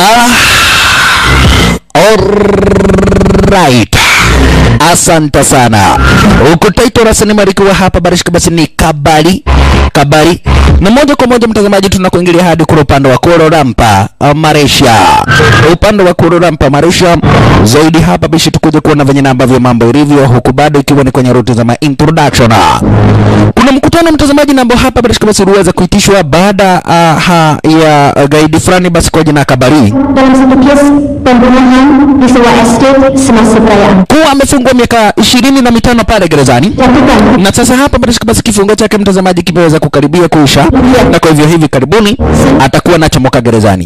Alright. Asante sana. Huku Taito la sinema likiwa hapa barishika basi ni kabari kabari, na moja kwa moja mtazamaji, tunakuingilia hadi kule upande wa Kuala Lumpur uh, Malaysia, upande wa Kuala Lumpur Malaysia zaidi hapa bishi, tukuje kuona venye na ambavyo mambo ilivyo, huku bado ikiwa ni kwenye ruti za ma introduction. Kuna mkutano mtazamaji, na ambao hapa barishika basi uliweza kuitishwa baada uh, ha, ya uh, gaidi fulani basi kwa jina Kabari dalam satu kes pembunuhan di sebuah estate semasa perayaan. kuwa amefungwa miaka ishirini na mitano pale gerezani Jatuhkan na sasa hapa barishika basi kifungo chake mtazamaji kimeweza kukaribia kuisha, na kwa hivyo hivi karibuni atakuwa nachomoka gerezani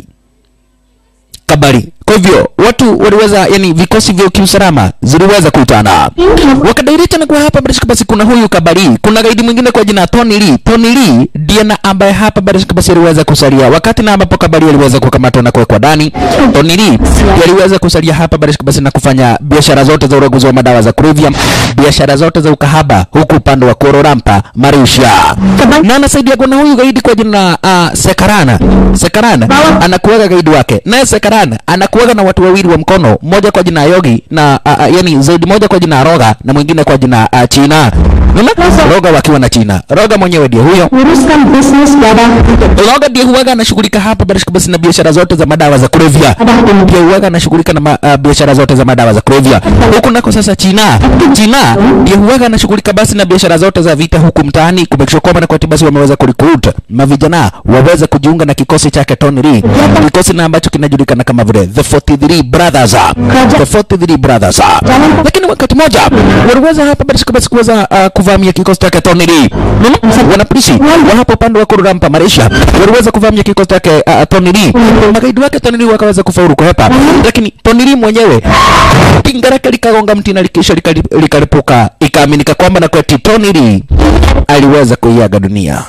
Kabari. Kwa hivyo watu waliweza, yani vikosi vya kiusalama ziliweza kuitana wakadairita, na kwa hapa barishika basi kuna huyu Kabari, kuna gaidi mwingine kwa jina Tony Lee. Tony Lee ndiye na ambaye hapa barishika basi aliweza kusalia wakati na ambapo Kabari aliweza kukamatwa na kuwekwa ndani. Tony Lee ndiye aliweza kusalia hapa barishika basi na kufanya biashara zote za uraguzi wa madawa za kulevya, biashara zote za ukahaba huku upande wa Kuala Lumpur Malaysia, na anasaidia kuna huyu gaidi kwa jina uh, Sekarana. Sekarana anakuwaga gaidi wake, naye Sekarana anakuwaga na watu wawili wa mkono, mmoja kwa jina Yogi na uh, uh, yani zaidi moja kwa jina Roga na mwingine kwa jina uh, China. Unaona? Roga wakiwa na China. Roga mwenyewe ndiye huyo. uruskan bisnis dadah untuk Roga ndiye huwaga anashughulika hapa barishika basi na biashara zote za madawa za kulevya. Pia huwaga anashughulika na ma, uh, biashara zote za madawa za kulevya. Huku nako sasa China. China ndiye huwaga anashughulika basi na biashara zote za vita huku mtaani kumekisha kwamba na kwa basi wameweza kurecruit mavijana waweze kujiunga na kikosi chake Tony Lee. Kikosi na ambacho kinajulikana kama vile The 43 Brothers. The 43 Brothers. Lakini wakati moja waliweza hapa barishika basi kuweza uh, kuvamia kikosi chake Tony Lee. Unaona? Wanapolisi wa hapo upande wa Kuala Lumpur Malaysia waliweza kuvamia kikosi chake uh, Tony Lee. Magaidi wake Tony Lee wakaweza kufaulu kuhepa, lakini Tony Lee mwenyewe kinga lake likagonga mti na likisha likali- likalipuka, ikaaminika kwamba na kweti Tony Lee aliweza kuiaga dunia.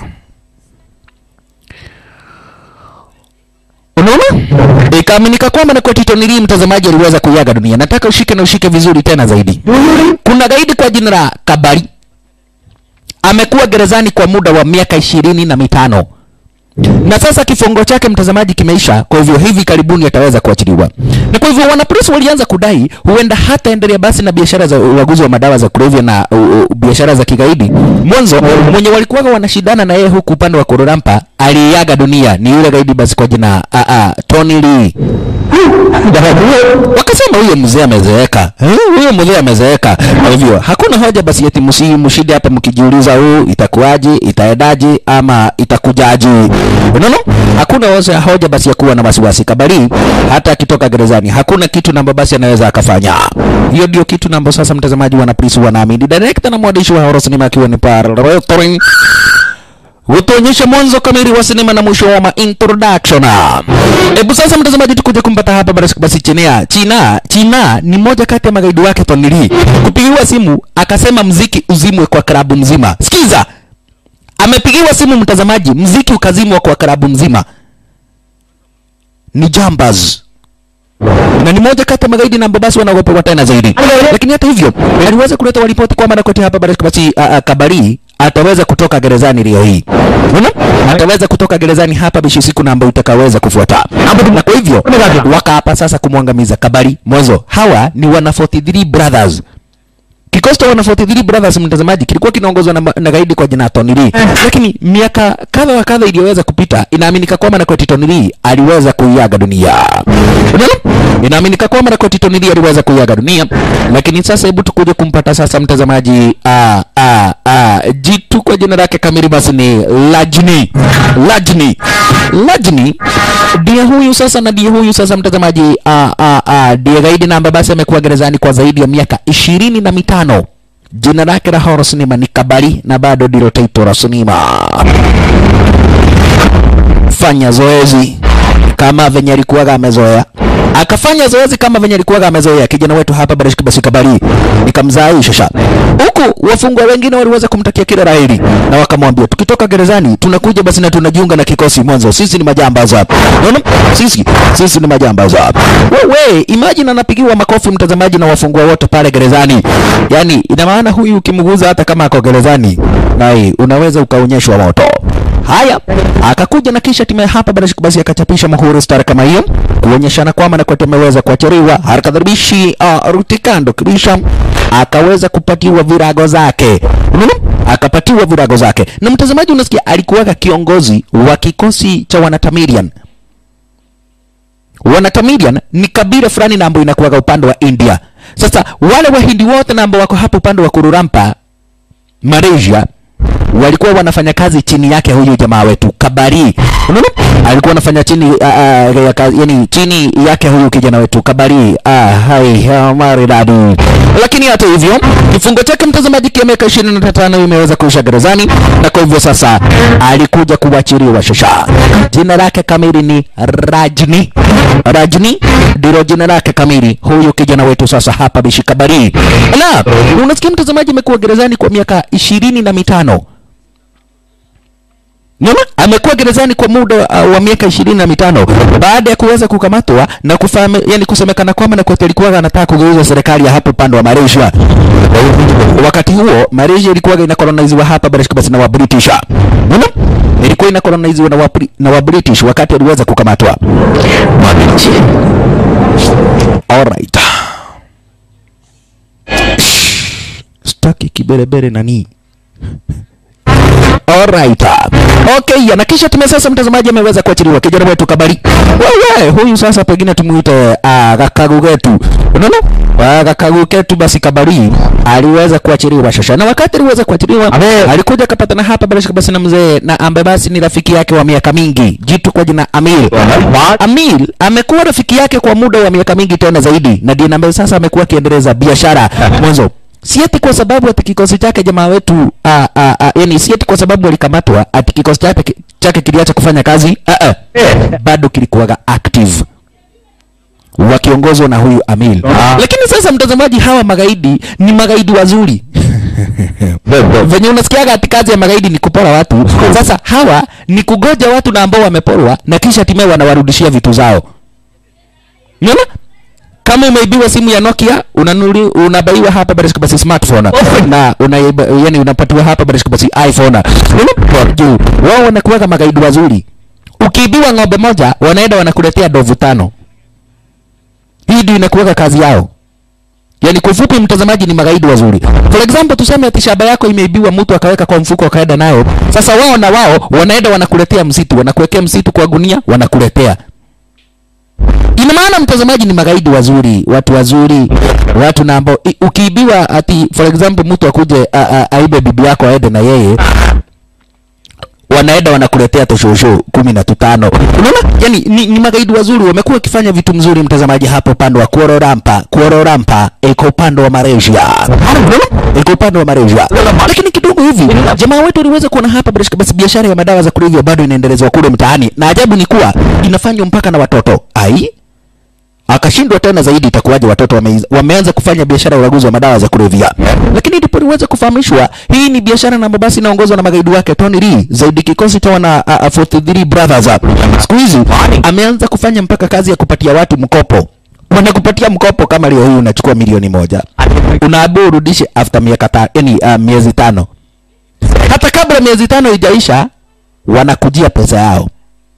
Unaona? Ikaaminika kwamba na kweti Tony Lee mtazamaji aliweza kuiaga dunia. Nataka ushike na ushike vizuri tena zaidi. Kuna gaidi kwa jina la Kabari amekuwa gerezani kwa muda wa miaka ishirini na mitano na sasa kifungo chake mtazamaji kimeisha, kwa hivyo hivi karibuni ataweza kuachiliwa. Na kwa hivyo wanapolisi walianza kudai huenda hataendelea basi na biashara za ulaguzi wa madawa za kulevya na uh, uh, biashara za kigaidi. Mwanzo mwenye walikuwa wanashindana na yeye huku upande wa Kuala Lumpur aliaga dunia ni yule gaidi basi kwa jina uh, uh, Tony Lee. Wakasema huyo mzee amezeeka, Eh, huyo mzee amezeeka. Kwa hivyo hakuna hoja basi eti msi mshinde hapa mkijiuliza, huu itakuwaje, itaendaje ama itakujaje? Unaona, hakuna hoja hoja basi ya kuwa na wasiwasi. Kabari hata akitoka gerezani hakuna kitu namba basi anaweza akafanya. Hiyo ndio kitu namba sasa mtazamaji wana polisi wanaamini. Director na mwandishi wa horror cinema akiwa ni Par hutuonyesha mwanzo kamili wa sinema na mwisho wa ma introduction. Hebu sasa mtazamaji, tukuje kumpata hapa basi basi China. China, China ni moja kati ya magaidi wake Tony Lee. Kupigiwa simu akasema mziki uzimwe kwa klabu mzima. Sikiza. Amepigiwa simu mtazamaji, mziki ukazimwa kwa klabu mzima. Ni Jambaz na ni moja kati ya magaidi na ambao basi wanaogopewa tena zaidi. Lakini hata hivyo aliweza kuleta ripoti kwamba na kote hapa basi basi uh, uh, Kabari ataweza kutoka gerezani leo hii. Unaona? Ataweza kutoka gerezani hapa bishi siku na ambayo itakaweza kufuata. Na kwa hivyo wakaapa sasa kumwangamiza Kabari. Mwanzo hawa ni wana 43 brothers. Kikosi cha wana 43 brothers mtazamaji kilikuwa kinaongozwa na, na gaidi kwa jina Tony Lee. Lakini miaka kadha wa kadha iliyoweza kupita inaaminika kwamba na kweti Tony Lee aliweza kuiaga dunia. Unaona? Inaaminika kwamba na kweti Tony Lee aliweza kuiaga dunia. Lakini sasa hebu tukuje kumpata sasa mtazamaji ah ah ah jitu kwa jina lake kamili basi ni Lajni. Lajni. Lajni ndiye huyu sasa na ndiye huyu sasa mtazamaji ah ah ah ndiye gaidi na ambaye basi amekuwa gerezani kwa zaidi ya miaka ishirini na mitano. Jina lake la horror cinema ni Kabari na bado ndilo taito la sinema. Fanya zoezi kama venye alikuwaga amezoea akafanya zoezi kama venye alikuwaga amezoea kijana wetu hapa Barishki basi Kabari nikamzaisha huku wafungwa wengine waliweza kumtakia kila laheri na wakamwambia tukitoka gerezani tunakuja basi na tunajiunga na kikosi mwanzo sisi ni majambazi hapa unaona sisi sisi ni majambazi hapa wewe imagine anapigiwa makofi mtazamaji na wafungwa wote pale gerezani yani ina maana huyu ukimguza hata kama ako gerezani nai unaweza ukaonyeshwa moto haya akakuja na kisha timu hapa basi basi akachapisha muhuri star kama hiyo kuonyeshana kwamba na kote ameweza kuachiriwa harakadharibishi uh, rutikando kisha akaweza kupatiwa virago zake unaona akapatiwa virago zake na mtazamaji unasikia alikuwaga kiongozi wa kikosi cha wanatamirian wanatamirian ni kabila fulani na ambayo inakuwaga upande wa india sasa wale wahindi wote na ambao wako hapo upande wa kururampa malaysia walikuwa wanafanya kazi chini yake huyu jamaa wetu Kabari. Unaona? Alikuwa anafanya chini uh, uh, ya kazi, yani chini yake huyu kijana wetu Kabari. Ah, hai uh, maridadi. Lakini hata hivyo kifungo chake mtazamaji kia miaka 25 imeweza kuisha gerezani na kwa hivyo sasa alikuja kuachiliwa shasha. Jina lake kamili ni Rajni. Rajni ndilo jina lake kamili huyu kijana wetu sasa hapa Bishi Kabari. La, unasikia mtazamaji amekuwa gerezani kwa miaka ishirini na mitano. Unaona? Amekuwa gerezani kwa muda uh, wa miaka ishirini na mitano baada ya kuweza kukamatwa na kufahamu, yani kusemekana kwamba na kote alikuwa anataka kugeuza serikali ya hapo upande wa Malaysia. Wakati huo Malaysia ilikuwa ina colonizewa hapa basi basi na wa British. Unaona? Ilikuwa ina colonizewa na wa, na wa British wakati aliweza kukamatwa. Alright. Staki kiberebere nani? Alright. Okay, na kisha tume sasa mtazamaji ameweza kuachiliwa kijana wetu Kabari. Wewe huyu sasa pengine tumuite uh, Gakagu getu. Unaona? Uh, Gakagu ketu basi Kabari aliweza kuachiliwa shasha. Na wakati aliweza kuachiliwa alikuja kapatana hapa basi basi na mzee na ambaye basi ni rafiki yake wa miaka mingi. Jitu kwa jina Amir. Amir amekuwa rafiki yake kwa muda wa miaka mingi tena zaidi na ndiye ambaye sasa amekuwa akiendeleza biashara mwanzo si eti kwa sababu ati kikosi chake jamaa wetu a, a, a, yani si eti kwa sababu alikamatwa ati kikosi chake chake kiliacha kufanya kazi a, a. bado kilikuwaga active wakiongozwa na huyu Amil. Lakini sasa mtazamaji, hawa magaidi ni magaidi wazuri venye unasikiaga ati kazi ya magaidi ni kupora watu. Sasa hawa ni kugoja watu na ambao wameporwa na kisha hatimaye wanawarudishia vitu zao. Unaona? kama umeibiwa simu ya Nokia unanuli, unabaiwa hapa basi basi smartphone na unaiba, yani unapatiwa hapa basi basi iPhone. Unaona? Juu wao wanakuwa magaidi wazuri. Ukiibiwa ng'ombe moja wanaenda wanakuletea dovu tano. Hii ndio inakuwa kazi yao. Yaani kwa ufupi mtazamaji ni magaidi wazuri. For example tuseme ati shamba yako imeibiwa mtu akaweka kwa mfuko akaenda nayo. Sasa wao na wao wanaenda wanakuletea msitu, wanakuwekea msitu kwa gunia, wanakuletea ina maana mtazamaji ni magaidi wazuri, watu wazuri, watu na ambao i- ukiibiwa ati for example mtu akuje a- a- aibe bibi yako aende na yeye wanaenda wanakuletea toshosho kumi na tutano. Unaona, yani ni, ni magaidi wazuri, wamekuwa wakifanya vitu mzuri. Mtazamaji, hapo upande wa Kuala Lumpur, Kuala Lumpur iko upande wa Malaysia, Unaona? iko upande wa Malaysia, lakini kidogo hivi jamaa wetu aliweza kuona hapa basi basi biashara ya madawa za kulevya bado inaendelezwa kule mtaani, na ajabu ni kuwa inafanywa mpaka na watoto ai akashindwa tena zaidi, itakuwaje watoto wame, wameanza kufanya biashara ya ulaguzi wa madawa za kulevya. Lakini ndipo niweze kufahamishwa hii ni biashara na ambayo basi inaongozwa na magaidi wake Tony Lee, zaidi kikosi cha wana uh, uh, 43 brothers. Siku hizi ameanza kufanya mpaka kazi ya kupatia watu mkopo wanakupatia mkopo kama leo hii unachukua milioni moja unaambiwa urudishe after miaka ta, yani, uh, miezi tano. Hata kabla miezi tano ijaisha wanakujia pesa yao.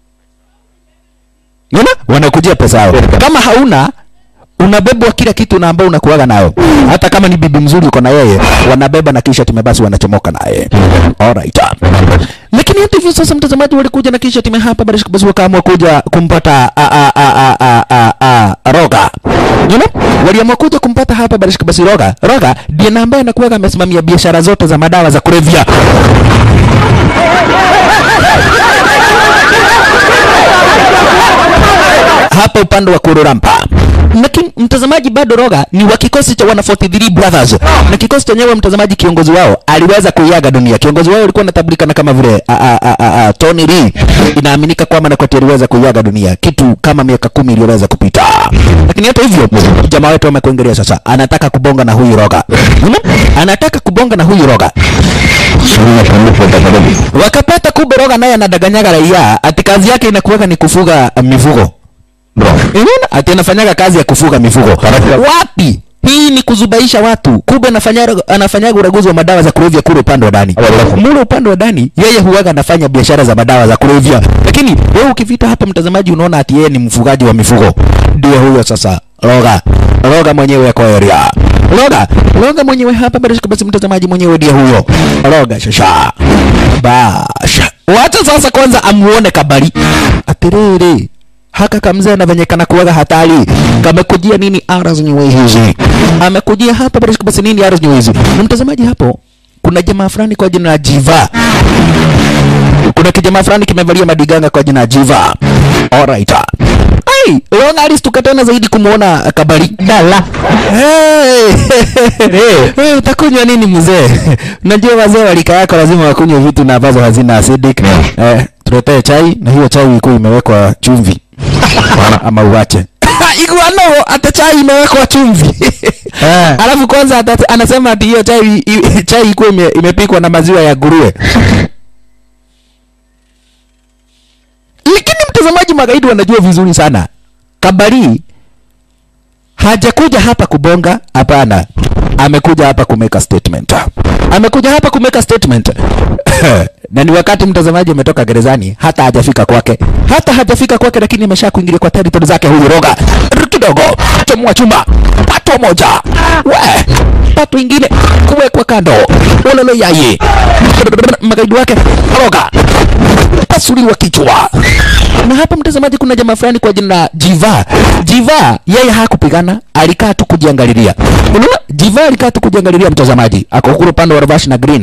Unaona? Wanakujia pesa yao. Kama hauna unabebwa kila kitu na ambao unakuaga nayo. Hata kama ni bibi mzuri uko na yeye, wanabeba na kisha time basi wanachomoka naye. Alright. Lakini hata hivyo sasa mtazamaji walikuja na kisha time hapa basi basi wakaamua kuja kumpata a a a a a a, a Roga. Unaona? Waliamua kuja kumpata hapa basi basi Roga. Roga ndiye na ambaye anakuwa amesimamia biashara zote za madawa za kulevya. hapa upande wa Kururampa. Lakini mtazamaji, bado Roga ni wa kikosi cha wana 43 brothers, na kikosi chenyewe mtazamaji, kiongozi wao aliweza kuiaga dunia. Kiongozi wao alikuwa anatambulikana kama vile a, a, a, a, a, Tony Lee. Inaaminika kwamba Nakwati aliweza kuiaga dunia kitu kama miaka kumi iliyoweza kupita, lakini hata hivyo jamaa wetu amekuingilia sasa, anataka kubonga na huyu Roga, Unaona? anataka kubonga na huyu Roga wakapata kumbe Roga naye anadaganyaga raia, ati kazi yake inakuweka ni kufuga uh, mifugo. Unaona? Ati anafanyaga kazi ya kufuga mifugo. Wapi? hii ni kuzubaisha watu kumbe anafanya anafanyaga uraguzi wa madawa za kulevya kule upande wa ndani mule upande wa ndani yeye huwaga anafanya biashara za madawa za kulevya lakini wewe ukivita hapa mtazamaji unaona ati yeye ni mfugaji wa mifugo ndiye huyo sasa roga roga mwenyewe kwa area roga roga mwenyewe hapa basi basi mtazamaji mwenyewe ndiye huyo roga shasha basha wacha sasa kwanza amuone kabari atiriri haka kamzee na venye kana kuwaga hatari kamekujia nini ara zenyewe hizi amekujia hapa basi basi nini ara zenyewe hizi na mtazamaji hapo kuna jamaa fulani kwa jina la Jiva kuna kijamaa fulani kimevalia madiganga kwa jina la Jiva alright Hey, Longa alistuka tena zaidi kumuona kabari. Dala. Hey, hey, utakunywa nini mzee? Unajua wazee wa rika yako lazima wakunywe vitu na ambazo hazina acidic. Eh, tuletee chai na hiyo chai iko imewekwa chumvi. Ama uache. Iguano hata chai imewekwa chumvi. Eh. Alafu kwanza ata, anasema ati hiyo chai i- chai iko ime, imepikwa na maziwa ya nguruwe. Lakini mtazamaji, magaidi wanajua vizuri sana. Kabari hajakuja hapa kubonga, hapana. Amekuja hapa kumeka statement. Amekuja hapa kumeka statement. na ni wakati mtazamaji ametoka gerezani, hata hajafika kwake, hata hajafika kwake, lakini amesha kuingilia kwa territory zake huyu roga kidogo, chomoa chuma pato moja, we pato ingine kuwekwa kando, ulolo yaye magaidi wake roga pasuliwa kichwa. Na hapa mtazamaji, kuna jamaa fulani kwa jina la Jiva. Jiva yeye hakupigana, alikaa tu kujiangalilia. Unaona, Jiva alikaa tu kujiangalilia mtazamaji, ako kule upande wa Ravash na Green.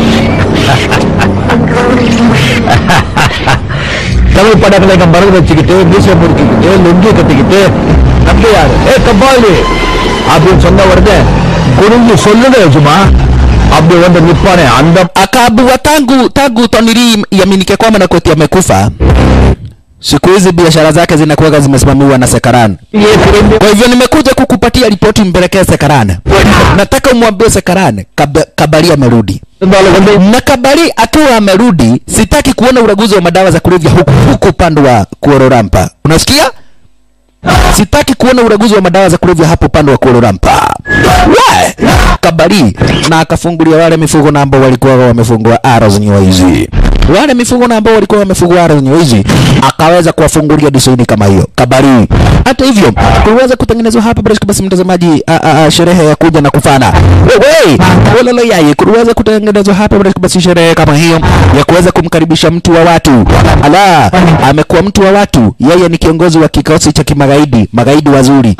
Tamil படங்களை பறந்து வச்சுக்கிட்டு மீசை முறுக்கிக்கிட்டு லுங்கி கட்டிக்கிட்டு நம்ம யாரு ஏ கபாலி அப்படின்னு சொன்ன உடனே குனிஞ்சு சொல்லுங்க யஜமா அப்படி வந்து நிப்பானே அந்த Akaambiwa tangu tangu Tonili yaminike kwamba Nakoti amekufa, siku hizi biashara zake zinakuwa zimesimamiwa na Sekaran. ஏ திரும்பி Kwa hivyo nimekuja kukupatia ripoti mpelekee Sekaran. Nataka umwambie Sekaran kab Kabali amerudi. இருந்தாலும் வந்து na Kabari akiwa amerudi, sitaki kuona uraguzi wa madawa za kulevya huku huku upande wa Kuororampa. Unasikia? Sitaki kuona uraguzi wa madawa za kulevya hapo upande wa Kuororampa. We! Kabari na akafungulia wale mifugo na ambao walikuwa wamefungwa ara zenyewe hizi. Wale mifugo na ambao walikuwa wamefungwa ara zenyewe hizi akaweza kuwafungulia disaini kama hiyo. Kabari. Hata hivyo kuweza kutengenezwa hapa basi basi mtazamaji a, a, a, sherehe ya kuja na kufana. Wewe, wololo yaye kuweza kutengenezwa hapa basi basi sherehe kama hiyo ya kuweza kumkaribisha mtu wa watu. Ala, amekuwa mtu wa watu. Yeye ni kiongozi wa kikosi cha kimagaidi, magaidi wazuri.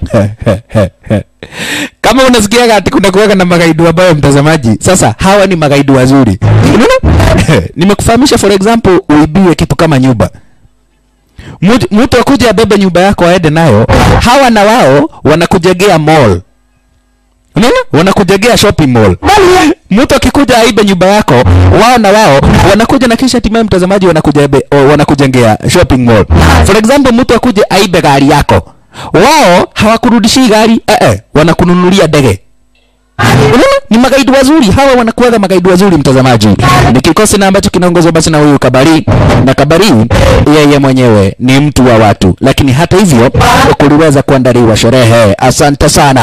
Kama unasikia ati kuna kuweka na magaidi wabaya mtazamaji, sasa hawa ni magaidi wazuri. Unaona? Nimekufahamisha for example, uibiwe kitu kama nyumba. Mtu- Mtu akuja abebe nyumba yako aende nayo, hawa na wao wanakujengea mall. Unaona? Wanakujengea shopping mall. Mtu akikuja aibe nyumba yako, wao na wao wanakuja na kisha hatimaye mtazamaji wanakujebe, o, wanakujengea shopping mall. For example, mtu akuje aibe gari yako, wao hawakurudishi gari, eh, eh, wanakununulia ndege. Unaona? Ni magaidi wazuri hawa, wanakuwaga magaidi wazuri mtazamaji. Ni kikosi na ambacho kinaongozwa basi na huyu Kabari, na Kabari yeye mwenyewe ni mtu wa watu, lakini hata hivyo kuliweza kuandaliwa sherehe. Asante sana.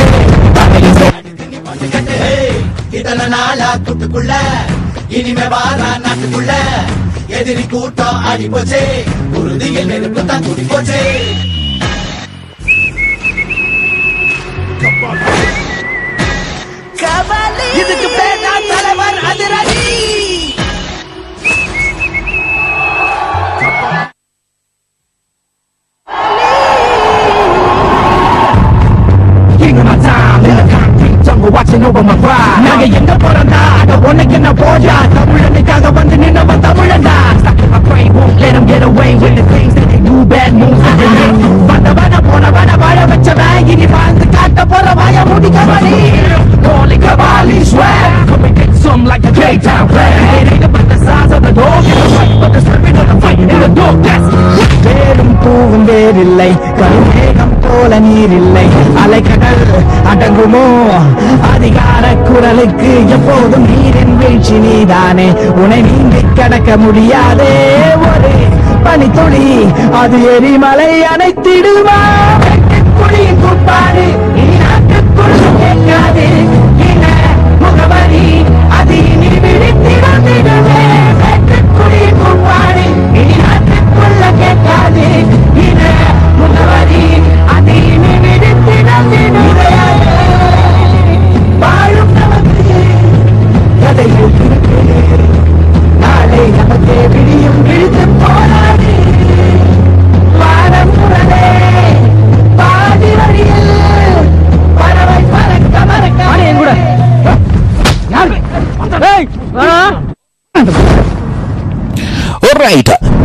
இத்தனை நாளா கூட்டுக்குள்ள இனிமே வாரா நாட்டுக்குள்ள எதிரி கூட்டம் அடி போச்சே உறுதியில் நெருப்பு தான் கூடி போச்சே இதுக்கு பேர் தான் தலைவர் அதிரடி King of my time, in the concrete jungle, watching over my pride. நாங்க எங்க போறோம்டா அட உனக்கு என்ன போஜா தமிழனுக்காக வந்து நின்னவன் தமிழன்டா Stuck in my brain, won't let them get away with the things that they do, bad moves that they make. வந்தவன போனவன வாழ வச்சவன் இனி வாழ்ந்து காட்ட போற வாய முடி Kabali Calling Kabali swag, come and get some like a J-Town flag. It ain't about the size of the dog in the fight, but the spirit of the fight in the dog. That's வேறும் பூவும் வேறில்லை கருமேகம் போல நீரில்லை அலைக்கடல் அடங்குமோ அதிகார குரலுக்கு எப்போதும் நீரின் வீழ்ச்சி நீதானே உன்னை நீந்தி கடக்க முடியாதே ஒரு பனித்துளி அது எரிமலை அணைத்திடுமா குழியின் குப்பாடு நீ நாட்டு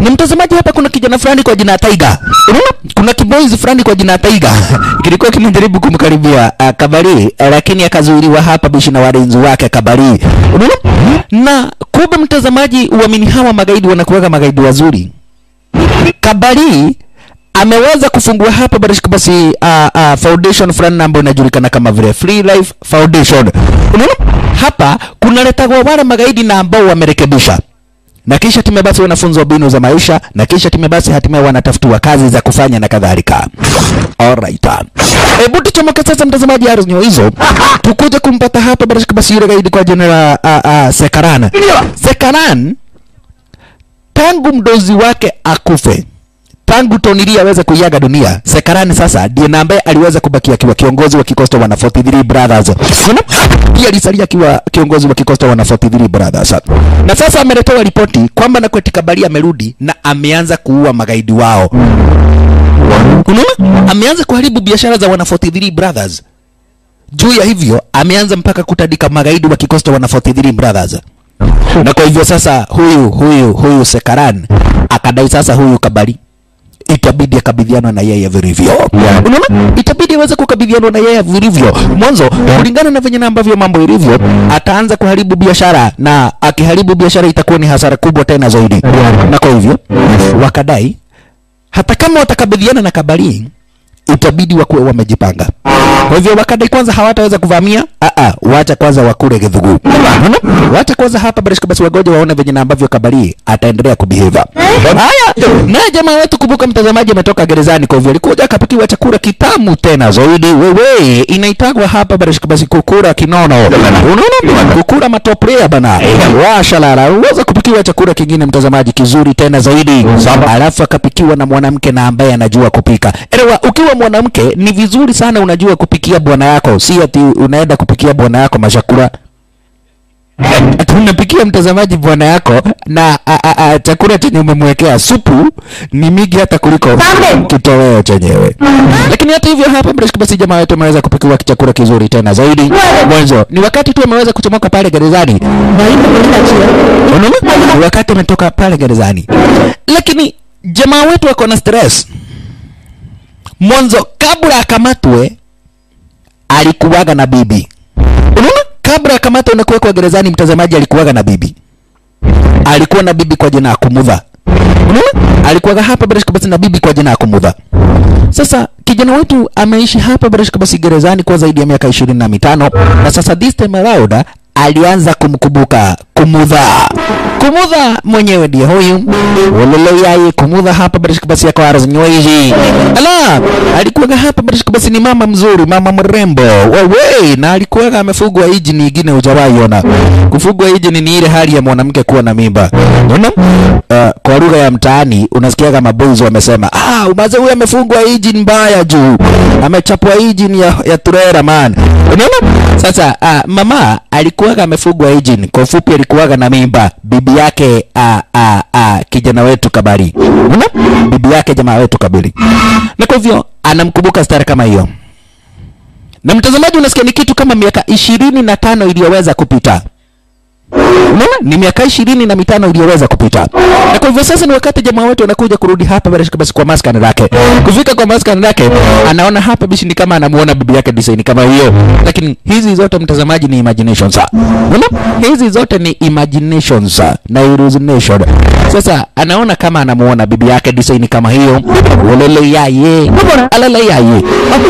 ni mtazamaji hapa kuna kijana fulani kwa jina Taiga unaona kuna kiboys fulani kwa jina Taiga kilikuwa kinajaribu kumkaribia uh, Kabari uh, lakini akazuiliwa hapa bishi na walinzi wake Kabari unaona na kumbe mtazamaji uamini hawa magaidi wanakuwaga magaidi wazuri Kabari ameweza kufungua hapa barishika basi uh, uh, foundation fulani ambayo inajulikana kama vile Free Life Foundation. Unaona hapa kunaletagwa wale magaidi na ambao wamerekebisha na kisha time basi wanafunzwa mbinu za maisha na kisha time basi hatimaye wanatafutiwa kazi za kufanya na kadhalika. Alright. Hebu tuchomoke sasa mtazamaji arznyo hizo tukuje kumpata hapa barishika basi yule gaidi kwa jina la uh, uh, Sekaran. Sekaran tangu mdozi wake akufe tangu Tonili aweze kuiaga dunia, Sekarani sasa ndiye na ambaye aliweza kubakia akiwa kiongozi wa kikosi cha wana 43 Brothers. Unaona? Pia alisalia akiwa kiongozi wa kikosi cha wana 43 Brothers. Na sasa ameletewa ripoti kwamba Nakweti Kabali amerudi na ameanza kuua magaidi wao. Unaona? Ameanza kuharibu biashara za wana 43 Brothers. Juu ya hivyo ameanza mpaka kutandika magaidi wa kikosi cha wana 43 Brothers na kwa hivyo sasa huyu huyu huyu Sekaran akadai sasa huyu Kabali itabidi akabidhiana na yeye vilivyo. Unaona, itabidi aweze kukabidhiana na yeye vilivyo. Mwanzo, kulingana na venye na ambavyo mambo ilivyo, ataanza kuharibu biashara, na akiharibu biashara itakuwa ni hasara kubwa tena zaidi. Na kwa hivyo wakadai hata kama watakabidhiana na Kabali itabidi wakuwe wamejipanga. Kwa hivyo wakadai kwanza hawataweza kuvamia, a a, wacha kwanza wakule githugu. Unaona? Wacha kwanza hapa basi basi wagoje waone venye na ambavyo Kabali ataendelea kubehave. Haya, naye jamaa wetu kumbuka, mtazamaji ametoka gerezani, kwa hivyo alikuja akapikiwa chakula kitamu tena zaidi. Wewe inaitagwa hapa basi basi kukura kinono. Unaona? Kukura matoprea bana. Washalala. Uweza kupikiwa chakula kingine mtazamaji kizuri tena zaidi. Alafu akapikiwa na mwanamke na ambaye anajua kupika. Elewa, ukiwa mwanamke ni vizuri sana unajua kupikia bwana yako, si ati unaenda kupikia bwana yako mashakura ati unapikia mtazamaji bwana yako na a, a, a, chakula chenye umemwekea supu ni mingi hata kuliko kitoweo chenyewe. Lakini hata hivyo hapa Mreshki basi jamaa wetu ameweza kupikiwa chakula kizuri tena zaidi. Mwanzo ni wakati tu ameweza kuchomoka pale gerezani. Unaona? Ni wakati ametoka pale gerezani. Lakini jamaa wetu ako na stress. Mwanzo kabla akamatwe alikuwaga na bibi. Unaona? Kabla akamatwe na kuwekwa gerezani, mtazamaji, alikuwaga na bibi. Alikuwa na bibi kwa jina ya Kumudha. Unaona? Alikuwaga hapa Barashka basi na bibi kwa jina ya Kumudha. Sasa kijana wetu ameishi hapa Barashka basi gerezani kwa zaidi ya miaka ishirini na mitano na sasa this time around alianza kumkumbuka Kumudha. Kumudha mwenyewe ndiye huyu ulele yaye Kumudha hapa Barashka basi yako arazinywaiji. Ala, alikuwaga hapa Barashka basi ni mama mzuri, mama mrembo. Wewe na alikuwaga amefugwa hiji nyingine hujawahi ona. Kufugwa hiji ni ile hali ya mwanamke kuwa na mimba. Unaona? Uh, kwa lugha ya mtaani unasikia kama boys wamesema, ah, umaze huyu amefungwa hiji mbaya juu. Amechapwa hiji ya, ya turera man. Unaona? Sasa uh, mama alikuwaga amefugwa hiji, kwa ufupi alikuwaga na mimba. Bibi yake uh, uh, uh, kijana wetu Kabari. Unaona? Bibi yake jamaa wetu Kabari. Na kwa hivyo anamkumbuka stara kama hiyo. Na mtazamaji, unasikia ni kitu kama miaka ishirini na tano iliyoweza kupita. Unaona? Ni miaka ishirini na mitano iliyoweza kupita. Na kwa hivyo sasa ni wakati jamaa wetu anakuja kurudi hapa bila shaka basi kwa maskani lake. Kufika kwa maskani lake, anaona hapa bishi ni kama anamuona bibi yake design kama hiyo. Lakini hizi zote mtazamaji ni imaginations. Unaona? Hizi zote ni imaginations na hallucination. Sasa anaona kama anamuona bibi yake design kama hiyo. Ulele yaye. Alala yaye.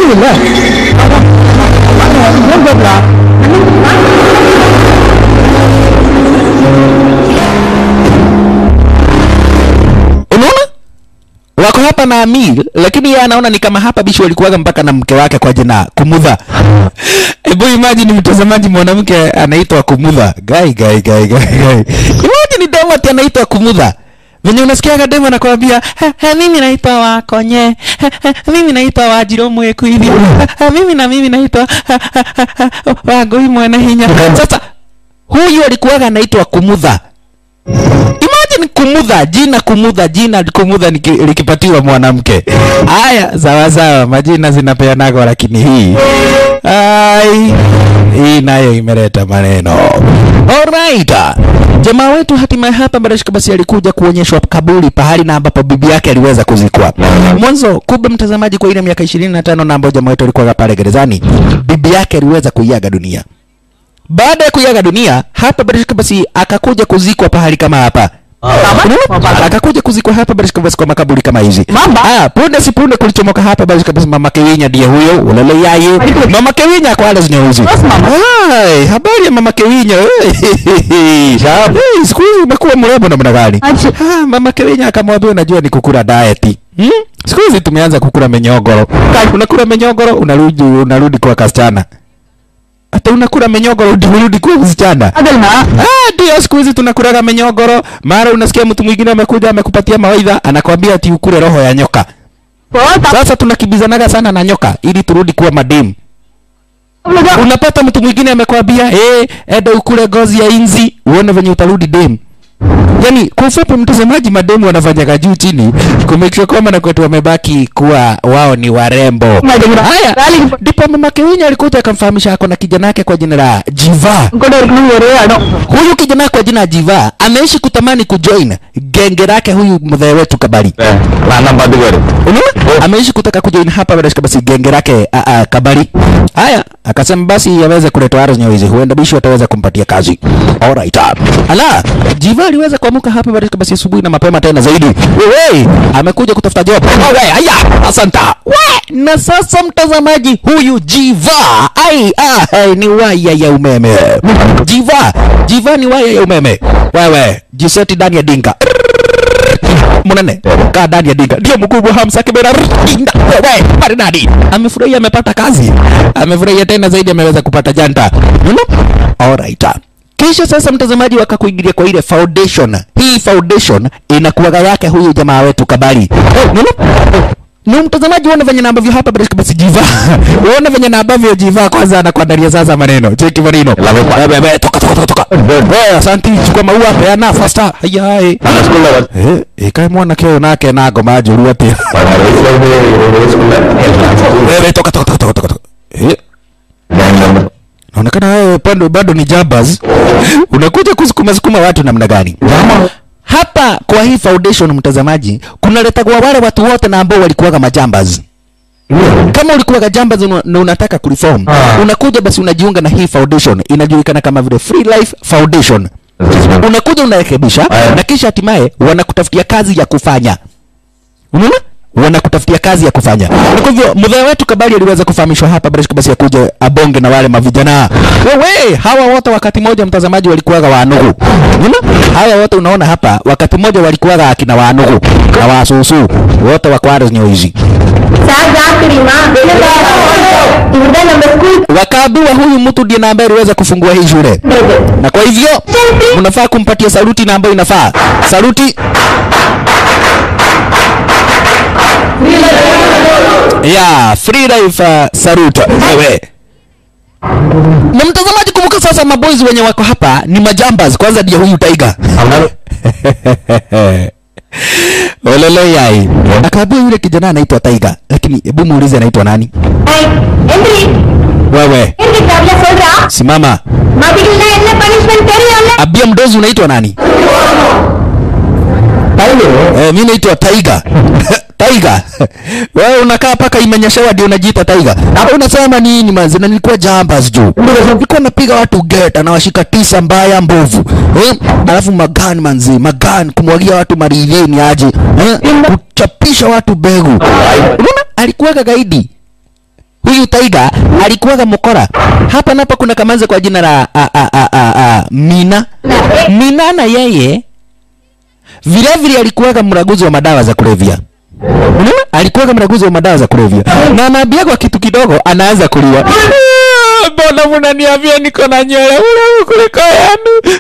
Unaona? Wako hapa na Amir, lakini yeye anaona ni kama hapa bishi walikuwaga mpaka na mke wake kwa jina Kumudha. Hebu imagine mtazamaji, mwanamke anaitwa Kumudha. Gai gai gai gai gai. Imagine demo ati anaitwa Kumudha. Venye unasikiaga demo anakuambia, "Ha, ha, mimi naitwa Wakonye. Ha, ha, mimi naitwa Wajiro Mweku hivi. Ha, ha, mimi na mimi naitwa ha, ha, ha, ha, Wagoi Mwana Hinya." Sasa huyu alikuwaga anaitwa Kumudha imagine kumudha jina kumudha jina kumudha niki- likipatiwa mwanamke haya sawa sawa majina zinapeanagwa lakini hii ai hii nayo imeleta maneno alright jamaa wetu hatimaye hapa barashika basi alikuja kuonyeshwa kaburi pahali na ambapo bibi yake aliweza kuzikwa mwanzo kumbe mtazamaji kwa ile miaka ishirini na tano na ambao jamaa wetu alikuwa pale gerezani bibi yake aliweza kuiaga dunia baada ya kuiaga dunia hapa barashika basi akakuja kuzikwa pahali kama hapa Unaona? akakuja kuzikwa hapa barashika basi kwa makaburi kama hizi ah punde si punde kulichomoka hapa barashika basi mama Kewinya ndiye huyo ulele yaye mama Kewinya kwa wale zinyeuzi Hai, habari ya mama Kewinya hey, siku hizi umekuwa mrembo namna gani ah mama Kewinya akamwambia unajua ni kukula diet hmm? siku hizi tumeanza kukula menyogoro unakula menyogoro unarudi unarudi kwa kasichana hata unakula menyogoro unarudi kwa msichana Ah, ndio siku hizi tunakulaga menyogoro. Mara unasikia mtu mwingine amekuja amekupatia mawaidha, anakwambia ati ukule roho ya nyoka. Sasa tunakimbizanaga sana na nyoka ili turudi kuwa mademu. Unapata mtu mwingine amekwambia eh, enda ukule ngozi ya inzi uone venye utarudi dem. Yaani kwa ufupi, mtazamaji, mademu wanafanyaga juu chini kumake sure kwamba na kwetu wamebaki kuwa wao ni warembo. Haya, ndipo mama Kewinya alikuja akamfahamisha ako na kijana yake kwa jina la Jiva. Huyu kijana kwa jina Jiva ameishi kutamani kujoin genge lake huyu mzee wetu Kabari. Unaona? Ameishi kutaka kujoin hapa bila shaka basi genge lake a, a, Kabari. Haya, akasema basi yaweze kuletwa Aro Nyawezi, huenda bishi wataweza kumpatia kazi. Alright. Ala, Jiva aliweza kuamka hapa bila shaka basi asubuhi na mapema tena zaidi. Wewe, amekuja kutafuta job. Wewe, haya, asanta. We, na sasa mtazamaji, huyu Jiva, ai, ah, ai, ni waya ya umeme. Jiva, Jiva ni waya ya umeme. Wewe, jiseti ndani ya dinga munene kaa ndani ya dinga ndio mkubwa Hamza Kibera dinga wewe maridadi amefurahia amepata kazi amefurahia tena zaidi ameweza kupata janta you know? alright kisha sasa mtazamaji wakakuingilia kwa ile foundation hii foundation inakuwaga yake huyu jamaa wetu Kabari you know? ni mtazamaji uone venye na ambavyo hapa bila shaka basi jiva uone venye na ambavyo jiva kwanza anakuandalia sasa maneno cheki maneno Wewe, wewe, toka toka toka toka wewe asante chukua maua peana faster haya hai eh ikae mwana kio nake na ngoma njuru atia wewe toka toka toka toka toka toka. eh naonekana wewe bado bado ni jabas unakuja kusukuma sukuma watu namna gani hapa kwa hii foundation mtazamaji kunaletagwa wale watu wote na ambao walikuwaga majambas kama ulikuwaga jambas una- na unataka kureform unakuja basi unajiunga na hii foundation inajulikana kama vile free life foundation unakuja unarekebisha na kisha hatimaye wanakutafutia kazi ya kufanya unaona wanakutafutia kazi ya kufanya na kwa hivyo mzee wetu kabali aliweza kufahamishwa hapa basi basi akuja abonge na wale mavijana wewe hawa wote wakati moja mtazamaji walikuwaga wanugu unaona hawa wote unaona hapa wakati moja walikuwaga akina wanugu na wasusu wote wakwaro hizi Saat saat terima, Ibuda nambah school wakaambiwa huyu mtu ndiye na ambaye aliweza kufungua hii shule na kwa hivyo mnafaa kumpatia saluti na ambayo inafaa saluti ya free life uh, salute wewe na mtazamaji kumbuka sasa maboys wenye wako hapa ni majambas kwanza ndiye huyu taiga olele yai akaambia yule kijana anaitwa taiga lakini hebu muulize anaitwa nani Hey, Henry wewe Henry kabla சொல்றா simama மதிக்கல என்ன பனிஷ்மெண்ட் தெரியும்ல abia mdozi unaitwa nani eh, mi naitwa taiga taiga wewe unakaa paka imenyeshewa ndio unajiita taiga Hapa unasema nini manzi na nilikuwa jambas juu nilikuwa napiga watu geta na washika tisa mbaya mbovu eh? alafu magani manzi magani kumwagia watu maridhini aje eh? kuchapisha watu begu unaona alikuwaga gaidi huyu taiga alikuwaga mokora hapa napo kuna kamanze kwa jina la a, a, a, a, a, mina mina na yeye vile vile alikuwaga mraguzi wa madawa za kulevya unaona alikuwaga mraguzi wa madawa za kulevya na anaambiagwa kitu kidogo anaanza kuliwa "Ah, mbona mnaniambia niko na nywele ule kuliko yanu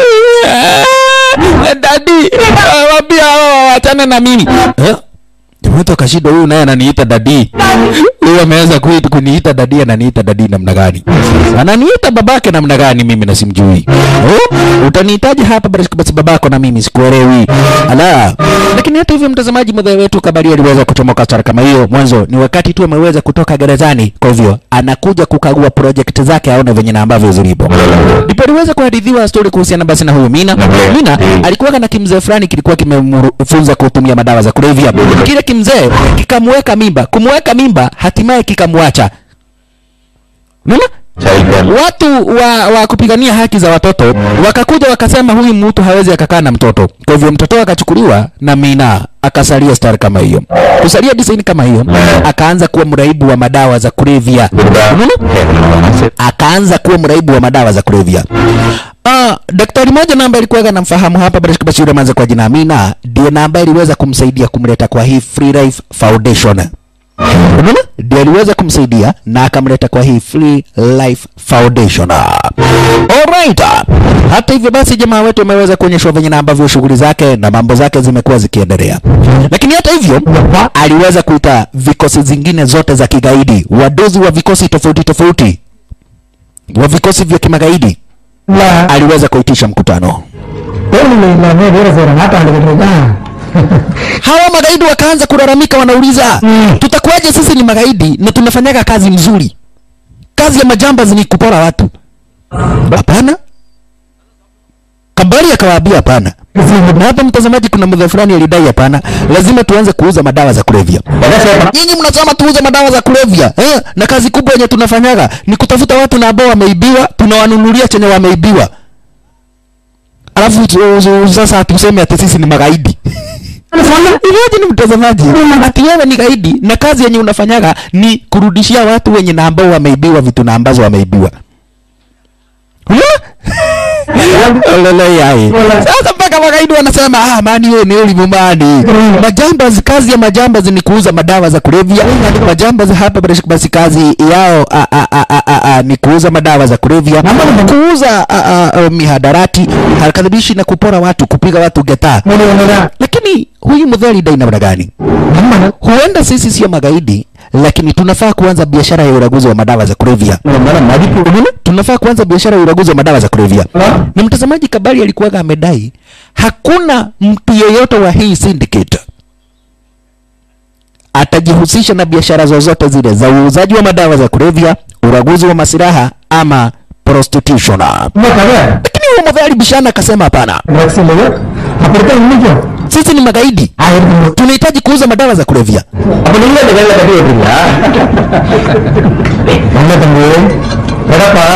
Ah, dadi ah, wambia hawa wawachane na mimi Eh? mtu akashindwa huyu naye ananiita dadi huyu ameweza kuit- kuniita dadi ananiita dadi namna gani ananiita babake namna gani mimi na simjui oh, utaniitaje hapa basi basi babako na mimi sikuelewi ala lakini hata hivyo mtazamaji mzee wetu kabari aliweza kuchomoka stara kama hiyo mwanzo ni wakati tu ameweza kutoka gerezani kwa hivyo anakuja kukagua project zake aone venye na ambavyo zilipo ndipo aliweza kuhadithiwa stori kuhusiana basi na huyu mina mina alikuwa na kimzee fulani kilikuwa kimemfunza kutumia madawa za kulevya kile kimzee kikamweka mimba kumweka mimba hatimaye kikamwacha unaona watu wa, wa kupigania haki za watoto wakakuja wakasema huyu mtu hawezi akakaa na mtoto kwa hivyo mtoto akachukuliwa na mina akasalia star kama hiyo kusalia design kama hiyo akaanza kuwa mraibu wa madawa za kulevya unaona akaanza kuwa mraibu wa madawa za kulevya Ah, daktari moja na ambaye alikuwa anamfahamu hapa basi basi yule manza kwa jina Amina ndiye na ambaye aliweza kumsaidia kumleta kwa hii Free Life Foundation. Unaona? Ndiye aliweza kumsaidia na akamleta kwa hii Free Life Foundation. Alright. Hata hivyo basi jamaa wetu ameweza kuonyeshwa venye na ambavyo shughuli zake na mambo zake zimekuwa zikiendelea. Lakini hata hivyo aliweza kuita vikosi zingine zote za kigaidi, wadozi wa vikosi tofauti tofauti wa vikosi vya kimagaidi இல்ல aliweza kuitisha mkutano. தேர்தல் இல்லாம வேலை செய்யற நாட்டாண்டுகிட்டு இருக்கான் Hawa magaidi wakaanza kulalamika, wanauliza Mm. tutakuwaje sisi ni magaidi na tunafanyaga kazi mzuri? Kazi ya majambazi ni kupora watu. Hapana. Kabari akawaambia hapana. Na hapa mtazamaji, kuna mdha fulani alidai hapana, lazima tuanze kuuza madawa za kulevya. Nyinyi mnasema tuuze madawa za kulevya eh? Na kazi kubwa yenye tunafanyaga ni kutafuta watu na ambao wameibiwa, tunawanunulia chenye wameibiwa, alafu tu- tu- sasa tuseme ati sisi ni magaidi. Iweje ni mtazamaji, ati wewe ni gaidi na kazi yenye unafanyaga ni kurudishia watu wenye na ambao wameibiwa vitu na ambazo wameibiwa. Lele yai. Sasa mpaka magaidi wanasema ah, mani wewe ni elimu mani. Majambazi, kazi ya majambazi ni kuuza madawa za kulevya. Majambazi hapa basi basi kazi yao a, a, a, a, a, a, ni kuuza madawa za kulevya, kuuza a, a, a, mihadarati, harakadhibishi na kupora watu, kupiga watu geta. Lakini huyu mdhali dai namna gani? Huenda sisi sio magaidi, lakini tunafaa kuanza biashara ya uraguzi wa madawa za kulevya. Unaona? Tunafaa kuanza biashara ya uraguzi wa madawa za kulevya. Na mtazamaji, Kabali alikuwa amedai hakuna mtu yeyote wa hii syndicate atajihusisha na biashara zozote zile za uuzaji wa madawa za kulevya, uraguzi wa masilaha ama prostitution. சும்மா கதை Lakini huyo mdhali alibishana akasema hapana, drugs இல்லையோ அப்படித்தான் இன்னைக்கும் sisi ni magaidi, ஆயிரத்தி tunahitaji kuuza madawa za kulevya. அப்ப நீங்க இந்த வேலை கட்டி வைப்பீங்களா என்ன தம்பி எடப்பா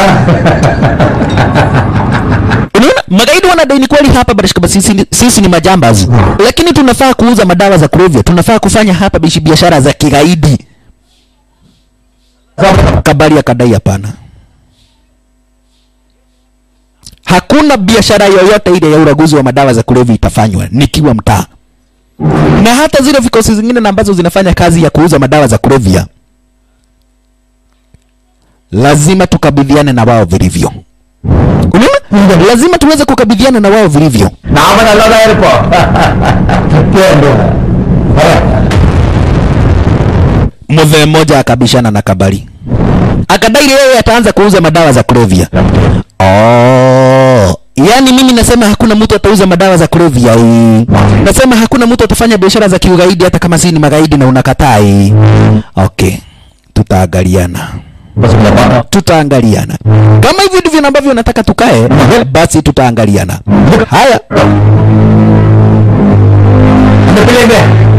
Unaona, magaidi wanadai ni kweli hapa barishika basi sisi, sisi ni majambazi, lakini tunafaa kuuza madawa za kulevya, tunafaa kufanya hapa bishi biashara za kigaidi. Kabali akadai hapana, hakuna biashara yoyote ile ya uraguzi wa madawa za kulevya itafanywa nikiwa mtaa, na hata zile vikosi zingine na ambazo zinafanya kazi ya kuuza madawa za kulevya lazima tukabidhiane na wao vilivyo. Unaona? Lazima tuweze kukabidhiana na wao vilivyo. நாம நல்லாதான் இருப்போம் Mzee mmoja akabishana na Kabali, akadai yeye ataanza kuuza madawa za kulevya. Oh, yaani mimi nasema hakuna mtu atauza madawa za kulevya hii. Nasema hakuna mtu atafanya biashara za kiugaidi hata kama si ni magaidi na unakataa hii. Okay, tutaangaliana tutaangaliana kama hivi ndivyo ambavyo nataka tukae, basi tutaangaliana. Haya, அந்த பிள்ளைங்க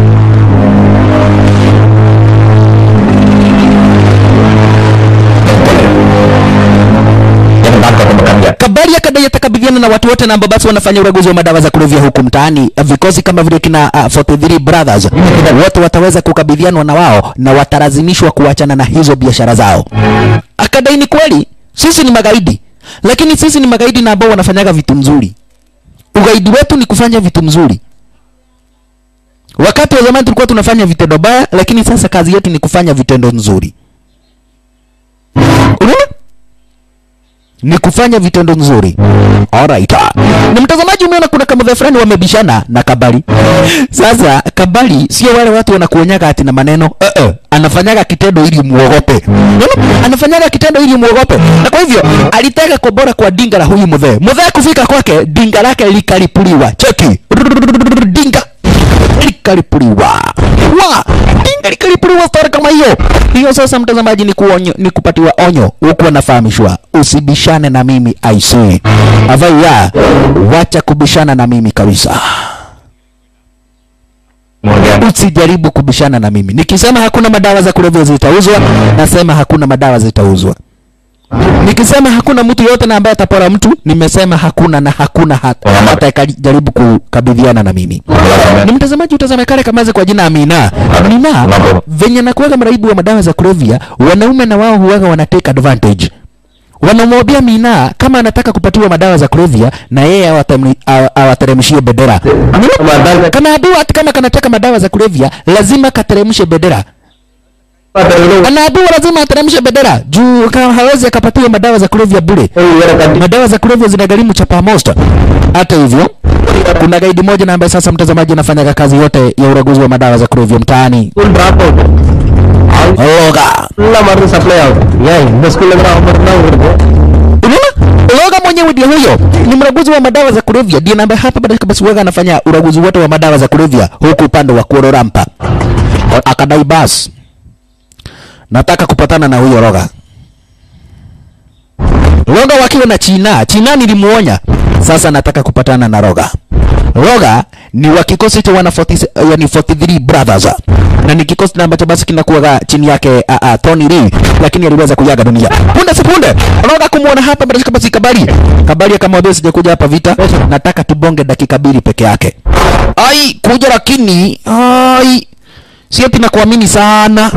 Kabali akadai atakabidhiana na watu wote na ambao basi wanafanya uraguzi wa madawa za kulevya huku mtaani. Vikosi kama vile kina uh, 43 Brothers wote wataweza kukabidhianwa na wao na watalazimishwa kuachana na hizo biashara zao. Akadai ni kweli, sisi ni magaidi, lakini sisi ni magaidi na ambao wanafanyaga vitu mzuri. Ugaidi wetu ni kufanya vitu mzuri. Wakati wa zamani tulikuwa tunafanya vitendo baya, lakini sasa kazi yetu ni kufanya vitendo nzuri. Unaona? ni kufanya vitendo nzuri. Alright. Na mtazamaji, umeona kuna kama fulani wamebishana na Kabali. Sasa Kabali sio wale watu wanakuonyaga ati na maneno. Uh -uh. Anafanyaga kitendo ili muogope. Unaona? Anafanyaga kitendo ili muogope. Na kwa hivyo alitaka kobora kwa dinga la huyu mzee. Mzee kufika kwake dinga lake likalipuliwa. Cheki. Dinga likalipuliwa. Wa! Dinga likalipuliwa story kama hiyo. Hiyo sasa mtazamaji ni kuonyo, ni kupatiwa onyo huku anafahamishwa usibishane na mimi I say. Avaya, wacha kubishana na mimi kabisa. Usijaribu kubishana na mimi. Nikisema hakuna madawa za kulevya zitauzwa, nasema hakuna madawa zitauzwa. Nikisema hakuna mtu yote na ambaye atapora mtu, nimesema hakuna na hakuna hata hata ikajaribu kukabidhiana na mimi. Ni mtazamaji utazame kale kamaze kwa jina Amina. Amina venye nakuwaga mraibu wa madawa za kulevya, wanaume na wao huwaga wana take advantage. Wanamwambia Mina kama anataka kupatiwa madawa za kulevya na yeye awatemni- awa- awateremshie bendera. Kama adui hata kama kanataka madawa za kulevya, lazima kateremshe bendera. Anaambiwa lazima ateremshe bendera juu kama hawezi akapatiwa madawa za kulevya bure. Madawa za kulevya zinagharimu chapa most. Hata hivyo kuna gaidi moja na ambaye sasa mtazamaji anafanya kazi yote ya uraguzi wa madawa za kulevya mtaani. Loga. Unaona? Loga mwenyewe ndio huyo. Ni mraguzi wa madawa za kulevya. Ndiye ambaye hapa baada basi waga anafanya uraguzi wote wa madawa za kulevya huku upande wa Kuororampa. Akadai basi nataka kupatana na huyo Roga. Roga wakiwa na China. China nilimuonya. Sasa nataka kupatana na Roga. Roga ni wa kikosi cha wana 40, yani 43 brothers na ni kikosi na ambacho basi kinakuwa chini yake uh, uh, Tony Lee, lakini aliweza kujaga dunia punde si punde. Roga kumuona hapa bila shaka basi Kabali. Kabali akamwambia sijakuja hapa vita, nataka tubonge dakika mbili peke yake. Ai, kuja lakini ai si ati nakuamini sana.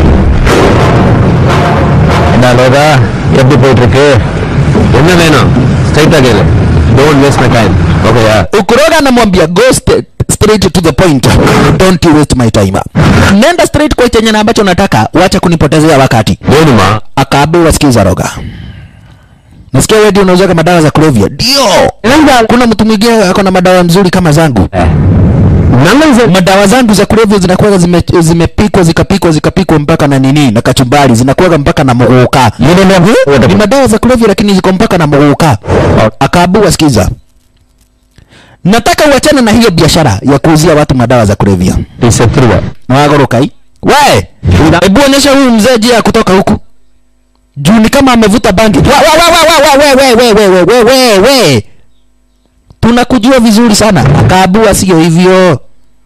என்ன லோகா எப்படி போயிட்டு இருக்கு என்ன வேணும் ஸ்ட்ரைட்டா கேளு don't waste my time ஓகேயா Ukuroga anamwambia go st straight to the point, don't you waste my time. Nenda straight kwa chenye na ambacho nataka, wacha kunipotezea wakati. வேணுமா Akaambiwa sikiza Roga, nasikia wewe ndio unauzaga madawa za kulevya. Ndio, kuna mtu mwingine ako na madawa mzuri kama zangu. Madawa zangu za kulevya zinakuwa zime, zimepikwa zikapikwa zikapikwa mpaka na nini na kachumbari, zinakuwa mpaka na muguka. Ni madawa za kulevya lakini ziko mpaka na muguka. Akaambiwa sikiza, nataka uachane na hiyo biashara ya kuuzia watu madawa za kulevya. நீ செத்துருவ Mwagorokai. We, hebu onyesha huyu mzee njia ya kutoka huku. Juu ni kama amevuta bangi. Wa wa wa wa wa we we we we we we we we. Tunakujua vizuri sana. Akaabua sio hivyo.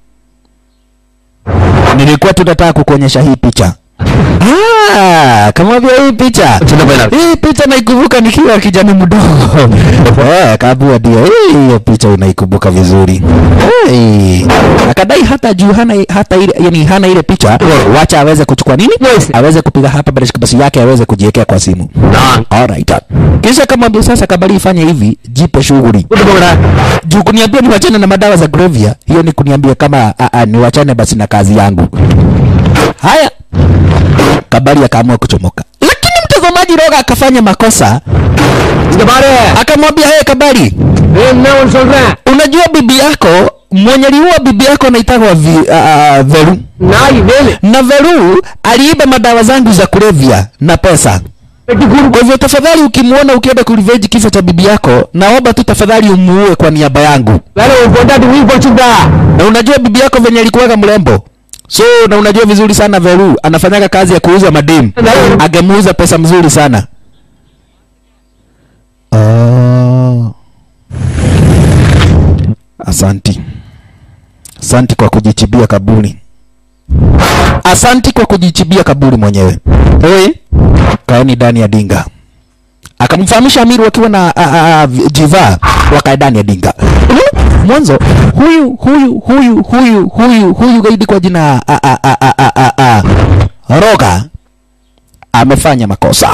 Nilikuwa tunataka kukuonyesha hii picha. Ah, kama vile hii picha. சின்ன பையனா இருக்கு. Hii picha naikumbuka nikiwa kijana mdogo. Eh, kabua ndio. Hii hiyo picha unaikumbuka vizuri. Hey. Akadai hata juu hana hata ile yani hana ile picha, wacha aweze kuchukua nini? Aweze kupiga hapa bila basi yake aweze kujiwekea kwa simu. நான் Alright. Kisha kama sasa kabali ifanye hivi, jipe shughuli. கூட்டு போங்கடா Juu kuniambia niwachane na madawa za kulevya, hiyo ni kuniambia kama a, a, niwachane basi na kazi yangu. Haya, Kabali akaamua kuchomoka, lakini mtazamaji Roga akafanya makosa, இங்க பாரு akamwambia hey, Kabali, என்ன ஒன்று சொல்றேன் unajua bibi yako mwenye aliua bibi yako anaitagwa vi, uh, Veru நாய் Velu na Veru aliiba madawa zangu za kulevya na pesa. வெட்டி கூடு Kwa hivyo tafadhali, ukimwona ukienda kurevenge kifo cha bibi yako, naomba tu tafadhali umuue kwa niaba yangu. வேலை உன் பொண்டாட்டி உயிர் போச்சுடா na unajua bibi yako venye alikuwaga mrembo so na unajua vizuri sana Veru anafanyaga kazi ya kuuza mademu angemuuza pesa mzuri sana oh. asanti asanti kwa kujichibia kaburi asanti kwa kujichibia kaburi mwenyewe Oi, kaeni ndani ya dinga akamfahamisha Amiru wakiwa na a, a, a, jiva wakae ndani ya dinga. Unaona? Mwanzo huyu huyu huyu huyu huyu huyu gaidi kwa jina a, a, a, a, a, a, a, Roga amefanya makosa.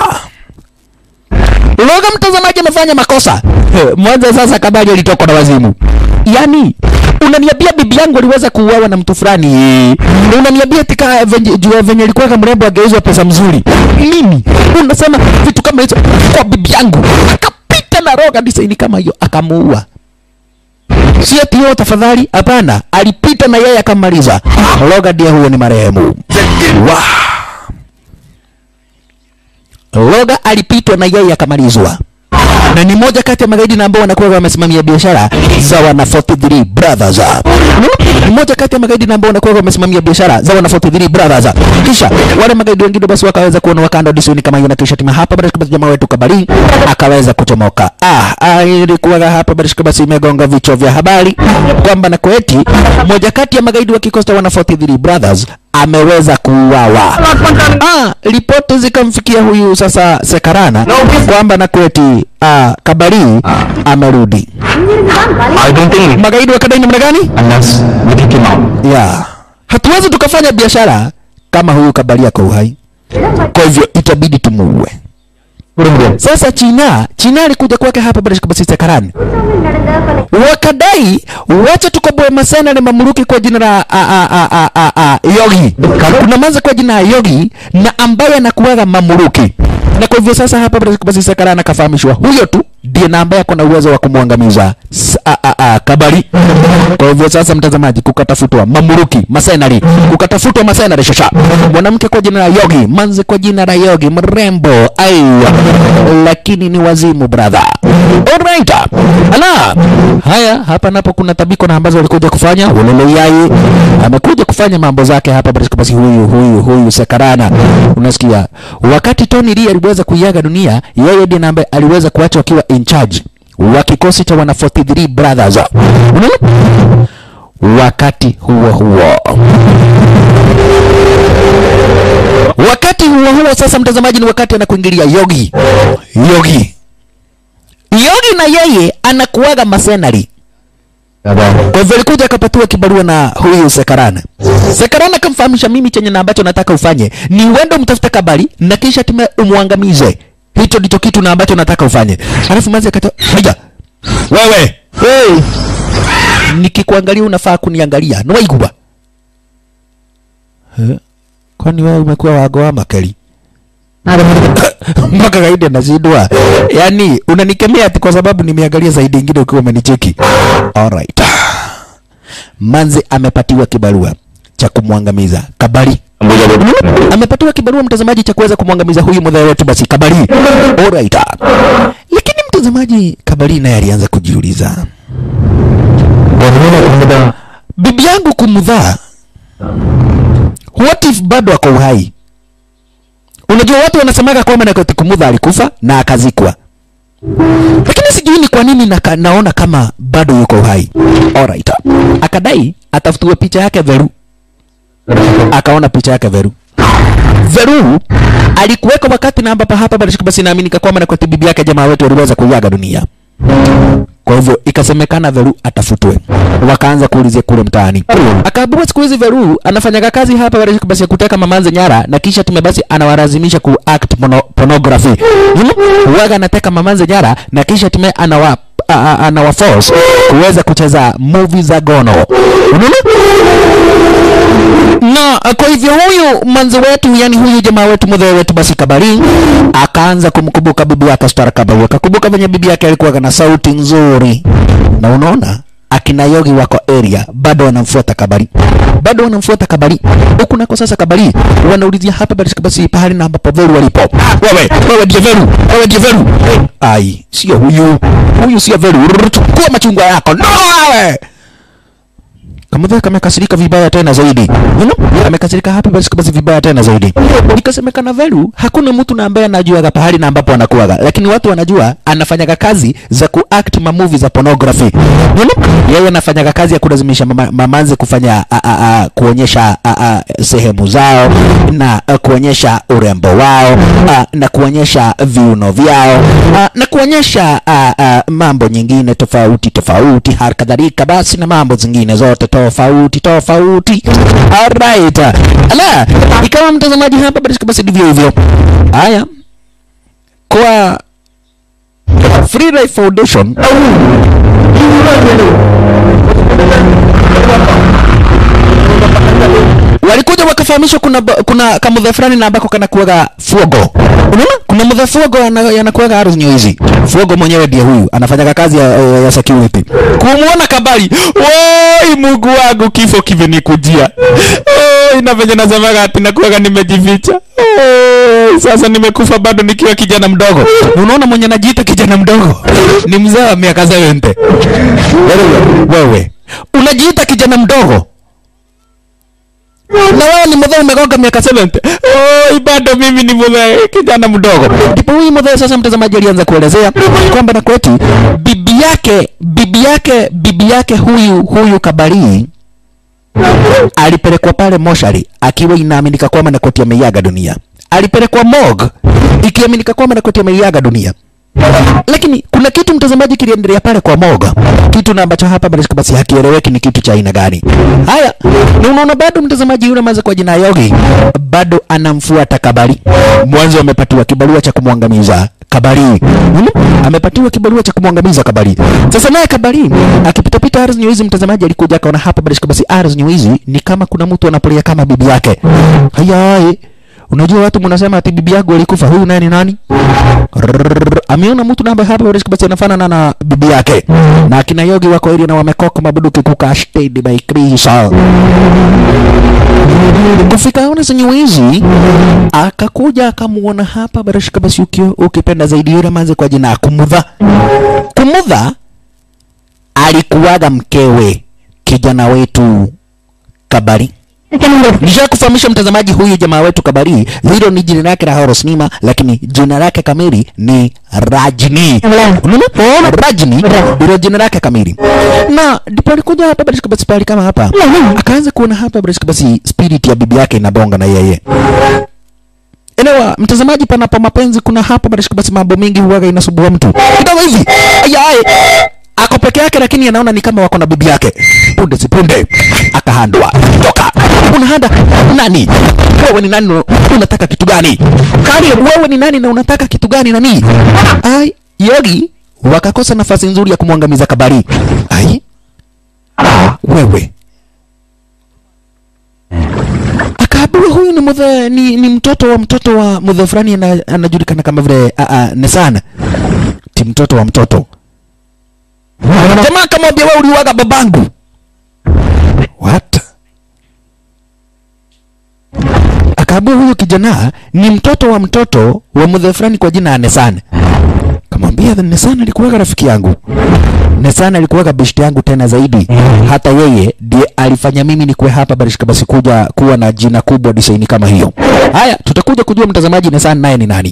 Roga mtazamaji amefanya makosa. Mwanzo sasa kabali alitokwa na wazimu. Yaani unaniambia bibi yangu aliweza kuuawa na mtu fulani unaniambia tika venye jua venye alikuwa mrembo ageuzwa pesa mzuri mimi unasema vitu kama hizo kwa bibi yangu akapita na roga design kama hiyo akamuua si ati hiyo tafadhali hapana alipita na yeye akamaliza roga ndiye huyo ni marehemu wow. Loga alipitwa na yeye akamalizwa, na ni moja kati ya magaidi na ambao wanakuwa wamesimamia biashara za wana 43 brothers. Ni moja kati ya magaidi na ambao wanakuwa wamesimamia biashara za wana 43 brothers. Kisha wale magaidi wengine basi wakaweza kuona wakanda disuni kama hiyo, na kisha tima hapa basi jamaa wetu Kabari akaweza kuchomoka. Ah, ah ilikuwa hapa basi basi imegonga vichwa vya habari kwamba na kweti moja kati ya magaidi wa kikosi cha wana 43 brothers ameweza kuuawa. Ah, ripoti zikamfikia huyu sasa Sekarana kwamba na kweti ah, Kabari amerudi. I don't think Magaidi wakadai namna gani? unless we take him out. Yeah. Hatuwezi tukafanya biashara kama huyu Kabari ako uhai, kwa hivyo itabidi tumuue. Put him there. Sasa China, China alikuja kwake hapa bila shaka Sekarani wakadai wacha tukoboe masena na mamluki kwa jina la a, a, a, a, a, a, Yogi. Kuna manza kwa jina la Yogi na ambaye anakuwaga mamluki, na kwa hivyo sasa hapa basi Sakarana akafahamishwa huyo tu ndiye na ambaye ako na uwezo wa kumwangamiza S- a, a, a, Kabari. Kwa hivyo sasa, mtazamaji, kukatafutwa mamluki masenari, kukatafutwa masenari shasha, mwanamke kwa jina la Yogi, manze kwa jina la Yogi, mrembo aiwa, lakini ni wazimu brother. Alright. Ala. Haya, hapa napo kuna tabiko na ambazo walikuja kufanya ulele yai. Amekuja kufanya mambo zake hapa basi basi huyu huyu huyu Sakarana. Unasikia? Wakati Tony Lee aliweza kuiaga dunia, yeye ndiye ambaye aliweza kuachwa akiwa in charge wa kikosi cha wana 43 brothers. Unaona? Wakati huo huo wakati huo huo sasa, mtazamaji, ni wakati anakuingilia Yogi. Yogi Yogi na yeye anakuwaga masenari. Kwa hivyo alikuja akapatiwa kibarua na huyu Sekarana. Sekarana akamfahamisha mimi chenye na ambacho nataka ufanye ni uende umtafute Kabari na kisha time umwangamize. Hicho ndicho kitu na ambacho nataka ufanye. Alafu mazi akatoa, "Haya. Wewe, hey. Nikikuangalia unafaa kuniangalia. Ni waigua. Eh? Kwani wewe umekuwa wago wa makeli? mpaka gaidi anashindwa. Yaani unanikemea ati kwa sababu nimeangalia zaidi ingine ukiwa umenicheki. Alright. Manzi amepatiwa kibarua cha kumwangamiza Kabari. Amepatiwa kibarua mtazamaji cha kuweza kumwangamiza huyu mdhaifu wetu basi Kabari. Alright. Lakini mtazamaji Kabari naye alianza kujiuliza. Bibi yangu kumdhaa. What if bado ako uhai? Unajua watu wanasemaga kwamba Nakoti Kumudha alikufa na akazikwa, lakini sijui ni kwa nini naka, naona kama bado yuko uhai. Alright. Akadai atafutiwe picha yake Veru, akaona picha yake Veru. Veru alikuweka wakati na ambapo hapa bado basi naaminika kwamba Nakoti bibi yake jamaa wetu aliweza kuiaga dunia. Kwa hivyo ikasemekana Veru atafutwe, wakaanza kuulizia kule mtaani. Akaambiwa siku hizi Veru anafanyaga kazi hapa basi basi ya kuteka mamanze nyara, na kisha tume basi anawalazimisha ku act pono, pornography. Hmm? Waga anateka mamanze nyara na kisha tume anawa a- a- anawa force kuweza kucheza movie za gono. Unaona? na kwa hivyo huyu manzi wetu yani huyu jamaa wetu mzee wetu basi Kabari akaanza kumkumbuka bibi yake Stara Kabari, akakumbuka venye bibi yake alikuwa na sauti nzuri, na unaona akina Yogi wako area bado wanamfuata Kabari, bado wanamfuata Kabari huku nako. Sasa Kabari wanaulizia hapa basi basi pahali na ambapo Veru walipo. Wewe wewe ndiye Veru, wewe ndiye Veru. Ai, sio huyu, huyu sio Veru. Rrr, Chukua machungwa yako no wewe Kamudheka amekasirika vibaya tena zaidi. You know? Amekasirika hapa basi basi vibaya tena zaidi. Ikasemekana Velu hakuna mtu na ambaye anajuaga pahali na ambapo anakuaga, lakini watu wanajua anafanyaga kazi za kuact ma movie za pornography. You know? Yeye anafanyaga kazi ya kulazimisha mama, mamanze kufanya a, a, a, kuonyesha a, a, sehemu zao na a, kuonyesha urembo wao a, na kuonyesha viuno vyao a, na kuonyesha a, a, mambo nyingine tofauti tofauti, hali kadhalika basi na mambo zingine zote tofauti tofauti. Alright, ala, ikawa mtazamaji hapa basi basi ndivyo hivyo. Haya, kwa Free Life Foundation walikuja wakafahamishwa kuna ba- kuna kamudha fulani na ambako kanakuaga fuogo unaona kuna mudha fuogo ana- yanakuaga ardhi hizi fuogo mwenyewe ndiye huyu anafanyaga kazi ya, ya, ya security kumwona kabali woi mungu wangu kifo kimenikujia oh, ina venye nasemaga ati nakuaga nimejificha oh, sasa nimekufa bado nikiwa kijana mdogo unaona mwenye najiita kijana mdogo ni mzee wa miaka 70 wewe unajiita kijana mdogo na wewe ni mzee umegonga miaka 70 oi bado mimi ni mzee kijana mdogo ndipo huyu mzee sasa mtazamaji alianza kuelezea kwamba na kweti bibi yake bibi yake bibi yake huyu huyu kabari alipelekwa pale moshari akiwa inaaminika kwamba Nakoti ameiaga dunia. Alipelekwa morgue ikiaminika kwamba Nakoti ameiaga dunia. Lakini kuna kitu mtazamaji kiliendelea pale kwa morgue, kitu na ambacho hapa basi basi hakieleweki ni kitu cha aina gani. Haya, na unaona bado mtazamaji yule maza kwa jina Yogi bado anamfuata Kabari. Mwanzo amepatiwa kibarua cha kumwangamiza Kabari. Hmm? Amepatiwa kibarua cha kumwangamiza Kabari. Sasa naye Kabari akipitapita Ars News mtazamaji alikuja akaona hapa basi basi Ars News ni kama kuna mtu anapolia kama bibi yake. Haya, unajua watu mnasema ati bibi yangu alikufa, huyu naye ni nani? Rrrr, ameona mtu namba hapa basi basi anafanana na bibi yake. Na akina Yogi wako ili na wamekoka mabuduki kuka stayed by Crystal. Kufika ona zenye wizi akakuja akamuona hapa barashika basi ukio ukipenda zaidi yule manze kwa jina ya Kumudha. Kumudha alikuwaga mkewe kijana wetu Kabari. Nisha kufahamisha mtazamaji, huyu jamaa wetu Kabari, hilo ni jina lake la Horosnima, lakini jina lake kamili ni Rajni. Unaona? Rajni ndilo jina lake kamili. Na ndipo alikuja hapa basi basi pale kama hapa. Akaanza kuona hapa basi basi spirit ya bibi yake inabonga na yeye. Elewa mtazamaji, panapo mapenzi kuna hapa basi basi mambo mengi huwaga inasumbua mtu. Kidogo hivi. Ayaye ako peke yake lakini anaona ni kama wako na bibi yake. Punde si punde akahandwa. Toka. Unahanda nani? Wewe ni nani? na Unataka kitu gani? Kali, wewe ni nani na unataka kitu gani nani? Ai, Yogi wakakosa nafasi nzuri ya kumwangamiza Kabari. Ai. Ah, wewe. Akaambiwa huyu ni mudhe, ni, ni mtoto wa mtoto wa mudhe fulani ana- anajulikana kama vile a, a, Nesana. Ti mtoto wa mtoto. Jamaa akamwambia wewe uliwaga babangu. What? Akaambiwa huyu kijana ni mtoto wa mtoto wa mudhe fulani kwa jina ya Nesana. Kamwambia Nesana alikuwaga rafiki yangu. Nesana alikuwaga beshte yangu tena zaidi. Hata yeye ndiye alifanya mimi nikuwe hapa barishika basi kuja kuwa na jina kubwa design kama hiyo. Haya, tutakuja kujua mtazamaji Nesana naye ni nani.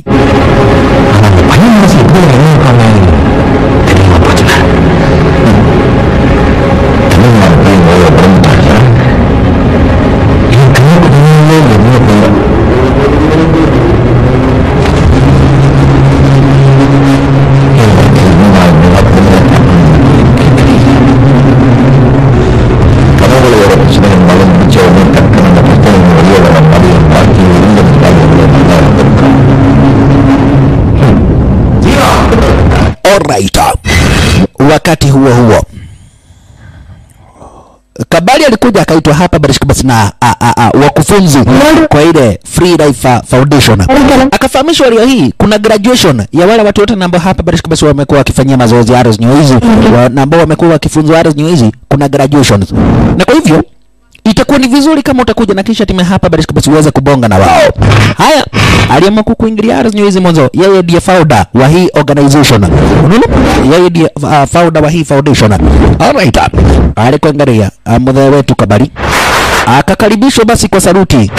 Alright. Wakati huo huo Kabali alikuja akaitwa hapa Barishka basi na a, a, a, wakufunzi kwa ile Free Life uh, Foundation. Akafahamishwa leo hii kuna graduation ya wale watu wote na ambao hapa Barishka basi wamekuwa wakifanyia mazoezi Aros New hizi na ambao wamekuwa wakifunzwa Aros New hizi kuna graduation. Na kwa hivyo itakuwa ni vizuri kama utakuja na kisha timu hapa Barishka basi uweze kubonga na wao. Haya, aliamua kukuingilia Aros New hizi mwanzo. Yeye ndiye founder wa hii organization. Unaona? Yeye ndiye uh, founder wa hii foundation. Alright. Alikuangalia uh, mzee wetu Kabari akakaribishwa basi kwa saluti.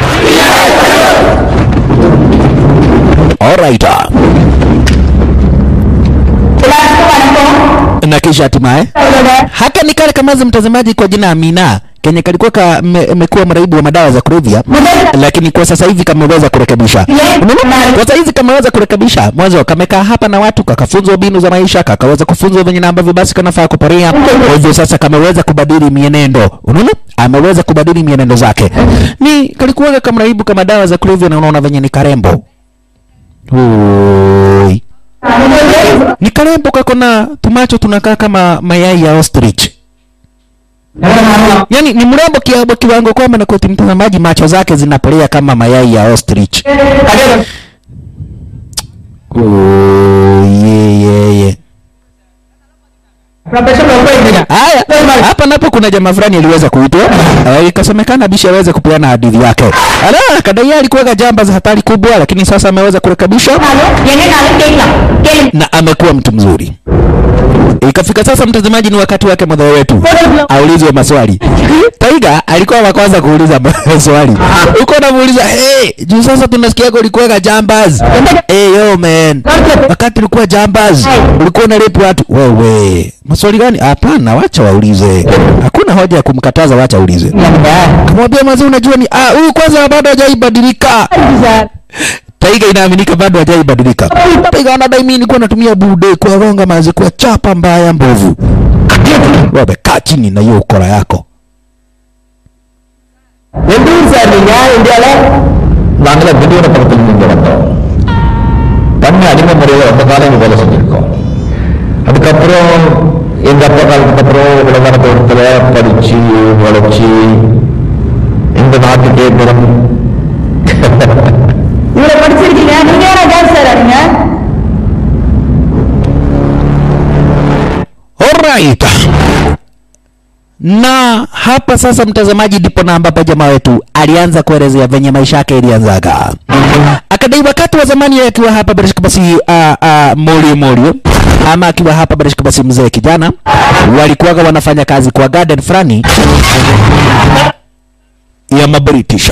Alright. Na kisha hatimaye haka ni kale kamazi mtazamaji kwa jina Amina kenye kalikuwa kamekuwa mraibu wa madawa za kulevya, lakini kwa sasa hivi kameweza kurekebisha. Unaona? Kwa sasa hivi kameweza kurekebisha. Mwanzo kamekaa hapa na watu, kakafunzwa mbinu za maisha, kakaweza kufunzwa venye na ambavyo basi kanafaa kuporea. Kwa hivyo sasa kameweza kubadili mienendo. Unaona? Ameweza kubadili mienendo zake. Ni kalikuwa kama mraibu kama dawa za kulevya, na unaona venye ni karembo. Oi. Ni karembo kako na tumacho tunakaa kama mayai ya ostrich. yani ni mrembo kiabo kiwango kwamba na koti mtazamaji macho zake zinapolea kama mayai ya ostrich Oh, ye, ye, ye. Haya, hapa napo kuna jamaa fulani aliweza kuitwa uh, ikasemekana bishi aweze kupeana hadithi yake. Ala, kadai yeye alikuwa jamba za hatari kubwa, lakini sasa ameweza kurekebisha எங்கனாலும் கேட்கலாம் கேளு na amekuwa mtu mzuri. Ikafika sasa, mtazamaji, ni wakati wake mwadhara wetu aulizwe maswali. Taiga alikuwa wa kwanza kuuliza maswali, uko namuuliza hey, juu sasa tunasikia ulikuwa jambaz. Hey, yo man, wakati ulikuwa jambaz ulikuwa unalepu watu wewe, maswali gani? Hapana, wacha waulize, hakuna hoja ya kumkataza, wacha aulize. Kamwambia mazee, unajua ni ah, huyu kwanza bado hajaibadilika. Taiga inaaminika bado hajaibadilika. Taiga anadai mimi nilikuwa natumia bude kuwagonga mazi kwa chapa mbaya mbovu. Wewe kaa chini na hiyo ukora yako. எந்த ஊர் சார் நீங்க இந்தியால நாங்கள திடீர்னு பக்கத்துல இங்க வந்தோம் பண்ண அடிமை முறையில ரொம்ப காலம் இங்க வேலை செஞ்சிருக்கோம் அதுக்கப்புறம் எங்க அப்பா காலத்துக்கு அப்புறம் விளம்பரத்துல படிச்சு உழைச்சி இந்த நாட்டுக்கே குணம் இவ்வளவு படிச்சிருக்கீங்க நீங்க ஏன் டான்ஸ் சார் ஆடுங்க Alright. Na hapa sasa, mtazamaji, ndipo na ambapo jamaa wetu alianza kuelezea venye maisha yake ilianzaga. Akadai wakati wa zamani yeye akiwa hapa Barishka basi uh, uh, Morio Morio ama akiwa hapa Barishka basi mzee kijana walikuwaga wanafanya kazi kwa garden fulani ya Mabritish,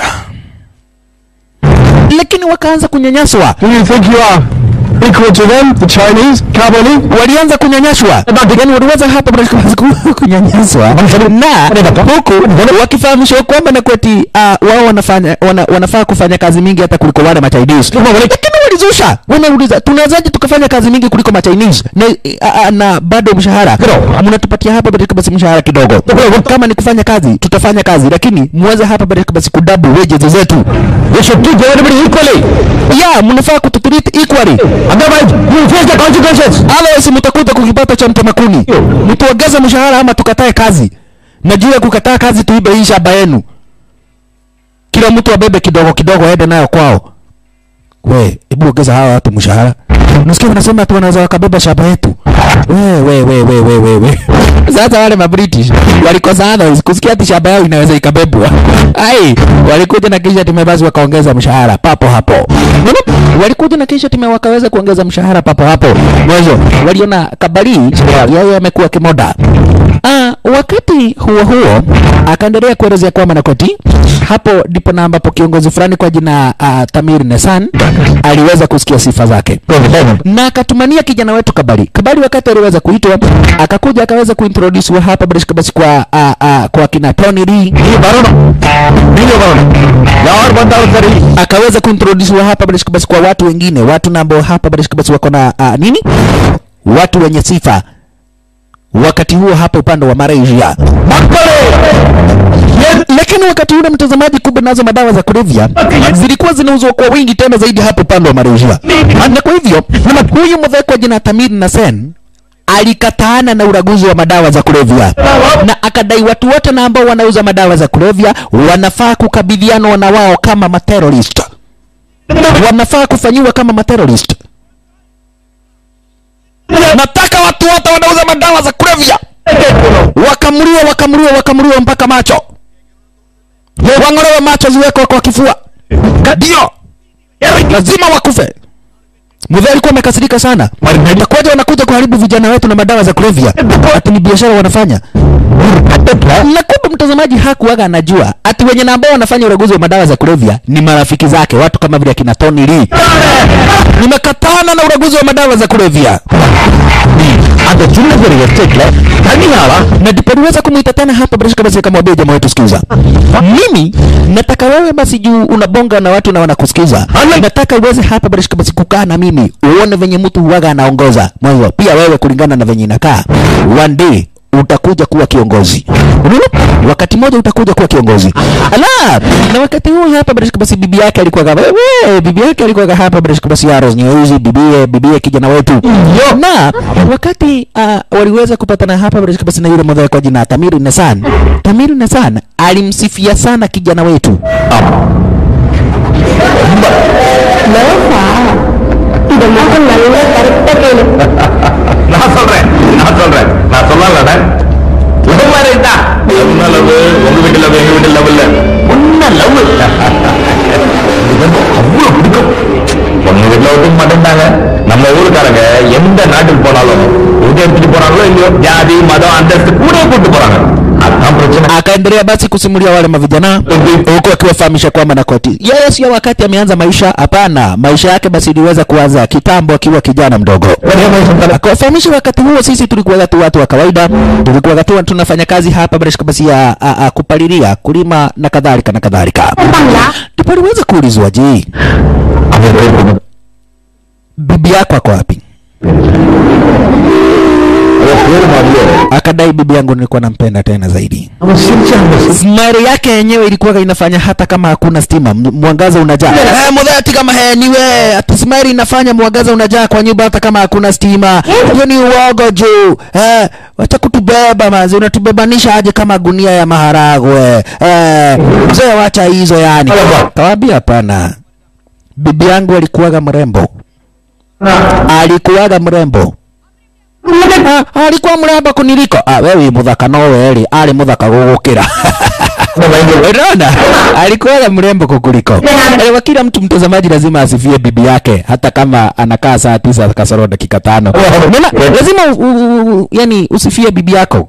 lakini wakaanza kunyanyaswa Do you think you are equal to them, the Chinese, Kabuli? walianza kunyanyaswa, yani waliweza hapa Barishka basi ku- kunyanyaswa na huku wakifahamishwa kwamba na kweti uh, wao wanafanya wana, wanafaa kufanya kazi mingi hata kuliko wale machinese lakini walizusha wanauliza tunawezaje tukafanya kazi mingi kuliko machinese na, uh, uh, na bado mshahara mnatupatia hapa Barishka basi mshahara kidogo kama ni kufanya kazi tutafanya kazi lakini muweze hapa Barishka basi kudabu wages zetu We should treat everybody equally. ya mnafaa kututreat equally Otherwise, you will face the consequences. Otherwise mtakuta kukipata cha mtamakuni. Mtuongeze mshahara ama tukatae kazi. Na juu ya kukataa kazi tuibe hii shamba yenu. Kila mtu abebe kidogo kidogo aende nayo kwao. We, hebu ongeza hawa watu mshahara. Unasikia wanasema tu wanaweza wakabeba shamba yetu. We, we, we, we, we, we, we. Sasa wale ma British walikosa others kusikia ati shamba yao inaweza ikabebwa. Ai, walikuja na kisha timu basi wakaongeza mshahara papo hapo. Walikuja na kisha timu wakaweza kuongeza mshahara papo hapo. Mwanzo waliona kabali yeye amekuwa kimoda. Ah, wakati huo huo akaendelea kuelezea kwamba Nakoti hapo ndipo na ambapo kiongozi fulani kwa jina uh, Tamir Nesan aliweza kusikia sifa zake na akatumania kijana wetu Kabali. Kabali wakati aliweza kuitwa akakuja akaweza kuintroduce hapa British basi kwa uh, uh, kwa kina Tony Lee நீ வரணும் நீங்க வரணும் யார் வந்தாலும் சரி akaweza kuintroduce hapa British basi kwa watu wengine, watu na ambao hapa British basi wako na uh, nini, watu wenye sifa wakati huo hapa upande wa Malaysia. Lakini wakati ule mtazamaji, kumbe nazo madawa za kulevya zilikuwa zinauzwa kwa wingi tena zaidi hapo upande wa Malaysia, na kwa hivyo huyu mzee kwa jina Tamir Nasen alikataana na uraguzi wa madawa za kulevya na akadai watu wote na ambao wanauza madawa za kulevya wanafaa kukabidhiana na wao kama materrorist, wanafaa kufanyiwa kama materrorist. Nataka watu wote wanauza madawa za kulevya wakamliwa, wakamliwa, wakamliwa mpaka macho, wang'olewe macho, ziwekwe kwa kifua, ndio lazima wakufe. Mzee alikuwa amekasirika sana. Itakuwaje wanakuja kuharibu vijana wetu na madawa za kulevya? Ati ni biashara wanafanya. Na kumbe mtazamaji hakuwaga anajua ati wenye na ambao wanafanya uraguzi wa madawa za kulevya ni marafiki zake, watu kama vile akina Tony Lee. Nimekatana na uraguzi wa madawa za kulevya. அந்த சின்ன பெரிய எஸ்டேட்ல தனியாளா na ndipo niweza kumwita tena hapa Brashka basi akamwambia jamaa wetu sikiza mimi nataka wewe basi juu unabonga na watu na wanakusikiza nataka uweze hapa Brashka basi kukaa na mimi uone venye mtu huwaga anaongoza mwanzo pia wewe kulingana na venye inakaa one day utakuja kuwa kiongozi. Unaona? Wakati mmoja utakuja kuwa kiongozi. Ala, na wakati huo hapa bila shaka basi bibi yake alikuwa kama wewe, bibi yake alikuwa hapa bila shaka basi Aros Nyeusi, bibie bibie kijana wetu. Na wakati uh, waliweza kupatana hapa bila shaka basi na yule mmoja kwa jina Tamiru Nasan. Tamiru Nasan alimsifia sana kijana wetu. லோசா இத மட்டும் நல்லா கரெக்டா கேளு நான் சொல்றேன் நான் சொல்றேன் நான் சொல்லலடா லவ் மேரேஜ் தான் என்ன லவ் உங்க வீட்டு லவ் எங்க வீட்டு லவ் இல்ல ஒன்ன லவ் அவ்வளவு பிடிக்கும் உங்க வீட்டுல ஒத்துக்க மாட்டேன்டாங்க நம்ம ஊருக்காரங்க எந்த நாட்டுக்கு போனாலும் எது எடுத்துட்டு போறாங்களோ இல்லையோ ஜாதி மதம் அந்தஸ்து கூட கூட்டு போறாங்க அதான் பிரச்சனை Akaendelea basi kusimulia wale mavijana huku akiwafahamisha kwamba na koti yeye sio wakati ameanza maisha, hapana. Maisha yake basi iliweza kuanza kitambo akiwa kijana mdogo. Akawafahamisha wakati huo sisi tulikuwa tu watu wa kawaida, tulikuwa tu tunafanya kazi hapa bila shaka basi ya a, a, kupalilia, kulima na kadhalika na kadhalika. Ndipo aliweza kuulizwa, je, bibi yako ako wapi? Akadai bibi yangu nilikuwa nampenda tena zaidi. Smile yake yenyewe ilikuwa inafanya hata kama hakuna stima, m- mwangaza unajaa. Eh, mudhati kama he niwe, ati smile inafanya mwangaza unajaa kwa nyumba hata kama hakuna stima. Hiyo ni uogo juu. Eh, wacha kutubeba mazi, unatubebanisha aje kama gunia ya maharagwe. Eh, mzee wacha hizo yani. Kawaambia hapana. Bibi yangu alikuwaga mrembo. Alikuwaga mrembo. Ah, alikuwa mrembo kuniliko. Ah, wewe muthaka no weri, ari muthaka gugukira. Unaona? Alikuwa mrembo kukuliko. Elewa kila mtu mtazamaji lazima asifie bibi yake hata kama anakaa saa tisa kasoro dakika tano. Unaona? Lazima u, u, u, yani usifie bibi yako.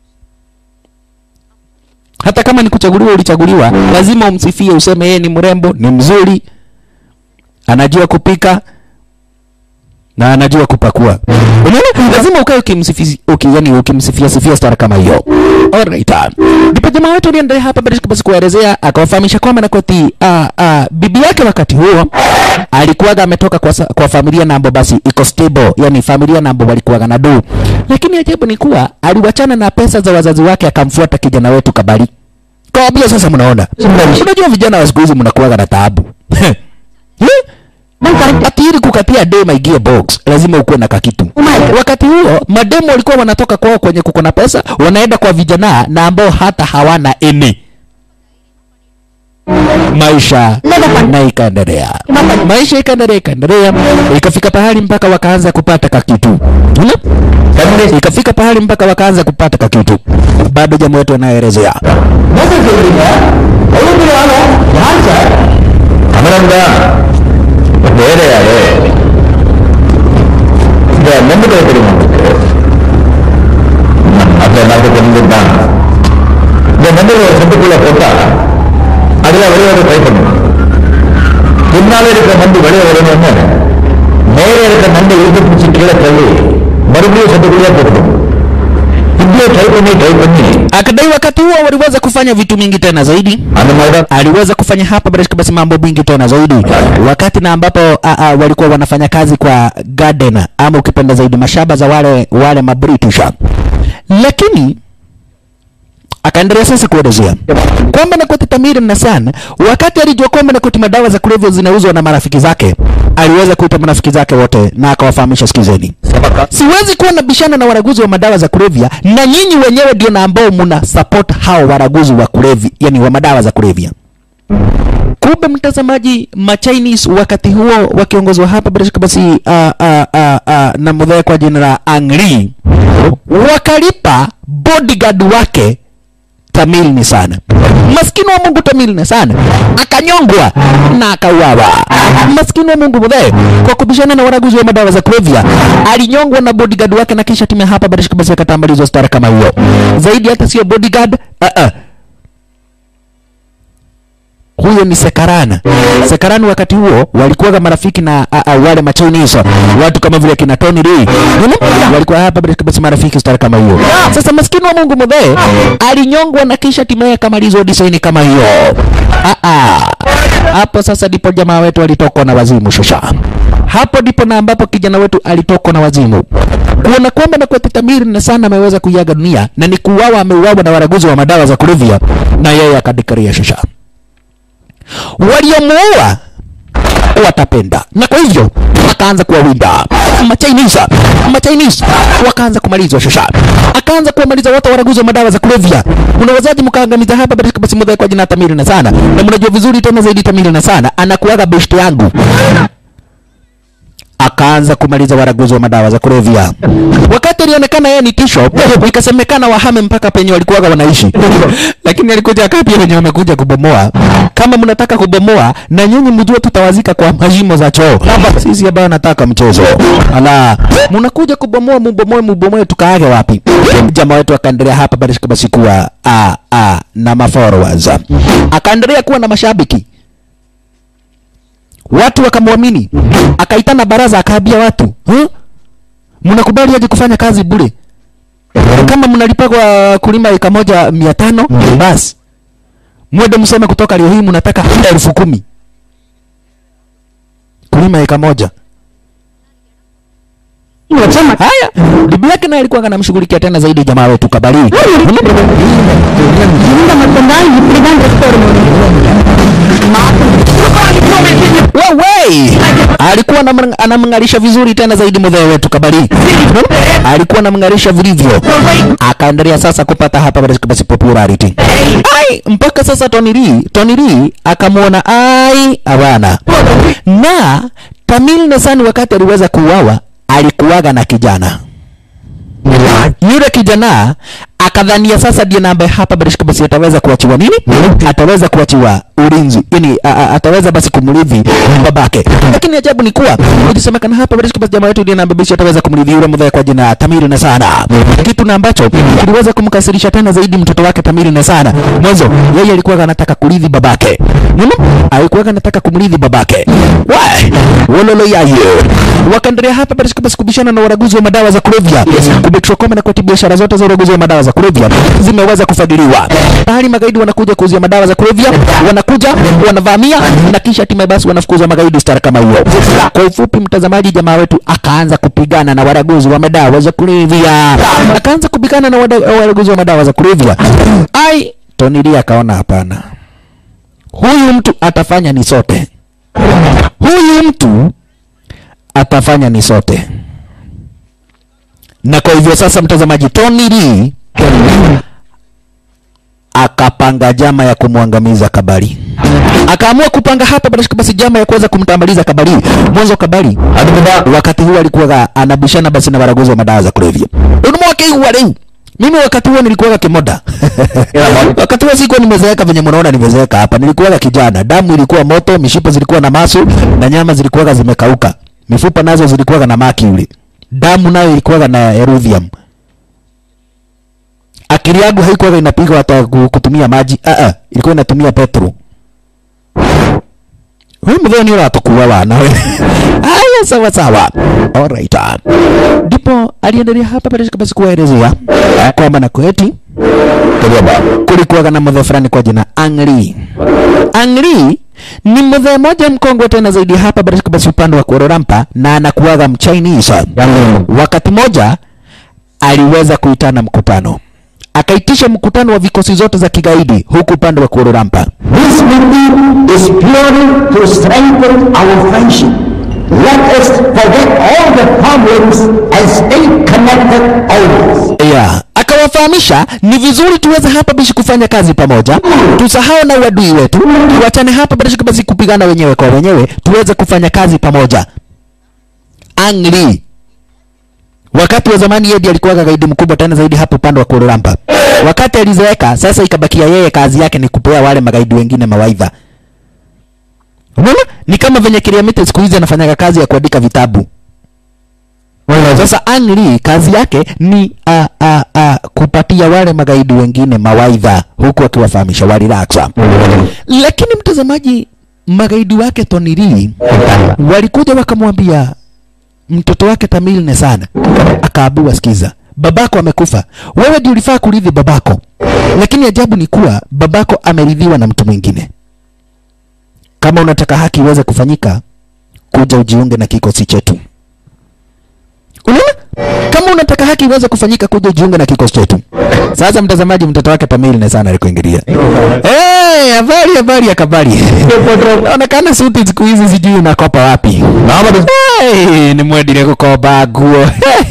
Hata kama ni kuchaguliwa ulichaguliwa, lazima umsifie useme yeye ni mrembo, ni mzuri, anajua kupika, na anajua kupakua. Unaona, lazima ukae ukimsifia uki, yani ukimsifia sifia star kama hiyo. Alright. Ndipo jamaa wetu aliendelea hapa bila basi kuelezea akawafahamisha kwamba na kwati ah, ah, bibi yake wakati huo alikuwaga ametoka kwa, sa- kwa familia na ambayo basi iko stable, yani familia na ambayo walikuwaga na do. Lakini ajabu ni kuwa aliwachana na pesa za wazazi wake akamfuata kijana wetu Kabali. Kawambia sasa, mnaona, unajua vijana wa siku hizi mnakuwaga na taabu Eh? ati ili kukatia dema ingie box lazima ukuwe na kakitu. Wakati huo mademo walikuwa wanatoka kwao kwenye kuko na pesa, wanaenda kwa vijana na ambao hata hawana ene. Maisha na ikaendelea, maisha ikaendelea, ikaendelea, ikafika pahali mpaka wakaanza kupata kakitu. Unaona? Ikafika pahali mpaka wakaanza kupata kakitu. Bado jamaa wetu anaelezea தமிழன்தான் வேற யாரு இந்த மெம்புகளை தெரியுமா உங்களுக்கு அந்த நாட்டு தெரிஞ்சுதான் இந்த மெம்புகளை செட்டுக்குள்ள போட்டா அதுல வெளியே ட்ரை பண்ணணும் பின்னால இருக்கிற நண்டு வெளியே வரணும்னு மேலே இருக்கிற நண்டு இழுத்து பிடிச்சி கீழே தள்ளி மறுபடியும் செட்டுக்குள்ளே போட்டணும் இப்படியே ட்ரை பண்ணி ட்ரை பண்ணி akadai wakati huo waliweza kufanya vitu mingi tena zaidi அந்த மாதிரிதான் aliweza kufanya hapa bila shaka basi mambo mingi tena zaidi wakati na ambapo a, a, walikuwa wanafanya kazi kwa garden ama ukipenda zaidi mashamba za wale wale mabritisha lakini akaendelea sasa kuelezea kwamba Nakoti Tamir Nasan wakati alijua kwamba Nakoti madawa za kulevya zinauzwa na marafiki zake, aliweza kuita marafiki zake wote na akawafahamisha, sikizeni, siwezi kuwa na bishana na waraguzi wa madawa za kulevya, na nyinyi wenyewe ndio na ambao mna support hao waraguzi wa kulevya, yani wa madawa za kulevya. Kumbe mtazamaji, ma Chinese wakati huo wakiongozwa hapa bila shaka basi uh, uh, uh, uh, na mudhee kwa jina la Ang Lee wakalipa bodyguard wake Tamil ni sana maskini wa Mungu Tamil ni sana akanyongwa na akauawa. Maskini wa Mungu mudhee kwa kubishana na waraguzi wa madawa za kulevya alinyongwa na bodyguard wake, na kisha timu hapa bila shaka basi akatambalizwa stara kama hiyo. Zaidi hata sio bodyguard uh -uh. huyo ni Sekaran. Sekaran wakati huo walikuwa marafiki na a, a, wale ma Chinese watu kama vile kina Tony Lee Unaona? walikuwa hapa bila kabisa marafiki star kama hiyo. Sasa maskini wa Mungu mzee alinyongwa na kisha timaye akamalizwa design kama hiyo. Ah ah. Hapo sasa ndipo jamaa wetu alitokwa na wazimu shusha. Hapo ndipo na ambapo kijana wetu alitokwa na wazimu kuona kwamba na kwetu Tamiri na sana ameweza kuiaga dunia na ni kuuawa, ameuawa na waraguzi wa madawa za kulevya, na yeye akadikaria shusha waliomuua watapenda, na kwa hivyo akaanza kuwawinda Machinese. Machinese wakaanza kumalizwa shusha, akaanza kuwamaliza wote waraguzi wa madawa za kulevya. Unawezaje mkaangamiza hapa basi basi mudai kwa jina Tamiri na sana, na mnajua vizuri tena zaidi Tamiri na sana anakuaga best yangu akaanza kumaliza waraguzi wa madawa za kulevya. Wakati alionekana yeye ni tisho, ikasemekana wahame mpaka penye walikuwaga wanaishi, lakini alikuja akapia wenye wamekuja kubomoa. Kama mnataka kubomoa, na nyinyi mjue tutawazika kwa mashimo za choo. Sisi ambao nataka mchezo, ala, mnakuja kubomoa, mubomoe, mubomoe, tukaage wapi? Jamaa wetu akaendelea hapa basi basi kuwa a a na mafollowers, akaendelea kuwa na mashabiki watu wakamwamini, akaitana baraza, akaambia watu huh? mnakubali aje kufanya kazi bure? Kama mnalipagwa kulima eka moja mia tano basi mwende mseme kutoka leo hii mnataka elfu kumi kulima eka moja. Haya, bibi yake naye alikuwa anamshughulikia tena zaidi jamaa wetu Kabali. இந்த மட்டும்தான் இப்படிதான் dress Wewe alikuwa anamng- anamng'arisha vizuri tena zaidi mzee wetu Kabali. Alikuwa anamng'arisha vilivyo. Akaendelea sasa kupata hapa basi basi popularity. Ai, mpaka sasa Tony Lee, Tony Lee akamwona ai hapana. Na Tamil Nasan wakati aliweza kuuawa alikuwaga na kijana. Yule kijana akadhania sasa ndiye na ambaye hapa Barishka basi ataweza kuachiwa nini? Ataweza kuachiwa ulinzi, yani a, a, ataweza basi kumrithi babake. Lakini ajabu ni kuwa ilisemekana hapa Barishka basi jamaa yetu ndiye na ambaye basi ataweza kumrithi yule mdhaya kwa jina Tamiri na sana, kitu na ambacho kiliweza kumkasirisha tena zaidi mtoto wake Tamiri na sana. Mwanzo yeye alikuwa anataka kurithi babake, Unaona? alikuwa anataka kumrithi babake. Wai, wololo yayo wakaendelea hapa Barishka basi kubishana na waraguzi wa madawa za kulevya, kubekishwa kwamba na kati biashara zote za uraguzi wa madawa za kulevya zimeweza kufadhiliwa. Tayari magaidi wanakuja kuuzia madawa za kulevya, wanakuja wanavamia, na kisha hatimaye basi wanafukuza magaidi star kama hiyo. Kwa ufupi, mtazamaji, jamaa wetu akaanza kupigana na waraguzi wa madawa za kulevya, akaanza kupigana na wada- waraguzi wa madawa za kulevya. Ai, Tony Lee akaona hapana, huyu mtu atafanya ni sote, huyu mtu atafanya ni sote na kwa hivyo sasa, mtazamaji, Tony Lee akapanga jama ya kumwangamiza Kabali, akaamua kupanga hapa basi basi jama ya kuweza kumtambaliza Kabali. Mwanzo Kabali wakati huo alikuwa anabishana basi na waraguzi wa madawa za kulevya. Unamwake huwa leo mimi wakati huo nilikuwa kimoda wakati huo sikuwa nimezeeka venye mnaona nimezeeka hapa. Nilikuwa kijana, damu ilikuwa moto, mishipa zilikuwa na masu na nyama zilikuwa zimekauka, mifupa nazo zilikuwa na maki ule damu nayo ilikuwa na eruvium. Akili yangu haikuwa inapiga hata ku- kutumia maji, ah ah, ilikuwa inatumia petro. Wewe mdhani ni uratukua wana wewe. Haya, sawa sawa. Alright. Ndipo aliendelea hapa pale basi kuwaelezea kwamba na kweti kulikuwa na mdhe fulani kwa jina Angli. Angli ni mdhe mmoja mkongwe tena zaidi hapa basi basi upande wa Kuala Lumpur na anakuwaga mchinese. Wakati moja aliweza kuitana mkutano, akaitisha mkutano wa vikosi zote za kigaidi huku upande wa Kuala Lumpur. This meeting is purely to strengthen our friendship. Let us forget all the problems and stay connected always. Yeah. Akawafahamisha ni vizuri tuweze hapa bishi kufanya kazi pamoja, tusahau na uadui wetu, tuachane hapa basi basi kupigana wenyewe kwa wenyewe, tuweze kufanya kazi pamoja. Angli wakati wa zamani yeye ndiye alikuwa gaidi mkubwa tena zaidi hapo upande wa Kuala Lumpur. Wakati alizeeka, sasa ikabakia yeye kazi yake ni kupea wale magaidi wengine mawaidha. Unaona? Ni kama venye Kiriamite siku hizi anafanyaga kazi ya kuandika vitabu. Sasa Ang Lee kazi yake ni a, a, a, kupatia wale magaidi wengine mawaidha huku akiwafahamisha wa relax. Lakini mtazamaji, magaidi wake Tony Lee walikuja wakamwambia mtoto wake Tamil ne sana, akaambiwa sikiza, babako amekufa, wewe ndio ulifaa kurithi babako, lakini ajabu ni kuwa babako ameridhiwa na mtu mwingine. Kama unataka haki iweze kufanyika, kuja ujiunge na kikosi chetu. Unaona? Kama unataka haki iweze kufanyika, kuja ujiunge na kikosi chetu. Sasa mtazamaji, mtoto wake Pamili na sana alikuingilia. Eh, habari habari ya kabari. Inaonekana suti siku hizi sijui unakopa wapi. Hey, ni mwendile kukoba nguo.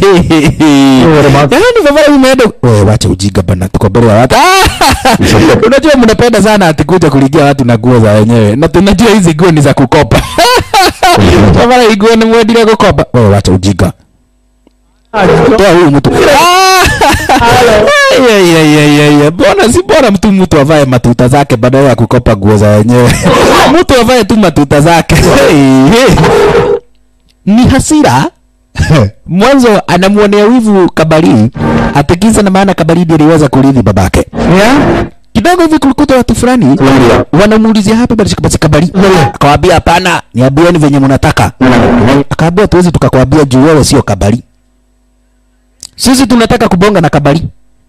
Yaani baba umeenda wewe wacha ujinga bana tuko mbele ya watu. Ah! Unajua mnapenda sana ati kuja kuligia watu na nguo za wenyewe. Na tunajua hizi nguo ni za kukopa. Baba hii nguo ni mwendile kukopa. Wewe wacha ujinga. Toa huyu mtu. Ah! Ya, ya, ya, ya, ya. Bora si bora mtu mtu avae matuta zake badala ya kukopa nguo za wenyewe. mtu avae tu matuta zake. Hey, hey. Ni hasira. Mwanzo anamuonea wivu Kabari atikisa na maana Kabari ndiye aliweza kurithi babake. Kidogo hivi kulikuta watu fulani wanamuulizia hapa basi basi Kabari. Akawaambia hapana, niambieni venye mnataka. Akaambia tuwezi tukakwambia juu wewe sio Kabari. Sisi tunataka kubonga na Kabari.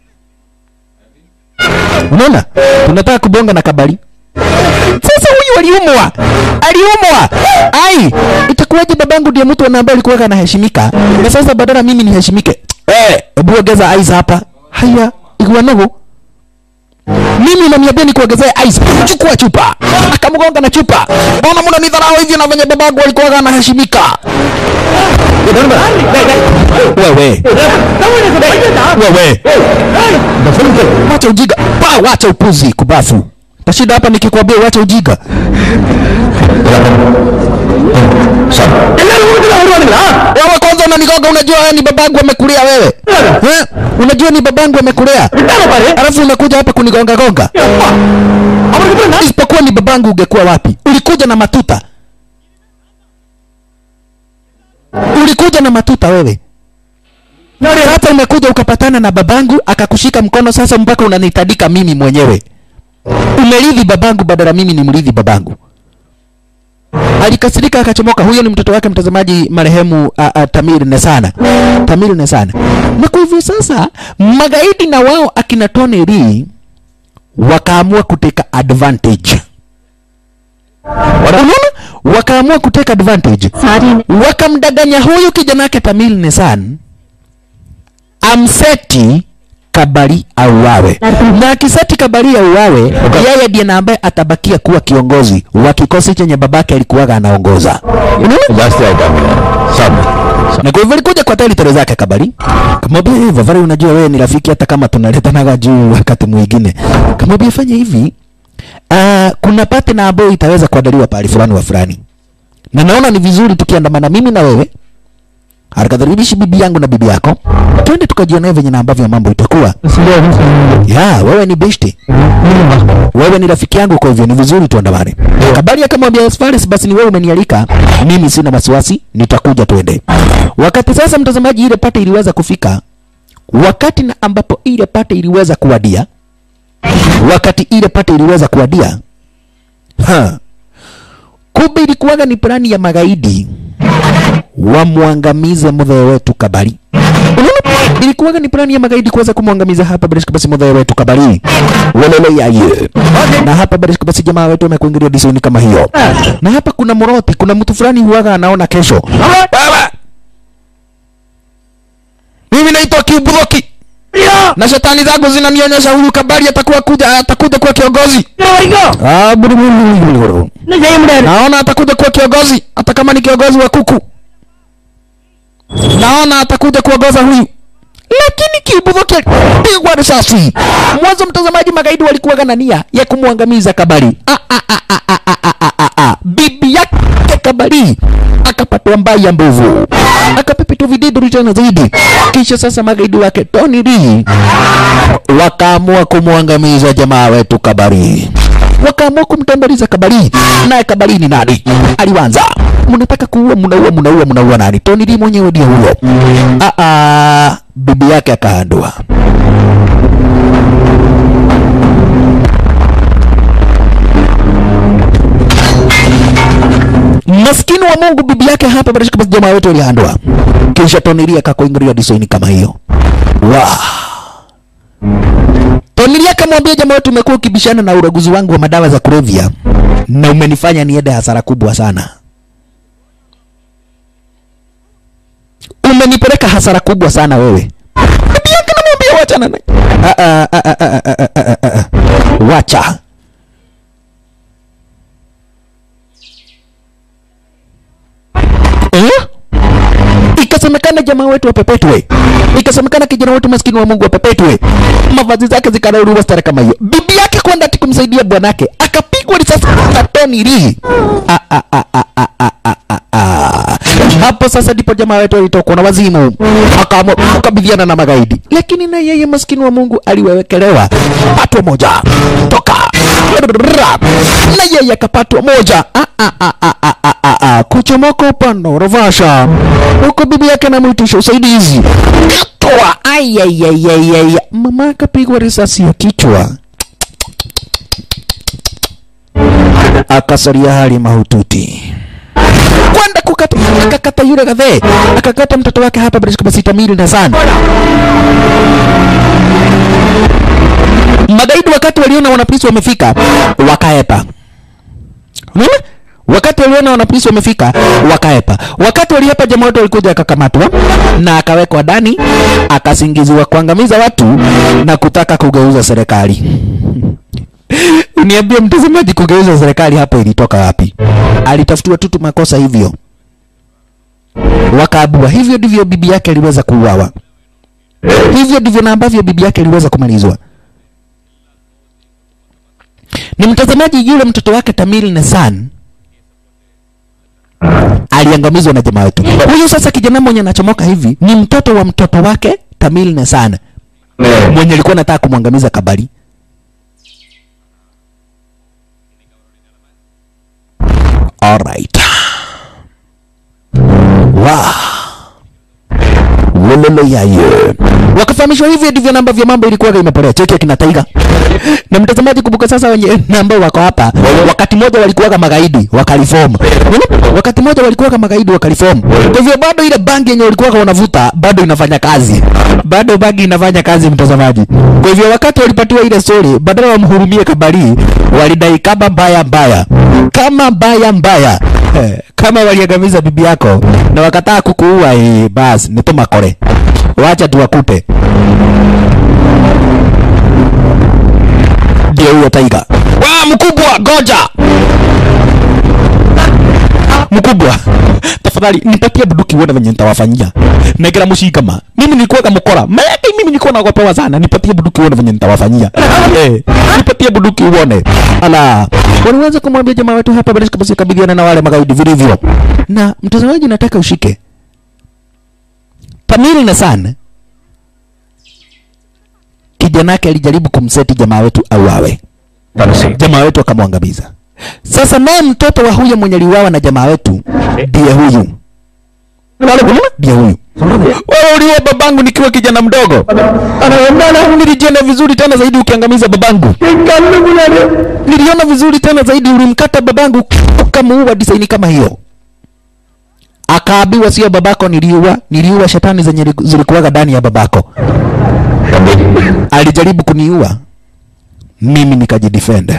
Unaona? Tunataka kubonga na Kabari. Sasa huyu aliumwa. Aliumwa. Ai, itakuwaje babangu ndiye mtu ambaye alikuwa anaheshimika? Na sasa badala mimi niheshimike. Eh, hebu ongeza ice hapa. Haya, ikuwa nago. Mimi naniambia ni kuongezea ice. Chukua chupa. Akamgonga na chupa. Mbona mna nidharau hivyo na venye babangu alikuwa anaheshimika? Wewe. Wewe. Wacha ujiga. Pa, wacha upuzi kubafu. Tashinda hapa nikikwambia wacha ujiga. Wewe kwanza unanigonga, unajua wewe ni babangu amekulea wewe. Eh? Unajua ni babangu amekulea. Alafu unakuja hapa kunigonga gonga. Isipokuwa ni babangu ungekuwa wapi? Ulikuja na matuta. Ulikuja na matuta wewe. Sasa umekuja ukapatana na babangu akakushika mkono, sasa mpaka unanitadika mimi mwenyewe. Umerithi babangu badala mimi ni mrithi babangu. Alikasirika akachomoka. Huyo ni mtoto wake mtazamaji, marehemu a, a, Tamir Nesana. Tamir Nesana. Na kwa hivyo sasa magaidi na wao akina Tony Lee wakaamua kuteka advantage. Unaona? Wakaamua kuteka advantage. Sorry. Wakamdanganya huyu kijana wake Tamil Nisan amseti Kabari auawe, na akiseti Kabari auawe, yeye ndiye na ambaye atabakia kuwa kiongozi wa kikosi chenye babake alikuwaga anaongoza. Unaona? ಜಾಸ್ತಿ ಆಯ್ತಾ Sab na kwa hivyo alikuja kwa territory zake Kabari, kamwambia hivi, Vavari, unajua wewe ni rafiki, hata kama tunaletanaga juu wakati mwingine. Kamwambia fanya hivi, uh, kuna pate na ambayo itaweza kuandaliwa pahali fulani wa fulani, na naona ni vizuri tukiandamana mimi na wewe harakadharibishi bibi yangu na bibi yako, twende tukajionea venye na ambavyo mambo itakuwa. Ya, wewe ni beshte, wewe ni rafiki yangu, kwa hivyo ni vizuri tuandamane. Kabari akamwambia as far as basi ni wewe umenialika, mimi sina wasiwasi, nitakuja twende. Wakati sasa, mtazamaji, ile pate iliweza kufika, wakati na ambapo ile pate iliweza kuwadia, wakati ile pate iliweza kuwadia, ha, kumbe ilikuwaga ni plani ya magaidi wamwangamize mudhee wetu Kabari. Unaona? Ilikuwaga ni plani ya magaidi kuweza kumwangamiza hapa Barishka basi mudhee wetu Kabari. Walele yaye. Na hapa Barishka basi jamaa wetu amekuingilia disoni kama hiyo. Na hapa kuna moroti, kuna mtu fulani huwaga anaona kesho. Baba! Mimi naitwa Kiburoki. Na shetani zangu zinanionyesha huyu Kabari atakuwa kuja atakuja kuwa kiongozi. Ah, buru buru buru buru. Naona atakuja kuwa kiongozi hata kama ni kiongozi wa kuku. Naona atakuja kuongoza huyu. Lakini Kiburoki pigwa risasi. Mwanzo mtazamaji, magaidi walikuwa na nia ya kumwangamiza Kabari. Ah, ah, ah, ah, ah, ah, ah, ah, ah. Bibi yake Kabari akapata akapatwa mbaya mbovu akapepetu vididuri tena zaidi kisha sasa magaidi wake Tony Lee wakaamua kumwangamiza jamaa wetu Kabari wakaamua kumtembeliza Kabari naye Kabari ni nani aliwanza mnataka kuua mnaua mnaua mnaua nani Tony Lee mwenyewe ndio huyo ah ah bibi yake akaandua maskini wa Mungu bibi yake hapa barashika basi jamaa wetu alihandwa kisha Tony Lee akakuingilia design kama hiyo wow. Tony Lee akamwambia jamaa wetu umekuwa ukibishana na uraguzi wangu wa madawa za kulevya na umenifanya niende hasara kubwa sana umenipeleka hasara kubwa sana wewe bibi yake namwambia wachana naye Ah, ah, ah, ah, ah, ah, ah, ah, ah. wacha eh? ikasemekana jamaa wetu wapepetwe ikasemekana kijana wetu maskini wa mungu wapepetwe mavazi zake zikarauliwa stara kama hiyo bibi yake kwenda ati kumsaidia bwanake akapigwa risasi na Tony Lee Ah, ah, ah, ah, ah, ah, ah, ah, ah. hapo sasa ndipo jamaa wetu alitokwa na wazimu akaamua kukabiliana na magaidi lakini na yeye maskini wa mungu aliwewekelewa patwa moja toka na yeye akapatwa moja ah, ah, ah, ah, ah, ah, ah, ah. kuchomoka upande wa Ravasha huko bibi yake anamwitisha usaidizi katwa ayayayayaya mama akapigwa risasi ya kichwa akasalia hali mahututi kwenda kukata akakata yule gadhe akakata mtoto wake hapa bila kama sita mili na sana magaidi wakati waliona wanapolisi wamefika wakaepa unaona wakati waliona wanapolisi wamefika wakaepa wakati waliepa jamaa wote walikuja akakamatwa na akawekwa ndani akasingiziwa kuangamiza watu na kutaka kugeuza serikali Uniambie mtazamaji, kugeuza serikali hapo ilitoka wapi? Alitafutiwa tu tu makosa hivyo, wakaabua. Hivyo ndivyo bibi yake aliweza kuuawa, hivyo ndivyo na ambavyo bibi yake aliweza kumalizwa. Ni mtazamaji, yule mtoto wake Tamil Nasan aliangamizwa na jamaa wetu huyu. Sasa kijana mwenye anachomoka hivi ni mtoto wa mtoto wake Tamil Nasan mwenye alikuwa anataka kumwangamiza Kabari. Alright. Wow. Wololo yaye. Wakafahamishwa hivyo ndivyo namba vya mambo ilikuwa imepotea. Cheki akina Taiga. Na mtazamaji, kumbuka sasa wenye namba wako hapa, wakati mmoja walikuwa magaidi wakaliform. Unaona? Wakati mmoja walikuwa magaidi wakaliform. Kwa hivyo bado ile bangi yenye walikuwa wanavuta bado inafanya kazi. Bado bangi inafanya kazi mtazamaji. Kwa hivyo wakati walipatiwa ile story, badala wamhurumie Kabari, walidai kama mbaya mbaya. Kama mbaya mbaya. Eh, kama waliangamiza bibi yako na wakataa kukuua, eh, basi ni tumakore. Wacha tuwakupe. Ndio huyo Taiga. Wa mkubwa, goja mkubwa tafadhali nipatie bunduki uone venye nitawafanyia negera mushikama mimi nilikuwa mkora mayake mimi nilikuwa naogopewa sana nipatie bunduki uone venye nitawafanyia eh nipatie bunduki uone ala waliweza kumwambia jamaa wetu hapa basi kabisa kabiliana na wale magaidi vilivyo na mtazamaji nataka ushike Tamil na sana kijana yake alijaribu kumseti jamaa wetu auawe jamaa wetu akamwangamiza sasa naye mtoto wa huyo mwenye aliuawa na jamaa wetu ndiye huyu ndiye huyu wewe uliua babangu nikiwa kijana mdogo anaendana nilijiona vizuri tena zaidi ukiangamiza babangu niliona vizuri tena zaidi ulimkata babangu ukamuua disaini kama hiyo akaambiwa sio babako niliua niliua shetani zenye zilikuwaga ndani ya babako alijaribu kuniua mimi nikajidefend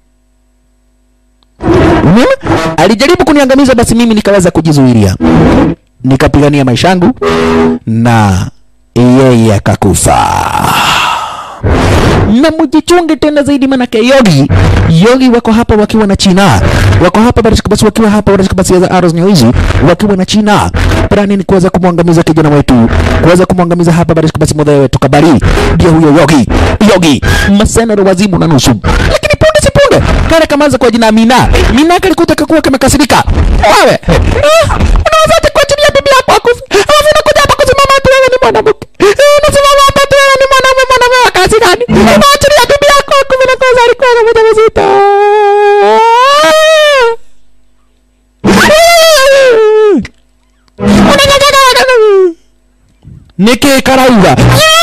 Unaona? Alijaribu kuniangamiza, basi mimi nikaweza kujizuilia, nikapigania maisha yangu na yeye akakufa. Na mjichunge tena zaidi, manake Yogi Yogi wako hapa wakiwa na China, wako hapa basi basi wakiwa hapa basi basi za Arrows News wakiwa na China. Plani ni kuweza kumwangamiza kijana wetu, kuweza kumwangamiza hapa basi basi mwadhae wetu Kabari, ndio huyo Yogi Yogi masenero wazimu na nusu, lakini punde si punde kale kamaza kwa jina Mina. Mina kalikuta kakuwa kamekasirika. Wewe ah, niki karauga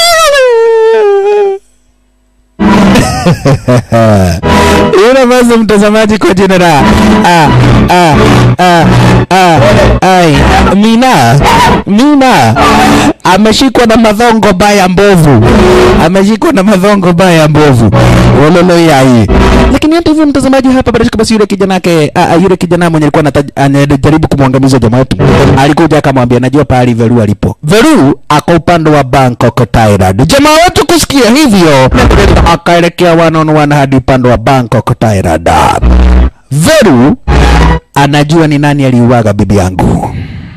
Yule basi mtazamaji kwa jina la ah, ah, ah, ah, ai, Mina Mina ameshikwa na madhongo baya mbovu, ameshikwa na madhongo baya mbovu, wololo yai. Lakini hata hivyo, mtazamaji, hapa bila shaka basi yule kijana yake ah, ah, yule kijana mwenye alikuwa anata- anajaribu kumwangamiza jamaa wetu alikuja akamwambia, najua pahali Veru alipo. Veru ako upande wa Bangkok, Thailand. Jamaa wetu kusikia hivyo akaelekea one on one hadi upande wa Bangkok, Thailand. Veru anajua ni nani aliuaga bibi yangu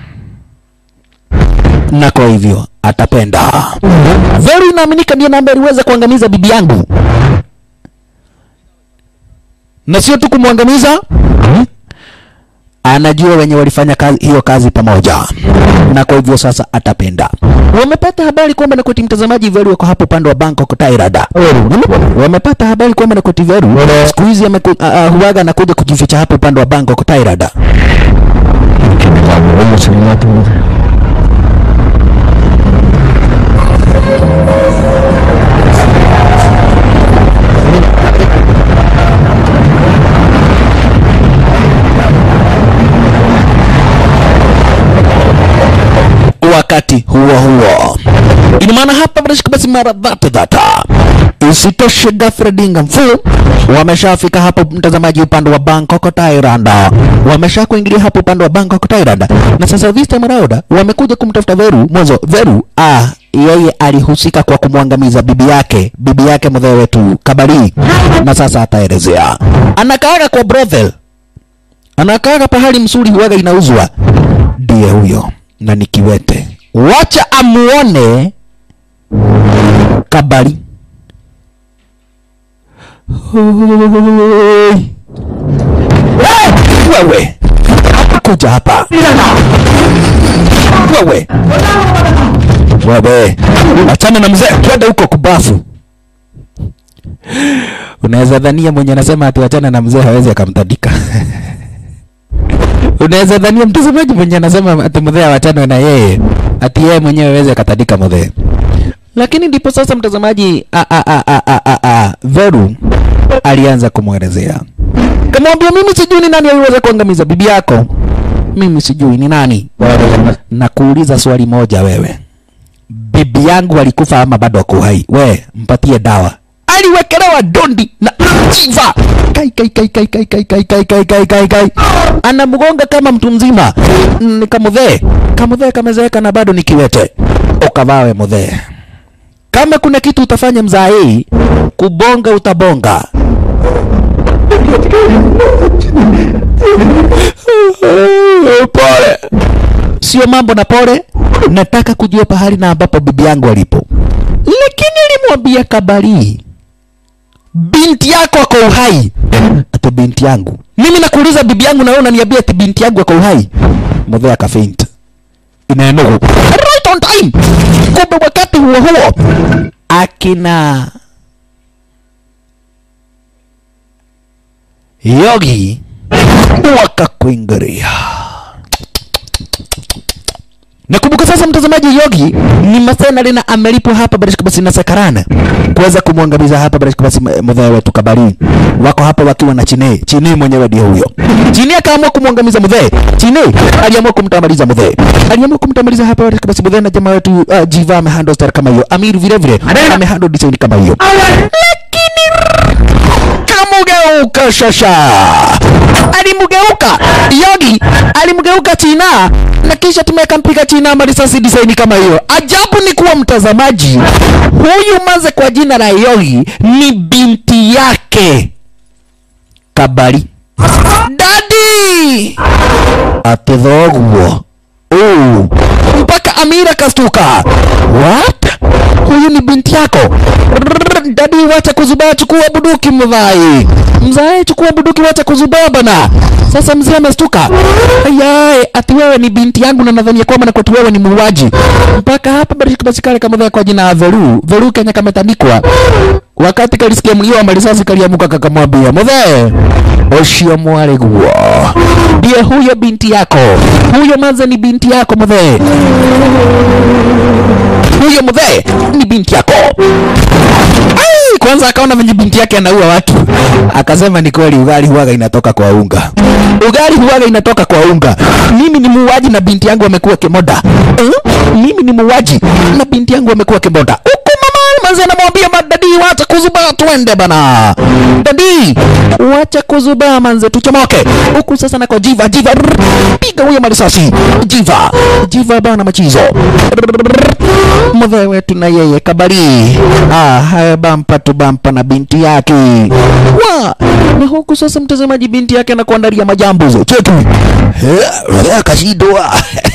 na kwa hivyo atapenda. Veru inaaminika ndiye namba aliweza kuangamiza bibi yangu, na sio tu kumwangamiza, anajua wenye walifanya kazi, hiyo kazi pamoja, na kwa hivyo sasa atapenda. Wamepata habari kwamba Nakoti mtazamaji, Veru wako hapo upande wa Bangkok, Thailand. Wamepata habari kwamba Nakoti Veru siku hizi ameku- ah, ah, huwaga anakuja kujificha hapo upande wa Bangkok, Thailand. Kamu sering ngatu. wakati huo huo. Ina maana hapa bila shaka basi mara dhata dhata. Isitoshe ghafla dinga mfu wameshafika hapo, mtazamaji, upande wa Bangkok Thailand, wamesha kuingilia hapo upande wa Bangkok Thailand, na sasa this time around wamekuja kumtafuta Veru. Mwanzo Veru ah, yeye alihusika kwa kumwangamiza bibi yake, bibi yake mzee wetu Kabari, na sasa ataelezea. Anakaaga kwa brothel, anakaaga pahali msuri huwaga inauzwa, ndiye huyo na ni kiwete. Wacha amuone Kabari. Hoi. Eh, Wewe kuja hapa wewe, wewe achana na mzee, twende huko kubafu. Unaweza dhania mwenye anasema ati achana na mzee hawezi akamtandika. Unaweza dhania mtazamaji mwenye anasema ati mzee awachanwe na yeye ati yeye mwenyewe hawezi akatandika mzee. Lakini ndipo sasa mtazamaji, a, a, a, a, a, a, a, Veru alianza kumwelezea, kamwambia, mimi sijui ni nani aliweza kuangamiza bibi yako, mimi sijui ni nani. Na kuuliza swali moja, wewe, bibi yangu alikufa ama bado ako hai? We mpatie dawa. Aliwekelewa dondi na jiva kai kai kai kai kai kai kai kai kai kai kai kai, anamgonga kama mtu mzima. Ni kamudhee kamudhee kamezeeka na bado ni kiwete. Ukavawe mudhee, kama kuna kitu utafanya mzaa hii kubonga, utabonga. Pole, sio mambo na pole. Nataka kujua pahali na ambapo bibi yangu alipo, lakini alimwambia Kabari, binti yako ako uhai. Ati binti yangu? Mimi nakuuliza bibi yangu, na wewe unaniambia ati binti yangu ako uhai? Mzee akafaint inaenugu right on time. Kumbe wakati huo huo akina Yogi wakakuingilia. Nakumbuka sasa, mtazamaji, Yogi ni masenari na amelipwa hapa bila shaka basi na Sakarana kuweza kumwangamiza hapa bila shaka basi mzee wetu Kabari. Wako hapa wakiwa na Chine. Chine mwenyewe ndio huyo. Chine akaamua kumwangamiza mzee. Chine aliamua kumtamaliza mzee. Aliamua kumtamaliza hapa bila shaka basi mzee na jamaa wetu uh, Jiva amehandle star kama hiyo. Amir vile vile amehandle design kama hiyo. Lakini kamugeuka shasha, alimgeuka Yogi, alimgeuka China na kisha tumeweka mpiga China marisasi design kama hiyo. Ajabu ni kuwa mtazamaji, huyu maze kwa jina la Yogi ni binti yake Kabari. Dadi atidhoguo uh, mpaka Amira kastuka. What? Huyu ni binti yako? Rrrr, Dadi, wacha kuzubaa, chukua buduki mvai. Mzae, chukua buduki, wacha kuzubaa bana. Sasa mzee amestuka. Ayaye, ati wewe ni binti yangu na nadhania kwamba na kwetu wewe ni muuaji. Mpaka hapa bado basi kale kama vile kwa jina la Veru. Veru Kenya kametandikwa. Wakati kalisikia mlio wa marisasi kaliamuka kakamwambia, "Mzee, ucio mwari guo." Ndiye huyo binti yako. Huyo manze ni binti yako mzee. huyo mzee ni binti yako Ai, kwanza akaona venye binti yake anaua watu akasema ni kweli ugali huwaga inatoka kwa unga ugali huwaga inatoka kwa unga mimi ni muuaji na binti yangu amekuwa kimoda eh? mimi ni muuaji na binti yangu amekuwa kimoda huku mama manzi anamwambia madadi wacha kuzubaa tuende bana dadi wacha kuzubaa manze tuchomoke huku sasa nako jiva jiva rrr, piga huyo marisasi jiva jiva bana machizo mzee wetu na yeye kabari ah, haya bampa tu bampa na binti yake wa na huku sasa mtazamaji binti yake anakuandalia majambo cheki Eh, akashindwa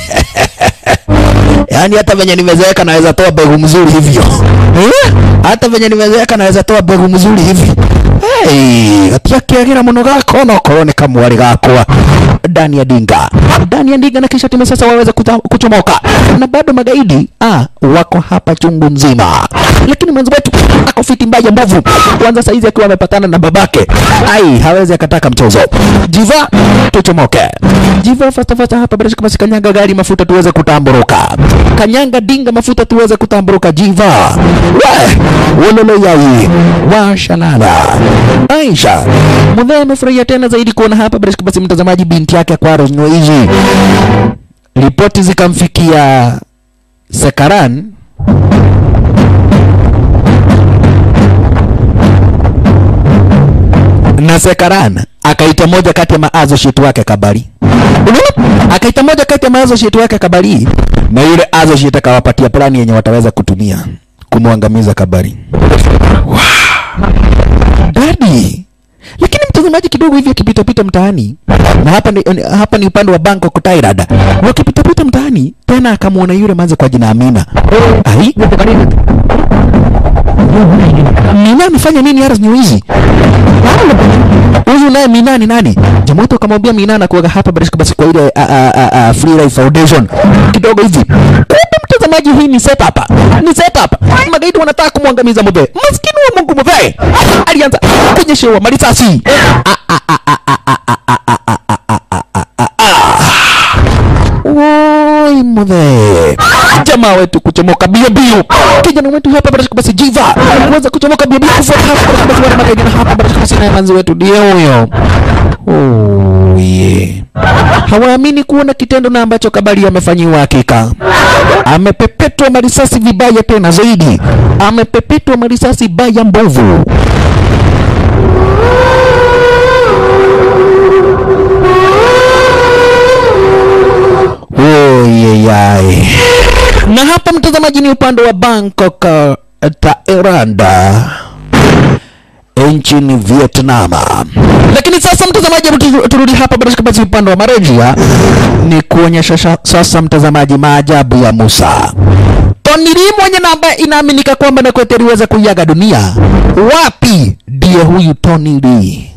yaani hata venye nimezeeka naweza toa mbegu mzuri hivyo eh? hata venye nimezeeka naweza toa mbegu mzuri hivi hey, gatiakiagira muno gako nokorwo nĩ kamwari gakwa ndani ya dinga ndani ya dinga na kisha timu sasa waweza kuta- kuchomoka na bado magaidi ah, wako hapa chungu mzima lakini mwenzi wetu ako fiti mbaya mbovu kwanza saizi akiwa amepatana na babake ai hawezi akataka mchezo jiva tuchomoke jiva fasta fasta hapa bila shaka basi kanyanga gari mafuta tuweze kutamburuka kanyanga dinga mafuta tuweze kutamburuka jiva we wololo yai washalala aisha mudhee amefurahia tena zaidi kuona hapa bila shaka basi mtazamaji binti yake akwaro hizi ripoti zikamfikia sekaran na Sekaran akaita moja kati ya maassociate wake Kabari. Unaona? Akaita moja kati ya maassociate wake Kabari na yule associate akawapatia plani yenye wataweza kutumia kumwangamiza Kabari. Wow. Dadi. Lakini mtazamaji kidogo hivi akipitapita mtaani na hapa ni, hapa ni upande wa Bangkok Thailand. Wakipitapita mtaani tena akamwona yule manze kwa jina Amina. Ai, Mina amefanya nini Aras New hizi? Huyu naye Mina ni nani? Jamaa wetu akamwambia Mina anakuwaga hapa basi basi kwa ile a, a, a, a, Free Life Foundation kidogo hivi. Kumbe mtazamaji, hii ni setup. Ni setup. Magaidi wanataka kumwangamiza Mudhe. Maskini wa Mungu Mudhe. Alianza kunyeshewa marisasi. Ah, ah, ah, ah, ah, ah, ah, ah, ah, ah, ah, ah, ah, ah. Woi mudhe jamaa wetu kuchomoka bio bio kijana wetu hapa barashika basi jiva kuweza kuchomoka bio bio kufuata hapa barashika basi wana magaidi na hapa barashika basi naye manzi wetu ndiye huyo oh yeah hawaamini kuona kitendo na ambacho kabali amefanyiwa hakika amepepetwa marisasi vibaya tena zaidi amepepetwa marisasi baya mbovu Oyeyai. Na hapa mtazamaji, ni upande wa Bangkok, uh, Thailand nchini Vietnam. Lakini sasa mtazamaji, hebu tu- turudi hapa bila shaka basi upande wa Malaysia, ni kuonyesha sha- sasa mtazamaji maajabu ya Musa. Tony Lee mwenye na ambaye inaaminika kwamba Nakwete aliweza kuiaga dunia, wapi ndiye huyu Tony Lee?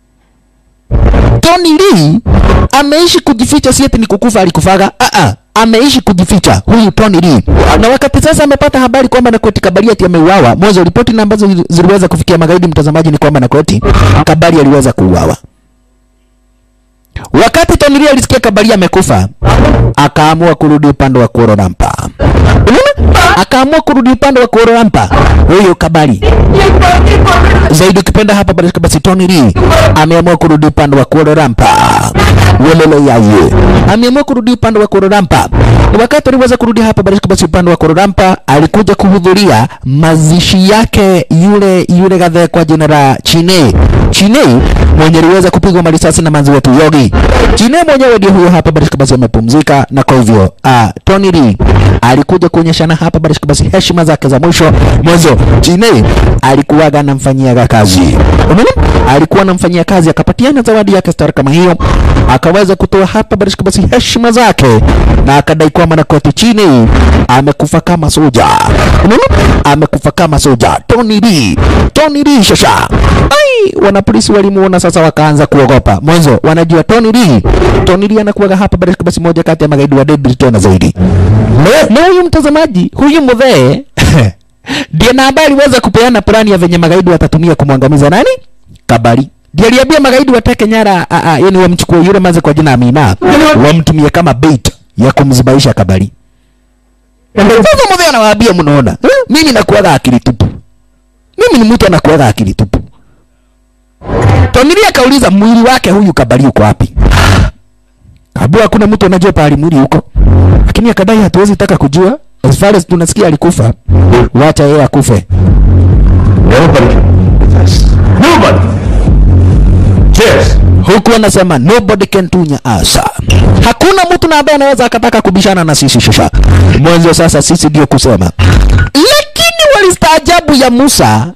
Tony Lee ameishi kujificha, si eti ni kukufa alikufaga. Ah ah, ameishi kujificha huyu Tony Lee, na wakati sasa amepata habari kwamba Nakweti Kabari ati ameuawa, mwanzo ripoti na ambazo zili- ziliweza kufikia magaidi, mtazamaji, ni kwamba Nakweti Kabari aliweza kuuawa. Wakati Tony Lee alisikia Kabari amekufa, akaamua kurudi upande wa Kuala Lumpur. Unaona? Akaamua kurudi upande wa Kuala Lumpur. Huyo Kabari zaidi ukipenda hapa basi basi Tony Lee ameamua kurudi upande wa Kuala Lumpur. Wololo yaye ameamua kurudi upande wa Kuala Lumpur. Wakati aliweza kurudi hapa basi basi upande wa Kuala Lumpur, alikuja kuhudhuria mazishi yake yule yule gadhe kwa jina la Chine Chine mwenye aliweza kupigwa marisasi na manzi wetu Yogi. Chine mwenyewe ndio huyo hapa basi basi amepumzika, na kwa hivyo ah, Tony Lee alikuja kuonyeshana hapa basi basi heshima zake za mwisho mwanzo. Chine alikuwaga anamfanyiaga kazi, unaona, alikuwa anamfanyia kazi, akapatiana zawadi yake star kama hiyo, akaweza kutoa hapa basi basi heshima zake, na akadai kwamba Nakwete Chine amekufa kama soja, unaona, amekufa kama soja. Tony Lee, Tony Lee shasha ai, wanapolisi walimuona sasa, wakaanza kuogopa. Mwanzo wanajua Tony Lee, Tony Lee anakuwaga hapa basi basi moja kati ya magaidi wa deadly tena zaidi. Na huyu mtazamaji, huyu mudhee ndiye na ambaye aliweza kupeana plani ya venye magaidi watatumia kumwangamiza nani? Kabari. Ndiye aliambia magaidi wateke nyara, a- a, yani wamchukue yule manze kwa jina Amina, wamtumie kama bait ya kumzibaisha Kabari. sasa mzee anawaambia mnaona eh? mimi nakuaga akili tupu mimi ni mtu anakuaga akili tupu Tonili akauliza mwili wake huyu kabali uko wapi Kabla hakuna mtu anajua pahali mwili huko lakini akadai hatuwezi taka kujua as far as tunasikia alikufa wacha yeye akufe Nobody. Nobody. Yes. huku anasema nobody can tunya us hakuna mtu na ambaye anaweza akataka kubishana na sisi shusha mwanzo sasa sisi ndio kusema lakini walistaajabu ya Musa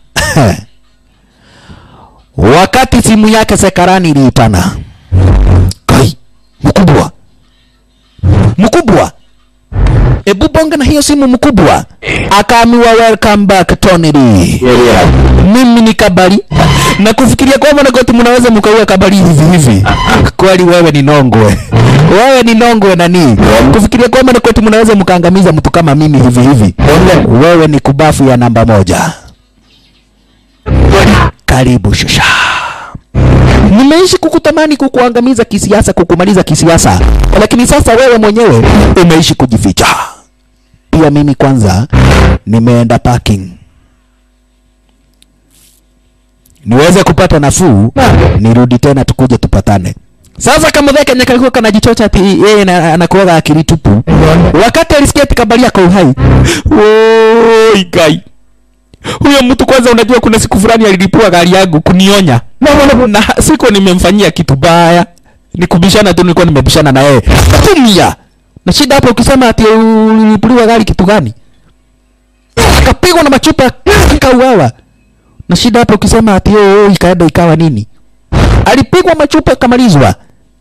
wakati simu yake sekarani iliitana kai mkubwa mkubwa ebu bonga na hiyo simu mkubwa akaamiwa welcome back Tony Lee Yeah. mimi ni kabali na kufikiria kwamba nakoti mnaweza mkaua kabali hivi hivi kweli wewe ni nongwe wewe ni nongwe nani kufikiria kwamba nakoti mnaweza mkaangamiza mtu kama mimi hivi hivi wewe ni kubafu ya namba moja karibu shusha nimeishi kukutamani kukuangamiza kisiasa kukumaliza kisiasa lakini sasa wewe mwenyewe umeishi kujificha pia mimi kwanza nimeenda parking niweze kupata nafuu nirudi tena tukuje tupatane sasa kama vile Kenya kalikuwa kanajichocha ati yeye na- anakuwaga akili tupu wakati alisikia ati kabali yako uhai oi gai huyo mtu kwanza unajua kuna siku fulani alilipua gari yangu kunionya na siku nimemfanyia kitu baya ni kubishana tu nilikuwa nimebishana na yeye tumia na shida hapo ukisema ati ulilipuliwa gari kitu gani akapigwa na machupa akauawa na shida hapo ukisema ati oh, oh, ikaenda ikawa nini alipigwa machupa akamalizwa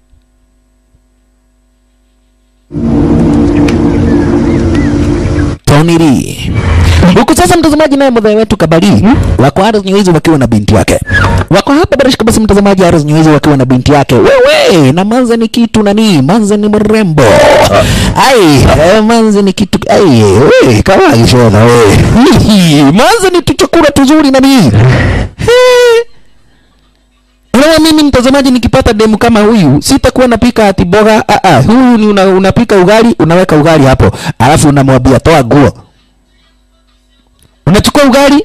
Tony Lee huku sasa mtazamaji naye mdhee wetu Kabali wako Aros Nyewezi wakiwa na binti yake wako hapa bila shaka basi mtazamaji Aros Nyewezi wakiwa na binti yake wewe na Manze ni kitu nani Manze ni mrembo ai eh, Manze ni kitu ai wewe kama kishoda wewe Hihi, Manze ni tuchakula tuzuri nani He. Unaona mimi mtazamaji nikipata demu kama huyu sitakuwa napika ati boga ah, ah, huyu ni una, unapika ugali unaweka ugali hapo alafu unamwambia toa nguo unachukua ugali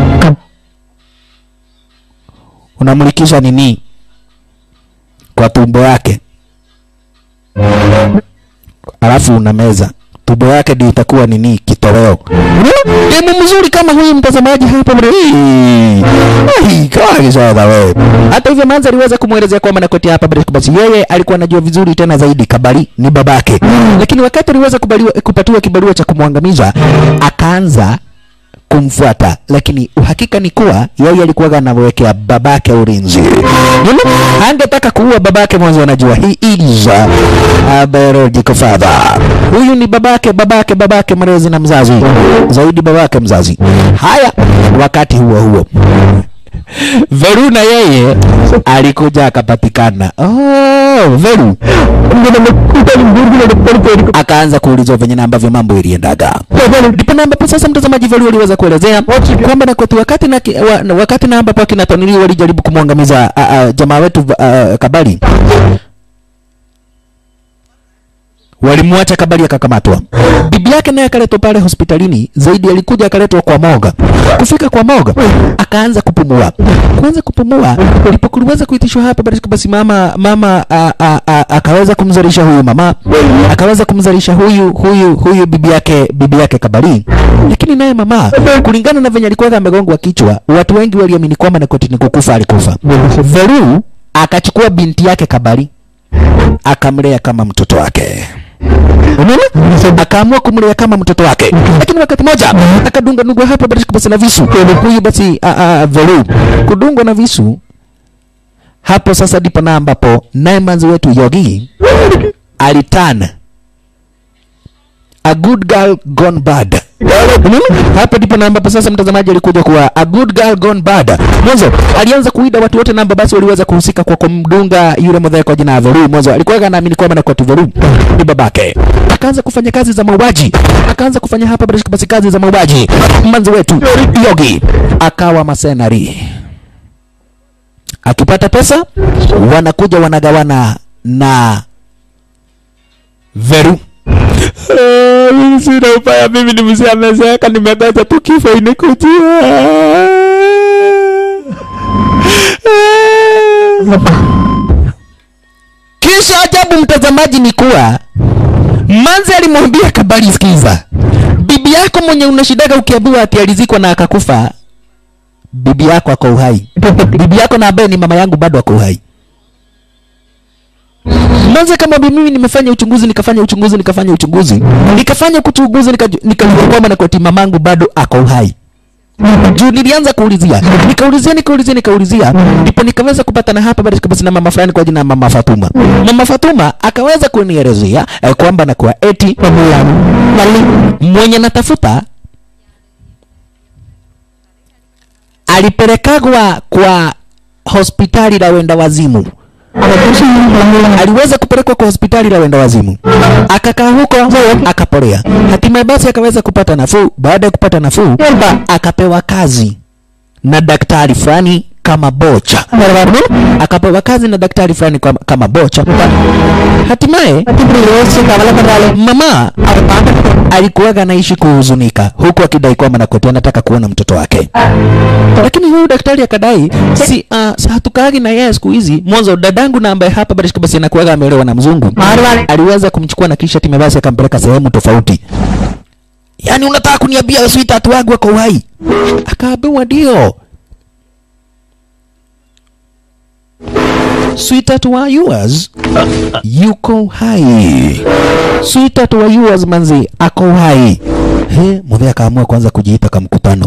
unamlikisha nini kwa tumbo yake alafu unameza tumbo yake ndio itakuwa nini kitoweo Unaona? demu mzuri kama huyu mtazamaji hapa mre Ai, kama kishoda wewe hata hivyo manza aliweza kumwelezea kwamba nakoti hapa bila basi yeye alikuwa anajua vizuri tena zaidi kabali ni babake lakini wakati aliweza kubaliwa, kupatiwa kibarua cha kumwangamiza akaanza kumfuata lakini uhakika ni kuwa yeye alikuwa anawekea babake ulinzi Unaona? hangetaka kuua babake mwanzo anajua he is a biological father huyu ni babake babake babake mlezi na mzazi zaidi babake mzazi haya wakati huo huo Veru na yeye alikuja akapatikana. Oh, Veru akaanza kuulizwa venye na ambavyo mambo iliendaga. Ndipo na ambapo sasa mtazamaji Veru aliweza kuelezea kwamba na kwetu wakati na ki- wa, wakati na ambapo akina Tonili walijaribu kumwangamiza a- a, jamaa wetu a, Kabali walimwacha Kabali akakamatwa. Bibi yake naye akaletwa pale hospitalini, zaidi alikuja akaletwa kwa moga. Kufika kwa moga akaanza kupumua, kuanza kupumua, ndipo kuliweza kuitishwa hapa basi, basi mama mama a, a, a, akaweza kumzalisha huyu mama, akaweza kumzalisha huyu huyu huyu bibi yake bibi yake Kabali, lakini naye mama kulingana na venye alikuwa amegongwa kichwa, watu wengi waliamini kwamba Nakoti ni kukufa alikufa. Veru akachukua binti yake Kabali akamlea kama mtoto wake unaona akaamua kumlea kama mtoto wake lakini wakati moja akadunga nugwa hapa basi basi na visu huyu basi a, a, Veru kudungwa na visu hapo sasa ndipo na ambapo naye manzi wetu Yogi alitana a good girl gone bad Unaona? hapa ndipo na ambapo sasa mtazamaji alikuja kuwa a good girl gone bad mwanzo alianza kuida watu wote namba basi waliweza kuhusika kwa kumdunga yule mdhee kwa jina ya Veru mwanzo alikuwa anaamini kwamba na kwa Veru ni babake akaanza kufanya kazi za mauaji akaanza kufanya hapa basi basi kazi za mauaji manzi wetu Yogi akawa masenari akipata pesa wanakuja wanagawana na Veru Eh, mimi si sina ubaya mimi ni mzee amezeeka nimegoja tu kifo inikujia kisha ajabu mtazamaji ni kuwa manzi alimwambia kabali sikiza bibi yako mwenye unashidaga ukiambiwa ati alizikwa na akakufa bibi yako ako uhai bibi yako na ambaye ni mama yangu bado ako uhai Manze kama mimi nimefanya uchunguzi nikafanya uchunguzi nikafanya uchunguzi nikafanya kuchunguzi nikajua nika kwamba na kwati mamangu bado ako uhai juu nilianza kuulizia nikaulizia nikaulizia nikaulizia ndipo nikaweza kupata na hapa bado kabisa na mama fulani kwa jina la mama Fatuma mama Fatuma akaweza kunielezea eh, kwamba na kwa eti mwenye natafuta alipelekagwa kwa hospitali la wenda wazimu aliweza kupelekwa kwa hospitali la wenda wazimu akakaa huko akapolea hatimaye basi akaweza kupata nafuu baada ya kupata nafuu akapewa kazi na daktari fulani kama bocha akapewa kazi na daktari fulani kama, kama bocha hatimaye mama alikuwaga anaishi kuhuzunika huku akidai kwamba nakote anataka kuona mtoto wake lakini huyu daktari akadai si uh, hatukaagi na yeye siku hizi mwanzo dadangu na ambaye hapa basi basi anakuwaga ameolewa na mzungu aliweza kumchukua na kisha time basi akampeleka sehemu tofauti yaani unataka kuniambia sweetheart wangu ako uhai akaambiwa ndio sweetheart wa yours yuko hai sweetheart wa yours manzi ako hai he mudhe akaamua kwanza kujiita kamkutano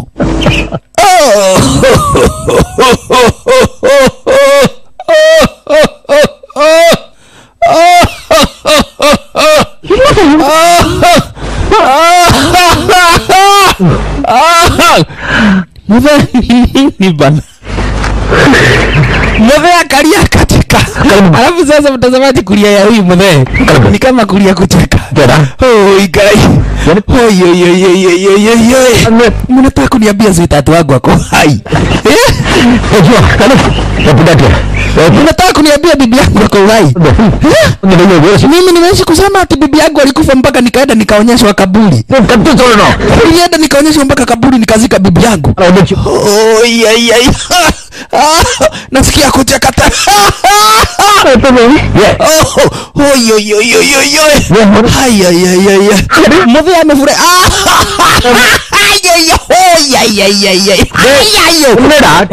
mudhe nini bana mudhe akalia katika alafu sasa mtazamaji kulia ya huyu mudhe ni kama kulia kucheka Oi, gai. Oi, oi, oi, oi, oi, oi, oi, oi. mnataka kuniambia sweetheart wangu ako hai Eh? Unajua, kana napenda dia. mnataka kuniambia bibi yangu ako hai Eh? Unajua wewe mimi nimeishi kusema ati bibi yangu alikufa mpaka nikaenda nikaonyeshwa kaburi kabisa no. nilienda nikaonyeshwa mpaka kaburi nikazika bibi yangu Oi, ai, ai. nasikia kucheka tena Oh, oi, oi, oi, oi, oi, oi. Ai, ai, ai, ai, ai. Mudhi amefurahi. Ah! Ai, ai, oi, ai, ai, ai, ai. Ai, ai, ai. Unaenda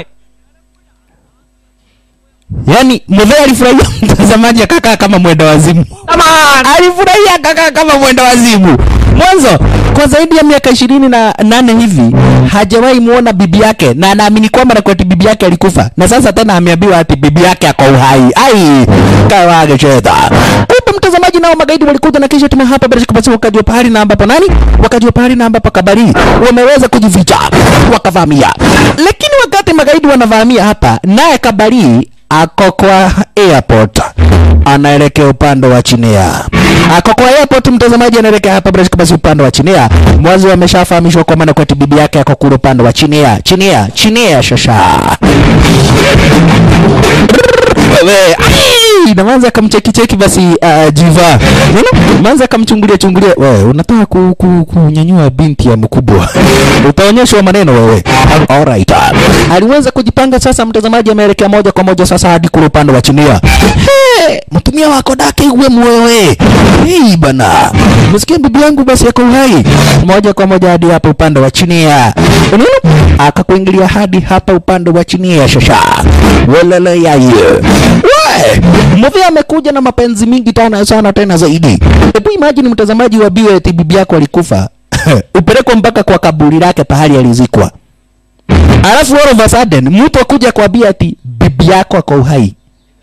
Yaani Mudhi alifurahia mtazamaji akakaa kama mwenda wazimu. Alifurahia akakaa kama mwenda wazimu. Mwanzo kwa zaidi ya miaka ishirini na nane hivi hajawahi muona bibi yake na anaamini kwamba na kwati bibi yake alikufa, na sasa tena ameambiwa ati bibi yake ako uhai. Ai, kawage cheta. Kumbe mtazamaji, nao magaidi walikuja na kisha tuma hapa bila kupata wakati wa pahali na ambapo nani, wakati wa pahali na ambapo kabari wameweza kujificha wakavamia, lakini wakati magaidi wanavamia hapa, naye kabari ako kwa airport anaelekea upande wa Chinea. Ako kwa airport, mtazamaji, anaelekea hapa bila basi upande wa Chinea. Mwanzo ameshafahamishwa kwa maana kwa bibi yake ako kule upande wa Chinea. Chinea, Chinea shasha. Wewe, ai, na Manza akamcheki cheki basi uh, Jiva. Unaona? Manza akamchungulia chungulia. Wewe, unataka ku, ku, kunyanyua binti ya mkubwa. Utaonyeshwa maneno wewe. Alright. Aliweza kujipanga sasa, mtazamaji ameelekea moja kwa moja sasa hadi kule upande wa Chinea. Hey, mtumia wako dake uwe mwewe. Hey bana. Msikia bibi yangu basi yako uhai. Moja kwa moja hadi hapa upande wa Chinea. Unaona? Akakuingilia hadi hapa upande wa Chinea shasha. Walala yaye. We, Muvi amekuja na mapenzi mingi tena sana tena zaidi. Hebu imagine mtazamaji wa biwe eti bibi yako alikufa. Upelekwa mpaka kwa kaburi lake pahali alizikwa. Alafu all of a sudden mtu akuja kuambia ati bibi yako ako uhai.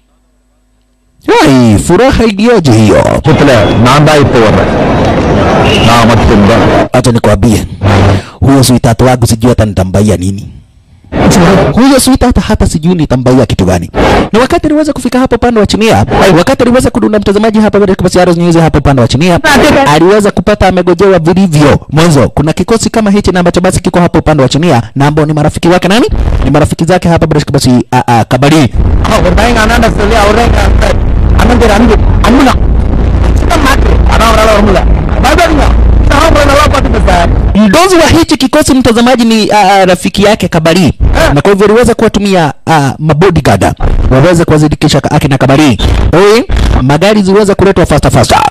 Hai, furaha iliyoje hiyo. சுத்துல நான் தான் இப்போ வர்றேன் நான் மட்டும்தான் Acha nikwambie, huyo sweetheart wangu sijui hata nitambaia nini. Huyo sweetheart hata sijui nitambaia kitu gani. Na wakati aliweza kufika hapo upande wa Chinia, wakati aliweza kudunda mtazamaji hapa baada ya Arrows News hapo upande wa Chinia, aliweza kupata amegojewa vilivyo. Mwanzo kuna kikosi kama hichi na ambacho basi kiko hapo upande wa Chinia na ambao ni marafiki wake nani? Ni marafiki zake hapa baada ya basi a a Kabari. ஒரு பையன் அண்ணாண்ட சொல்லி அவரே அண்ணன் பேர் அன்பு அன்புதான் சின்ன மாட்டு ஆனா அவரால் வர முடியல பயப்படாதீங்க நான் அப்புறம் நல்லா Viongozi wa hichi kikosi mtazamaji ni uh, uh, rafiki yake Kabari, na kwa hivyo aliweza kuwatumia uh, mabodyguard waweze kuwazidikisha ka- akina Kabari. Oi, magari ziweza kuletwa fasta fasta.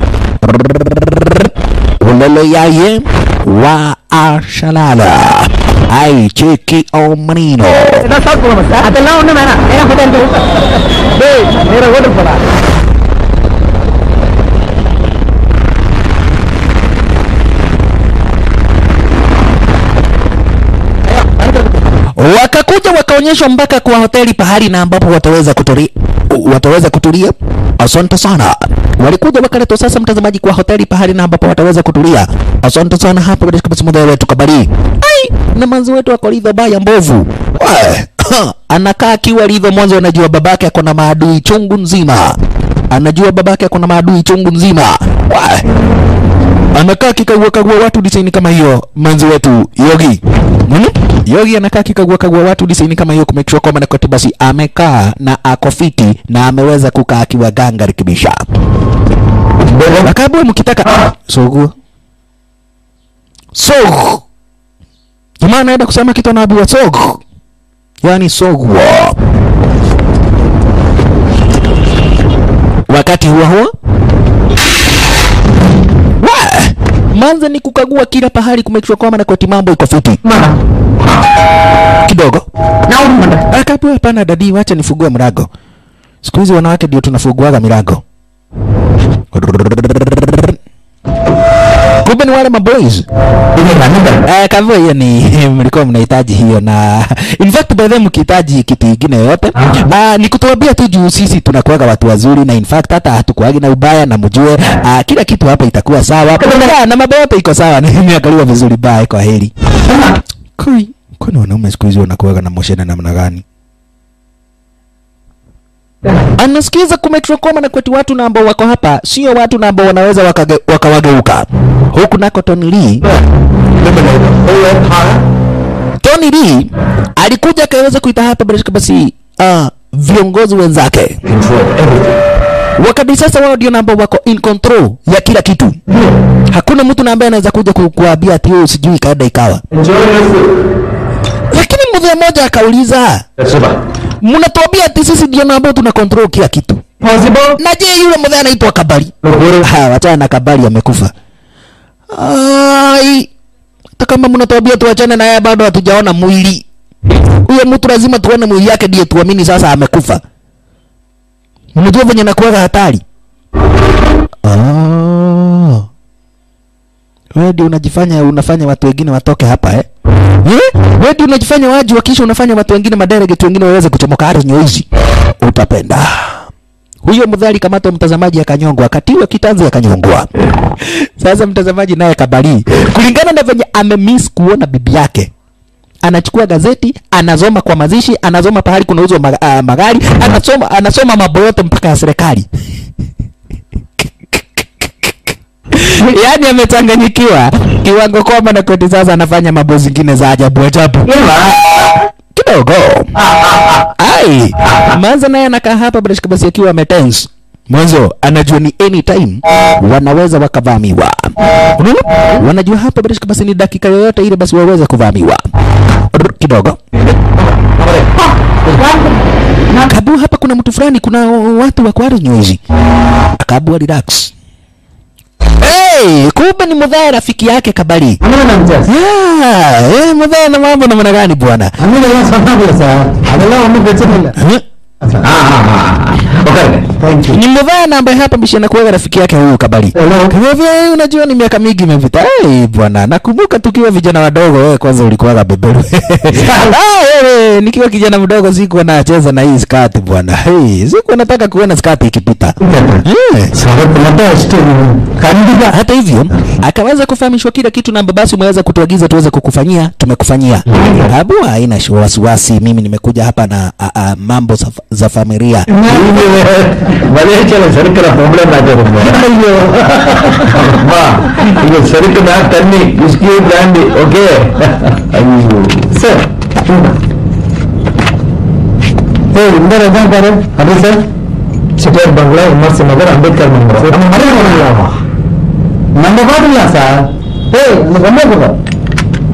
Ulele yaye wa ashalala ai cheki omanino ஏதாவது சாப்பிட்டு போகணும் சார் அதெல்லாம் ஒண்ணும் வேணாம் நேரம் ஹோட்டல் டேய் நேரம் ஹோட்டல் போடா wakakuja wakaonyeshwa mpaka kwa hoteli pahali na ambapo wataweza kutulia, wataweza kutulia. Asante sana. Walikuja wakaletwa sasa, mtazamaji, kwa hoteli pahali na ambapo wataweza kutulia. Asante sana hapo katika basi model wetu Kabari. Ai, na manzi wetu ako lidho baya mbovu. Wae, anakaa akiwa lidho mwanzo, anajua babake ako na maadui chungu nzima, anajua babake ako na maadui chungu nzima. Wae, anakaa kikagua kagua watu disaini kama hiyo manzi wetu Yogi hmm? Yogi anakaa kikagua kagua watu disaini kama hiyo kumake sure kwamba Nakoti basi amekaa na ako fiti na ameweza kukaa akiwa ganga rekebisha akabwe mkitaka sogu sogu jamaa anaenda kusema kitu anaambiwa sogu yani sogu wakati huo huo Wa! Manza ni kukagua kila pahali kumake sure kwamba Nakoti mambo iko fiti kidogo. Akapewa hapana, dadi, wacha nifugue mlango. Siku hizi wanawake ndio tunafuguaga milango. Kumbe ni wale maboys. Eh, kavyo hiyo ni mlikuwa mnahitaji hiyo na in fact by the way mkihitaji kitu kingine yoyote ah, ni kutuambia tu juu sisi tunakuwaga watu wazuri na in fact hata hatukuagi na ubaya na mjue ah, kila kitu hapa itakuwa sawa Ah, na mambo yote iko sawa nimeangaliwa vizuri bye kwa heri Kui, kwani wanaume siku hizi wanakuwaga na moshene namna gani? Anasikiza kumetrokoma na kwetu watu na ambao wako hapa sio watu na ambao wanaweza wakage- wakawageuka. Huku nako Tony Lee, Tony Lee alikuja akaweza kuita hapa bila shaka basi uh, viongozi wenzake wakati sasa wao ndio na ambao wako in control ya kila kitu. Hakuna mtu na ambaye anaweza kuja ku- kuambia ati wewe sijui kaenda ikawa. Lakini mzee mmoja akauliza, mnatuambia ati sisi ndio na ambao tuna control kila kitu. Na je, yule mzee anaitwa Kabari? Ha, wachana na Kabari amekufa. Ai, hata kama mnatuambia tuachane na yeye bado hatujaona mwili. Huyo mtu lazima tuone mwili yake ndiye tuamini sasa amekufa. Unajua venye nakuwaga hatari. Oh. Wewe ndio unajifanya unafanya watu wengine watoke hapa eh? Eh? Wewe ndio unajifanya waji wakisha unafanya watu wengine madelegate wengine waweze kuchomoka hata nyoizi. Utapenda. Huyo mdhali kamato mtazamaji akanyongwa, akatiwa kitanzi akanyongwa. Sasa mtazamaji naye kabali. Kulingana na venye amemiss kuona bibi yake. Anachukua gazeti, anasoma kwa mazishi, anasoma pahali kunauzwa mag uh, magari, anasoma anasoma mambo yote mpaka ya serikali. yaani amechanganyikiwa kiwango kwamba na koti sasa anafanya mambo zingine za ajabu ajabu kidogo ai manza naye anakaa hapa bila shaka basi akiwa ametense mwanzo anajua ni anytime wanaweza wakavamiwa unaona wanajua hapa bila shaka basi ni dakika yoyote ile basi waweze kuvamiwa Rrr, kidogo kabu hapa kuna mtu fulani kuna watu wa kwari nywezi akabu relax Hey, kumbe ni mudhaya rafiki yake Kabari. Ah, eh, mudhaya na mambo namna gani bwana? அதெல்லாம் ஒண்ணும் பிரச்சனை இல்ல Eh? Ni mudhaya na ambaye hapa bishi anakuwa rafiki yake huyu Kabari. Kwa hivyo eh, unajua ni miaka mingi imepita. Hey, bwana, nakumbuka tukiwa vijana wadogo wewe kwanza ulikuwa beberu. ah, wewe nikiwa kijana mdogo sikuwa nacheza na hii skati bwana. Hey, sikuwa nataka kuona skati ikipita. Eh. சரத்து மட்டும் வச்சுட்டு கண்டிப்பா hata hivyo akaweza kufahamishwa kila kitu na babasi umeweza kutuagiza tuweze kukufanyia tumekufanyia babu haina shi- wasiwasi mimi nimekuja hapa na a, a, mambo za, za familia மலேசியால செருக்கிற பொம்பளை நாட்டு ஐயோ இங்க செருக்குனா தண்ணி விஸ்கி பிராண்டி ஓகே ஐயோ சார் ஏய் இந்த இடம் பாரு அப்படி சார் சிட்டியார் பங்களா விமர்சன நகர் அம்பேத்கர் மண்டபம் நம்ம மறுபடியும் பண்ணலாமா நம்ம பாத்துக்கலாம் சார் ஏய் அந்த பொம்மை போடுறோம்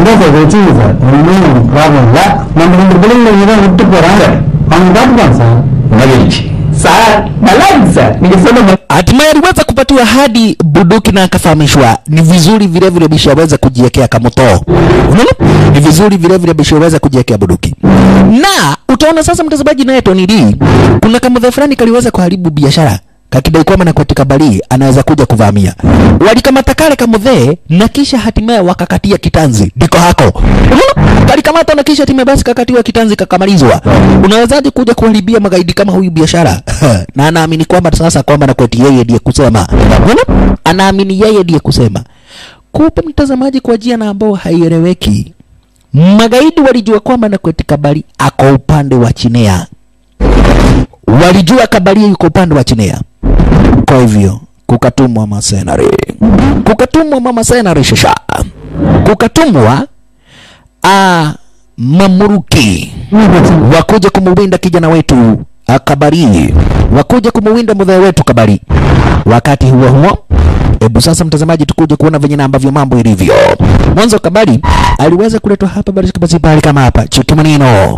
இல்லை சார் வச்சுங்க சார் ஒன்றும் ப்ராப்ளம் இல்லை நம்ம ரெண்டு பிள்ளைங்களை இங்கே தான் விட்டு போகிறாங்க அவங்க பார்த்துக்கலாம் சார் மகிழ்ச்சி சார் நல்லா இருக்கு சார் நீங்க சொன்ன hatimaye aliweza kupatiwa hadi buduki na akafahamishwa ni vizuri vile vile bishaweza kujiwekea kamoto unaona ni vizuri vile vile bishaweza kujiwekea buduki na utaona sasa mtazamaji naye Tony Lee kuna kamudha fulani kaliweza kuharibu biashara kakidai kwamba na katika bali anaweza kuja kuvamia walikamata kale kamudhee na kisha hatimaye wakakatia kitanzi ndiko hako Unaona? kalikamata na kisha hatimaye basi kakatiwa kitanzi kakamalizwa unawezaje kuja kuharibia magaidi kama huyu biashara na anaamini kwamba sasa kwamba na kweti yeye ndiye kusema Unaona? anaamini yeye ndiye kusema kupe mtazamaji kwa jia na ambao haieleweki magaidi walijua kwamba na kweti kabali ako upande wa chinea walijua kabalia yuko upande wa chinea kwa hivyo kukatumwa masenari kukatumwa mama senari shasha kukatumwa a mamuruki wakuja kumuwinda kijana wetu ah, kabari wakuja kumuwinda mudhee wetu kabari wakati huo huo hebu sasa mtazamaji tukuje kuona venye na ambavyo mambo ilivyo mwanzo kabari aliweza kuletwa hapa basi basi pale kama hapa cheki maneno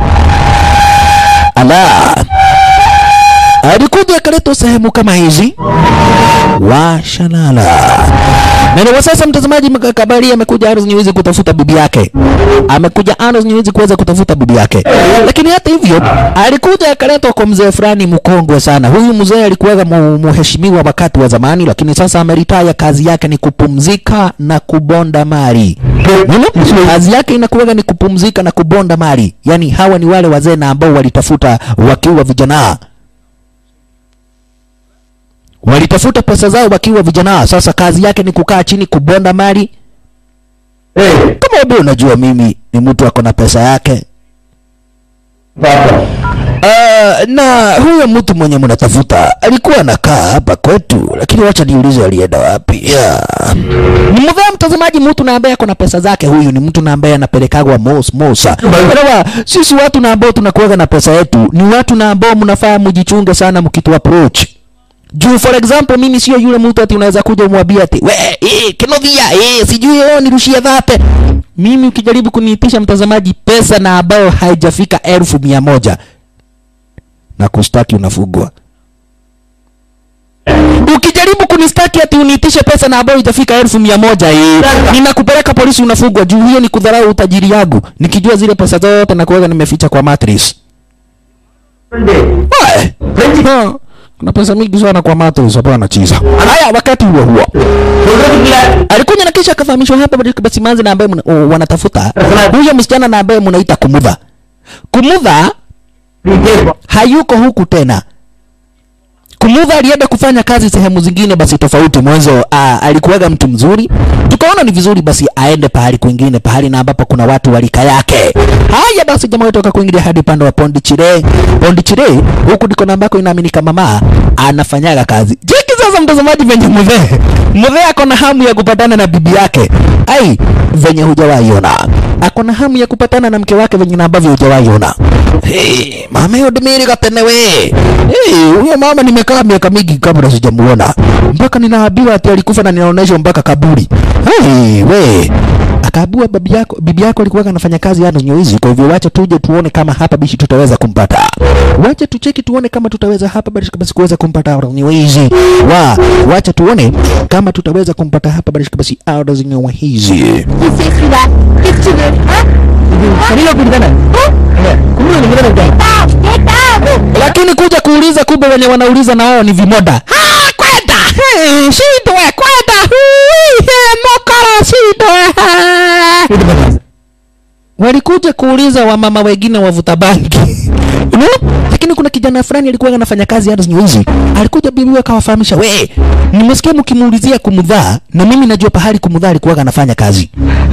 ala alikuja akaletwa sehemu kama hizi washalala na ndio sasa mtazamaji mka- kabari amekuja Aros Nyewezi kutafuta bibi yake amekuja Aros Nyewezi kuweza kutafuta bibi yake lakini hata hivyo alikuja akaletwa kwa mzee fulani mkongwe sana huyu mzee alikuwa mu- muheshimiwa wakati wa zamani lakini sasa ameritaya kazi yake ni kupumzika na kubonda mali Unaona? kazi yake inakuwa ni kupumzika na kubonda mali yani hawa ni wale wazee na ambao walitafuta wakiwa vijana walitafuta pesa zao wakiwa vijana. Sasa kazi yake ni kukaa chini kubonda mali. Kama wewe unajua mimi ni mtu ako na pesa yake Papa. Uh, na huyo mtu mwenye mnatafuta alikuwa anakaa hapa kwetu, lakini wacha niulize alienda wapi? Yeah. Ni mdhaa mtazamaji, mtu na ambaye ako na pesa zake. Huyu ni mtu na ambaye anapelekagwa mos mosa. Elewa, sisi watu na ambao tunakuwaga na pesa yetu ni watu na ambao mnafaa mjichunge sana mkitu approach juu for example mimi sio yule mtu ati unaweza kuja umwambie ati we eh kinovia eh sijui oh nirushie dhate mimi ukijaribu kuniitisha mtazamaji pesa na ambayo haijafika elfu mia moja na kustaki unafugwa ukijaribu kunistaki ati uniitishe pesa na ambayo itafika elfu mia moja eh, ninakupeleka polisi unafugwa juu hiyo ni kudharau utajiri yangu nikijua zile pesa zote na kuweka nimeficha kwa mattress Wae. Ha, kuna pesa mingi sana kwa mattress hapo anachiza haya wakati huo huo alikuja na kisha akafahamishwa hapa basi- basi manzi na ambaye mna- o, wanatafuta huyo msichana na ambaye mnaita kumudha kumudha hayuko huku tena kumudha alienda kufanya kazi sehemu zingine basi tofauti mwanzo uh, alikuwaga mtu mzuri tukaona ni vizuri basi aende pahali kwingine pahali na ambapo kuna watu walika yake haya basi jamaa wetu akakuingilia hadi upande wa pondichire pondichire huku ndiko na ambako inaaminika mama anafanyaga kazi jeki sasa mtazamaji venye mudhee mudhee ako na hamu ya kupatana na bibi yake ai venye hujawaiona ako na hamu ya kupatana na mke wake venye na ambavyo hujawaiona hey, mama yodimiri katenewe hey, huyo mama nimekaa miaka mingi kabla sijamuona mpaka ninaambiwa ati alikufa na ninaonyeshwa mpaka kaburi hey, we akaabua bibi yako bibi yako alikuwa anafanya kazi hata hizi kwa hivyo wacha tuje tuone kama hapa bishi tutaweza kumpata wacha tucheki tuone kama tutaweza hapa basi basi kuweza kumpata hizi wa wacha tuone kama tutaweza kumpata hapa basi basi hizi Tu sais celui-là. Qu'est-ce que tu veux Hein Détends lakini kuja kuuliza kumbe wenye wanauliza na wao ni vimoda Ha, kwenda Hey, shindwe kwenda Hui, he, mokora shindwe Ha. walikuja kuuliza wamama wengine wavuta bangi Unaona? lakini kuna kijana fulani alikuwa anafanya kazi hata hizi alikuja bibi akawafahamisha we nimesikia mkimuulizia kumdhaa na mimi najua pahali kumdhaa alikuwa anafanya kazi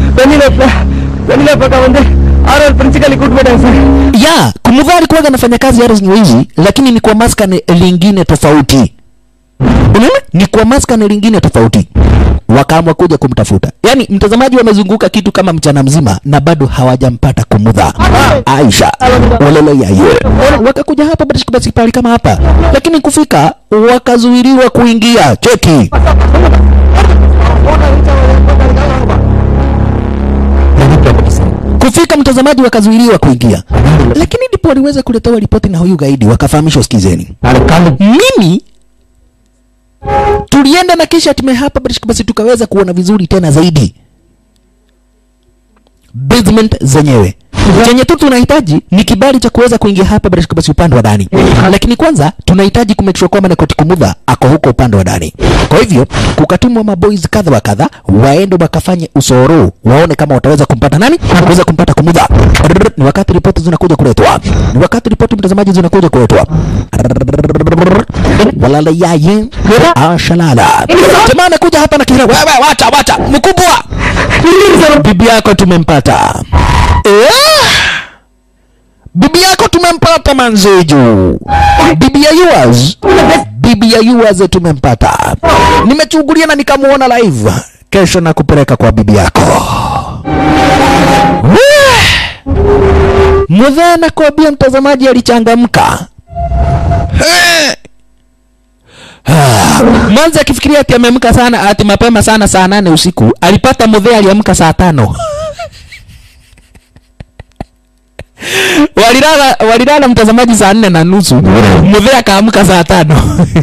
ya kumdhaa alikuwa anafanya kazi hata hizi lakini ni kwa maskani lingine tofauti unaona ni kwa maskani lingine tofauti wakaamua kuja kumtafuta yaani mtazamaji wamezunguka kitu kama mchana mzima na bado hawajampata kumudha aisha walele yaye wakakuja hapa basi basi pale kama hapa lakini kufika wakazuiliwa kuingia cheki kufika mtazamaji wakazuiliwa kuingia lakini ndipo waliweza kuletewa ripoti na huyu gaidi wakafahamishwa sikizeni mimi tulienda na kisha tume hapa basi- basi tukaweza kuona vizuri tena zaidi basement zenyewe chenye tu tunahitaji ni kibali cha kuweza kuingia hapa basi basi upande wa ndani lakini kwanza tunahitaji kumake sure kwamba Nakoti Kumudha ako huko upande wa ndani kwa hivyo kukatumwa maboys kadha wa kadha waende wakafanye usoro waone kama wataweza kumpata nani kuweza kumpata Kumudha ni wakati ripoti zinakuja kuletwa ni wakati ripoti mtazamaji zinakuja kuletwa walala yaye ashalala jamaa anakuja hapa na kihira wewe wacha wacha mkubwa bibi yako tumempata eh? bibi yako tumempata manzeju bibi ya yours bibi ya yours tumempata nimechungulia na nikamuona live kesho na kupeleka kwa bibi yako mudhaa nakwambia mtazamaji alichangamka Eh. Ah, mwanzo akifikiria ati ameamka sana ati mapema sana saa nane usiku alipata mudhee aliamka saa tano walilala walilala mtazamaji saa nne na nusu mudhee akaamka saa tano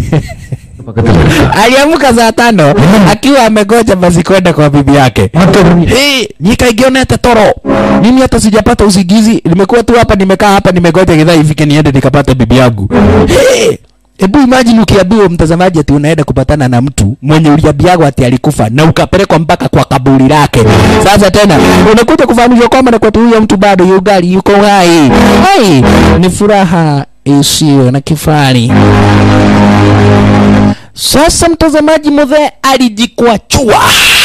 aliamka saa tano akiwa amegoja basi kwenda kwa bibi yake hey, nikaigionete toro mimi hata sijapata usingizi nimekuwa tu hapa nimekaa hapa nimegoja gidhaa ifike niende nikapata bibi yangu hey, Hebu imagine ukiambiwa mtazamaji ati unaenda kupatana na mtu mwenye uliambiagwa ati alikufa na ukapelekwa mpaka kwa kaburi lake. Sasa tena unakuja kufahamishwa kwamba na kwa huyo mtu bado yugali yuko hai. Hai, ni furaha isiyo na kifani. Sasa mtazamaji, mudhee alijikwachua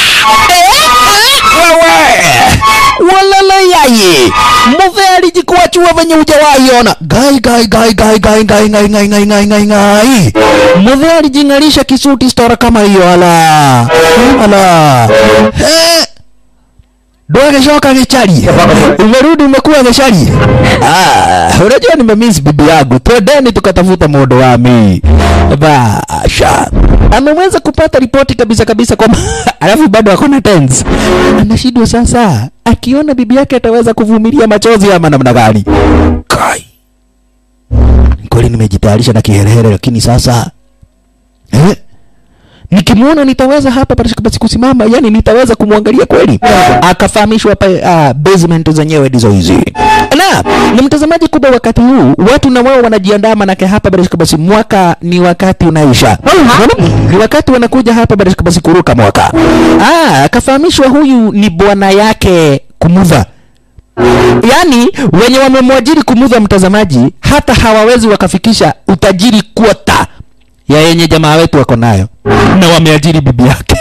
walala yaye mudhee alijikwachua venye ujawaiona gai gai gai gai gai gai gai gai gai gai gai gai mudhee alijing'arisha kisuti stora kama hiyo ala ala eh Dwageshoka gechari. Umerudi umekuwa gechari. Ah, unajua nimemiss bibi yangu. Twendeni tukatafuta modo wa mi. Basha. Ameweza kupata ripoti kabisa kabisa kwamba alafu bado ako na tense. Anashindwa sasa akiona bibi yake ataweza kuvumilia machozi ama namna gani? Kai. Kweli nimejitayarisha na kiherehere lakini sasa eh? nikimwona nitaweza hapa basi basi kusimama yani nitaweza kumwangalia kweli akafahamishwa pa uh, basement zenyewe ndizo hizi na ni mtazamaji kubwa wakati huu watu na wao wanajiandaa manake hapa basi basi mwaka ni wakati unaisha Unaona? ni wakati wanakuja hapa basi basi kuruka mwaka ah akafahamishwa huyu ni bwana yake kumudha yaani wenye wamemwajiri kumudha mtazamaji hata hawawezi wakafikisha utajiri kwota ya yenye jamaa wetu wako nayo na wameajiri bibi yake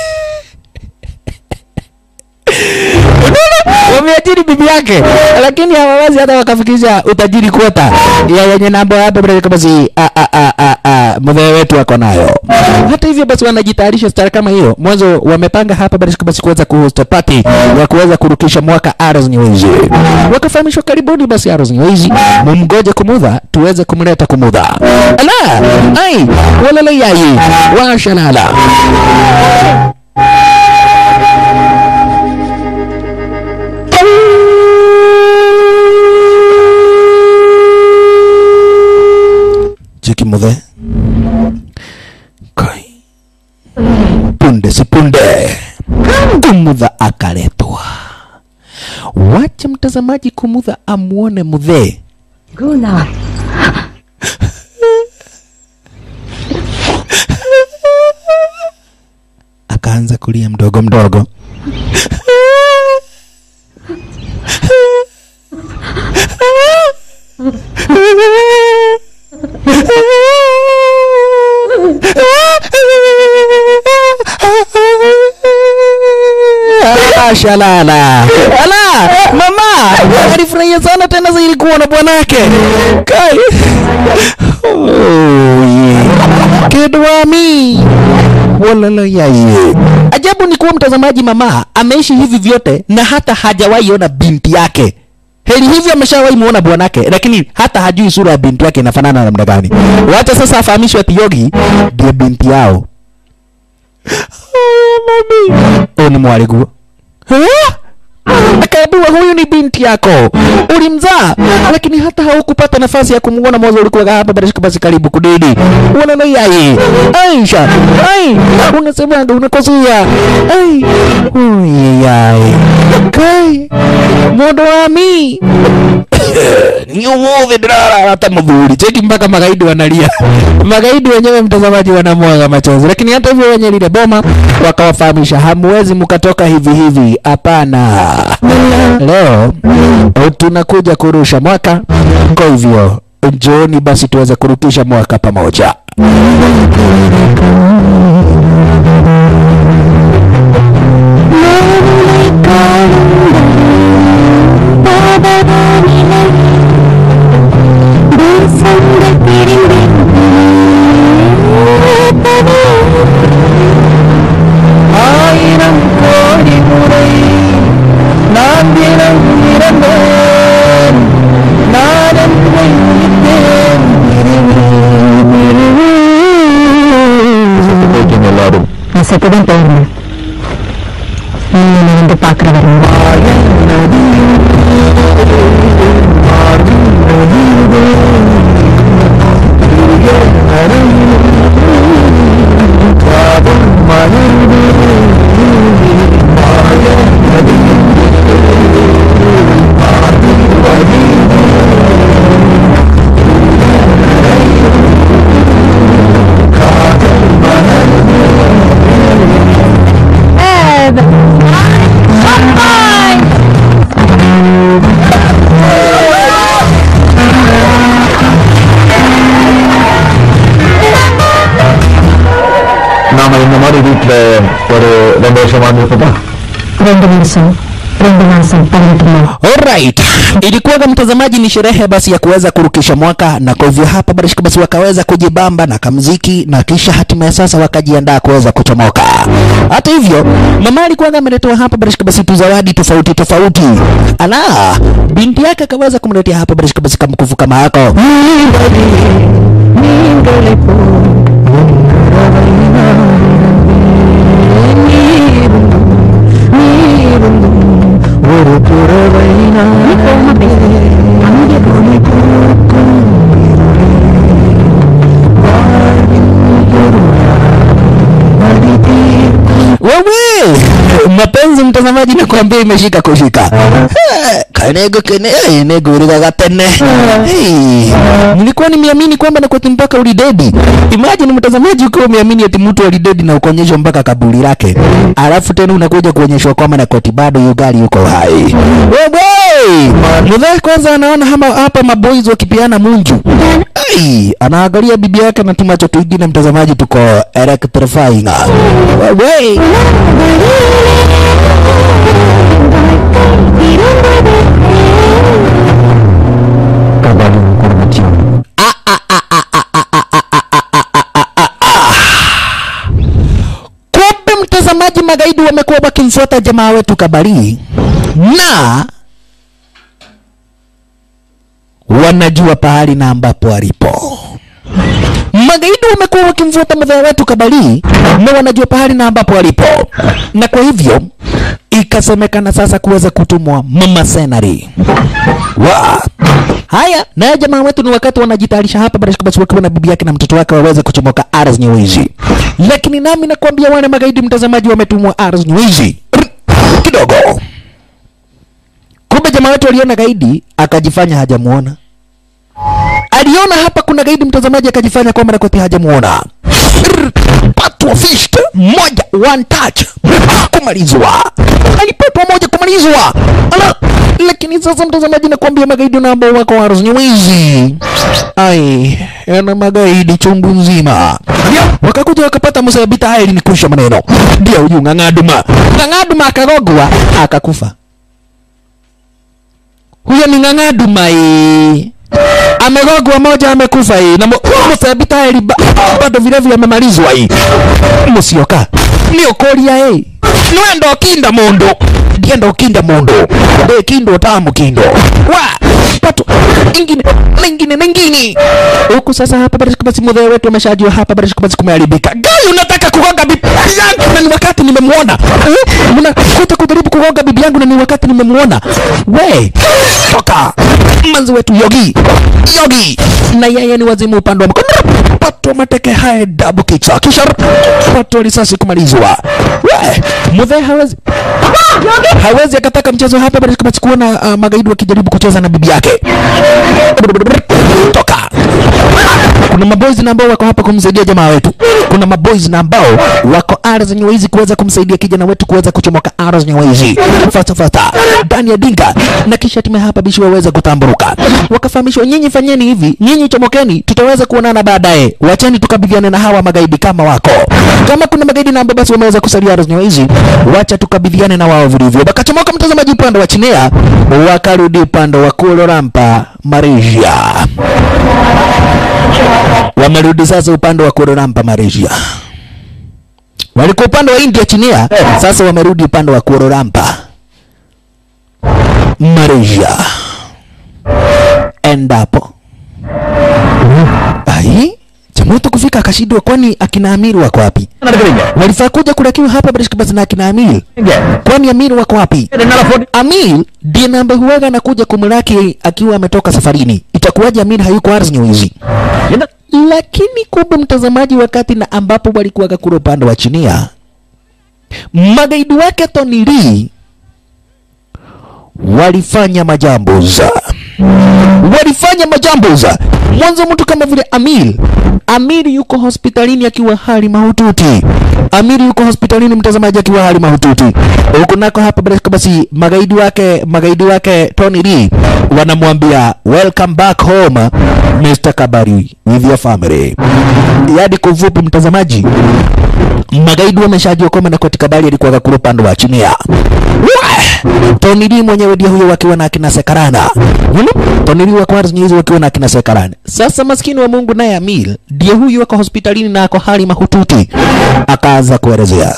Unaona? wameajiri bibi yake lakini hawawezi hata wakafikisha utajiri kwota ya yenye nambo hapa bila kama si a a a a a mzee wetu wako nayo hata hivyo basi wanajitayarisha stara kama hiyo mwanzo wamepanga hapa bila basi kuweza kuhost party ya kuweza kurukisha mwaka Arrows Nyewezi wakafahamishwa karibuni basi Arrows Nyewezi mumgoje kumudha tuweze kumleta kumudha ala ai walala yayi washalala Jiki mudhe kai punde si punde kumudha akaletwa wacha mtazamaji kumudha amuone mudhee Guna. akaanza kulia mdogo mdogo Shalala. Ala, mama, alifurahia sana tena zaidi kuona bwanake. Kai. Oh, yeah. Kedwami. Walala yaye. Ajabu ni kuwa mtazamaji, mama ameishi hivi vyote na hata hajawahi ona binti yake. Heri hivyo ameshawahi muona bwanake, lakini hata hajui sura ya binti yake inafanana namna gani. Wacha sasa afahamishwe ati Yogi ndiye binti yao. Oh, mami. Oh, ni mwariguo. Eh? Akaambiwa huyu ni binti binti yako ulimzaa lakini hata haukupata nafasi ya kumuona mwanzo ulikuwa hapa barashika basi karibu kudidi unaona yai aisha ai unasemaga unakosea ai uyai kai modo wami niumuvi ndilala hata mudhuri cheki mpaka magaidi wanalia magaidi wenyewe mtazamaji wanamwaga machozi lakini hata hivyo wenye lile boma wakawafahamisha hamwezi mkatoka hivi hivi hapana leo tunakuja kurusha mwaka kwa hivyo njooni basi tuweze kurukisha mwaka pamoja ஆயிரம் கோடி முறை நான் தினம் இறந்தேன் நான் என்னை உயிர்த்தேன் போயிட்டீங்க எல்லாரும் நான் செத்துதான் போயிருந்தேன் நீ என்னை வந்து பார்க்குற வரணும் நாம இந்த மாதிரி வீட்டுல ஒரு ரெண்டு வருஷம் வாழ்ந்துருப்போமா ரெண்டு வருஷம் ரெண்டு மாசம் பதினெட்டு நாள் Alright. Ilikuwaga mtazamaji, ni sherehe basi ya kuweza kurukisha mwaka, na kwa hivyo hapa barashika basi wakaweza kujibamba na kamziki, na kisha hatimaye sasa wakajiandaa kuweza kuchomoka. Hata hivyo, mama alikuwaga ameletewa hapa barashika basi tu zawadi tofauti tofauti. Ala, binti yake akaweza kumletea hapa barashika basi kamkufu kama hako. ஒரு துறவை நான் Wewe mapenzi mtazamaji, nakwambia imeshika kushika. Eh, Kanego kene eh, nego uligaga tene. Hey, nilikuwa nimeamini kwamba na kwati mpaka ulidedi. Imagine mtazamaji, ukiwa umeamini ati mtu alidedi na ukaonyeshwa mpaka kaburi lake, alafu tena unakuja kuonyeshwa kwamba na kwati bado yugali yuko hai. Wewe mudhai kwanza anaona hama hapa maboys wakipiana munju. Ai, anaangalia bibi yake na tumacho tuingine, mtazamaji, tuko electrifying. Wewe Kabali குடும்பத்தையும் kumbe mtazamaji, magaidi wamekuwa wakimfuata jamaa wetu Kabari na wanajua pahali na ambapo alipo. Magaidi wamekuwa wakimfuata mzee wetu Kabari na wanajua pahali na ambapo alipo, na kwa hivyo ikasemekana sasa kuweza kutumwa mama senari wa haya naye jamaa wetu ni wakati wanajitayarisha hapa barashika basi wakiwa na bibi yake na mtoto wake waweze kuchomoka ardhi nyeuizi, lakini nami nakwambia wale magaidi mtazamaji wametumwa ardhi nyeuizi kidogo. Kumbe jamaa wetu aliona gaidi akajifanya hajamuona. Aliona hapa kuna gaidi mtazamaji akajifanya kwamba nakwati hajamuona. Patwa fist moja one touch kumalizwa. Alipatwa moja kumalizwa. Ala, lakini sasa mtazamaji nakwambia magaidi na ambao wako ardhi nyeuizi. Ai, yana magaidi chungu nzima. Wakakuja wakapata msabita haya ni kusha maneno. Ndio huyu ng'ang'aduma. Ng'ang'aduma akagogwa akakufa. Huyo ni ng'ang'aduma hii. Amegogwa moja amekufa hii na msabita haya bado vile vile amemalizwa hii. Musioka. Niokoria hii. nwenda okinda mundu ndienda okinda mundu de kindo tamu kindo wa pato ingine na ingine na ingine huku sasa hapa barishika basi mudhee wetu ameshajua hapa barishika basi kumeharibika gai unataka kugonga bibi yangu na ni wakati nimemwona eh? mnakuta kujaribu kugonga bibi yangu na ni wakati nimemwona we toka manzi wetu yogi yogi na yeye ni wazimu upande wa mkono pato mateke haya dabu kichwa kisha pato risasi kumalizwa we mudhee hawezi hawezi akataka mchezo hapa bali kama kuona uh, magaidi wakijaribu kucheza na bibi yake toka kuna maboys na ambao wako hapa kumsaidia jamaa wetu kuna maboys na ambao wako ara zenye hizi kuweza kumsaidia kijana wetu kuweza kuchomoka ara zenye hizi fata fata ndani ya dinga na kisha time hapa bishi waweza kutamburuka wakafahamishwa nyinyi fanyeni hivi nyinyi chomokeni tutaweza kuonana baadaye wacheni tukabidhiane na hawa magaidi kama wako kama kuna magaidi na ambao basi wameweza kusalia ara zenye hizi wacha tukabidhiane na wao vilivyo wakachomoka mtazamaji upande wa chinia wakarudi upande wa kulorampa malaysia wamerudi sasa upande wa Kuala Malaysia. Walikuwa upande wa India chinia, sasa wamerudi upande wa Kuala Lumpur Malaysia. Endapo ai Chamoto kufika akashindwa, kwani akina Amiri wako wapi? Walifaa kuja kulakiwa hapa Barishka basi na akina Amiri, kwani Amiri wako wapi? Amir ndiye namba huwaga anakuja kumlaki akiwa ametoka safarini. Itakuwaje Amir hayuko ardhi hizi? Lakini kumbe mtazamaji, wakati na ambapo walikuwaga kule upande wa chinia, magaidi wake Tony Lee walifanya majambuza, walifanya majambuza. Mwanzo mtu kama vile Amir, Amir yuko hospitalini akiwa hali mahututi. Amir yuko hospitalini, mtazamaji, akiwa hali mahututi. Huku nako hapa basi- basi magaidi wake magaidi wake Tony Lee wanamwambia welcome back home Mr. Kabari with your family. Yaani kwa ufupi mtazamaji, magaidi wameshajua kwamba Nakoti Kabari alikuwa kule upande wa chini ya Wah! Tony Lee mwenyewe ndiye huyo wakiwa na akina Sekarana. Hmm? Tony Lee wa kwanza hizo wakiwa na akina Sekarana. Sasa maskini wa Mungu naye Amil ndiye huyu wako hospitalini na ako hali mahututi. Akaanza kuelezea.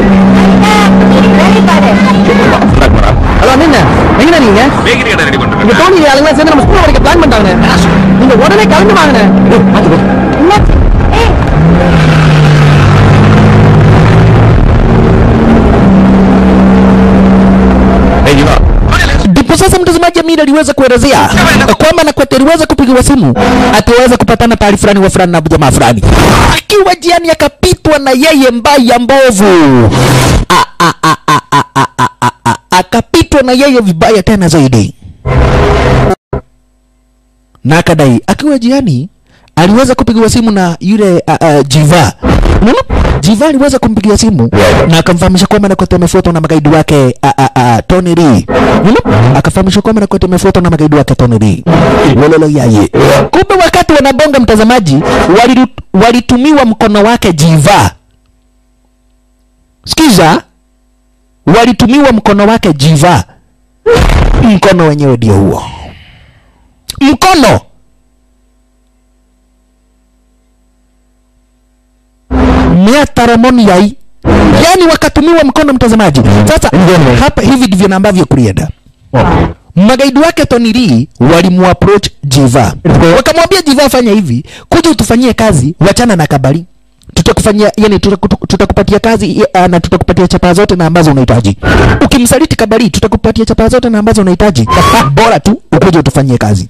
Hello அண்ணா எங்கண்ணா நீங்க இங்க தோனி ஆளுங்க சேர்ந்து நம்ம ஸ்கூல் வரைக்கும் பிளான் பண்ணிட்டாங்கண்ணே நீங்க உடனே கிளம்பி வாங்கண்ணே Ndipo sasa mtazamaji Amir aliweza kuelezea kwamba Nakwete aliweza kupigiwa simu ataweza kupatana taarifa fulani wa fulani na jamaa fulani, akiwa jiani akapitwa na yeye mbaya mbovu, A- a- a- a- a- a- a- a- a- akapitwa na yeye vibaya tena zaidi, na akadai akiwa jiani aliweza kupigiwa simu na yule uh, uh, Jiva. Unaona? Jiva aliweza kumpigia simu na akamfahamisha kwamba Nakwete amefuatwa na magaidi wake uh, uh, uh, Tony Lee. Unaona? Akafahamisha kwamba Nakwete amefuatwa na magaidi wake Tony Lee. Lololo yaye. Kumbe wakati wanabonga mtazamaji, waliru- walitumiwa mkono wake Jiva. Sikiza, walitumiwa mkono wake Jiva. Mkono wenyewe ndio huo. Mkono miataramoni yai yani wakatumiwa mkono mtazamaji sasa hapa hivi ndivyo na ambavyo kulienda magaidi wake Tony Lee walimuapproach Jiva wakamwambia Jiva fanya hivi kuja utufanyie kazi wachana na kabari tutakufanyia yani tutaku- tutakupatia kazi uh, na tutakupatia chapa zote na ambazo unahitaji ukimsaliti kabari tutakupatia chapa zote na ambazo unahitaji bora tu ukuje utufanyie kazi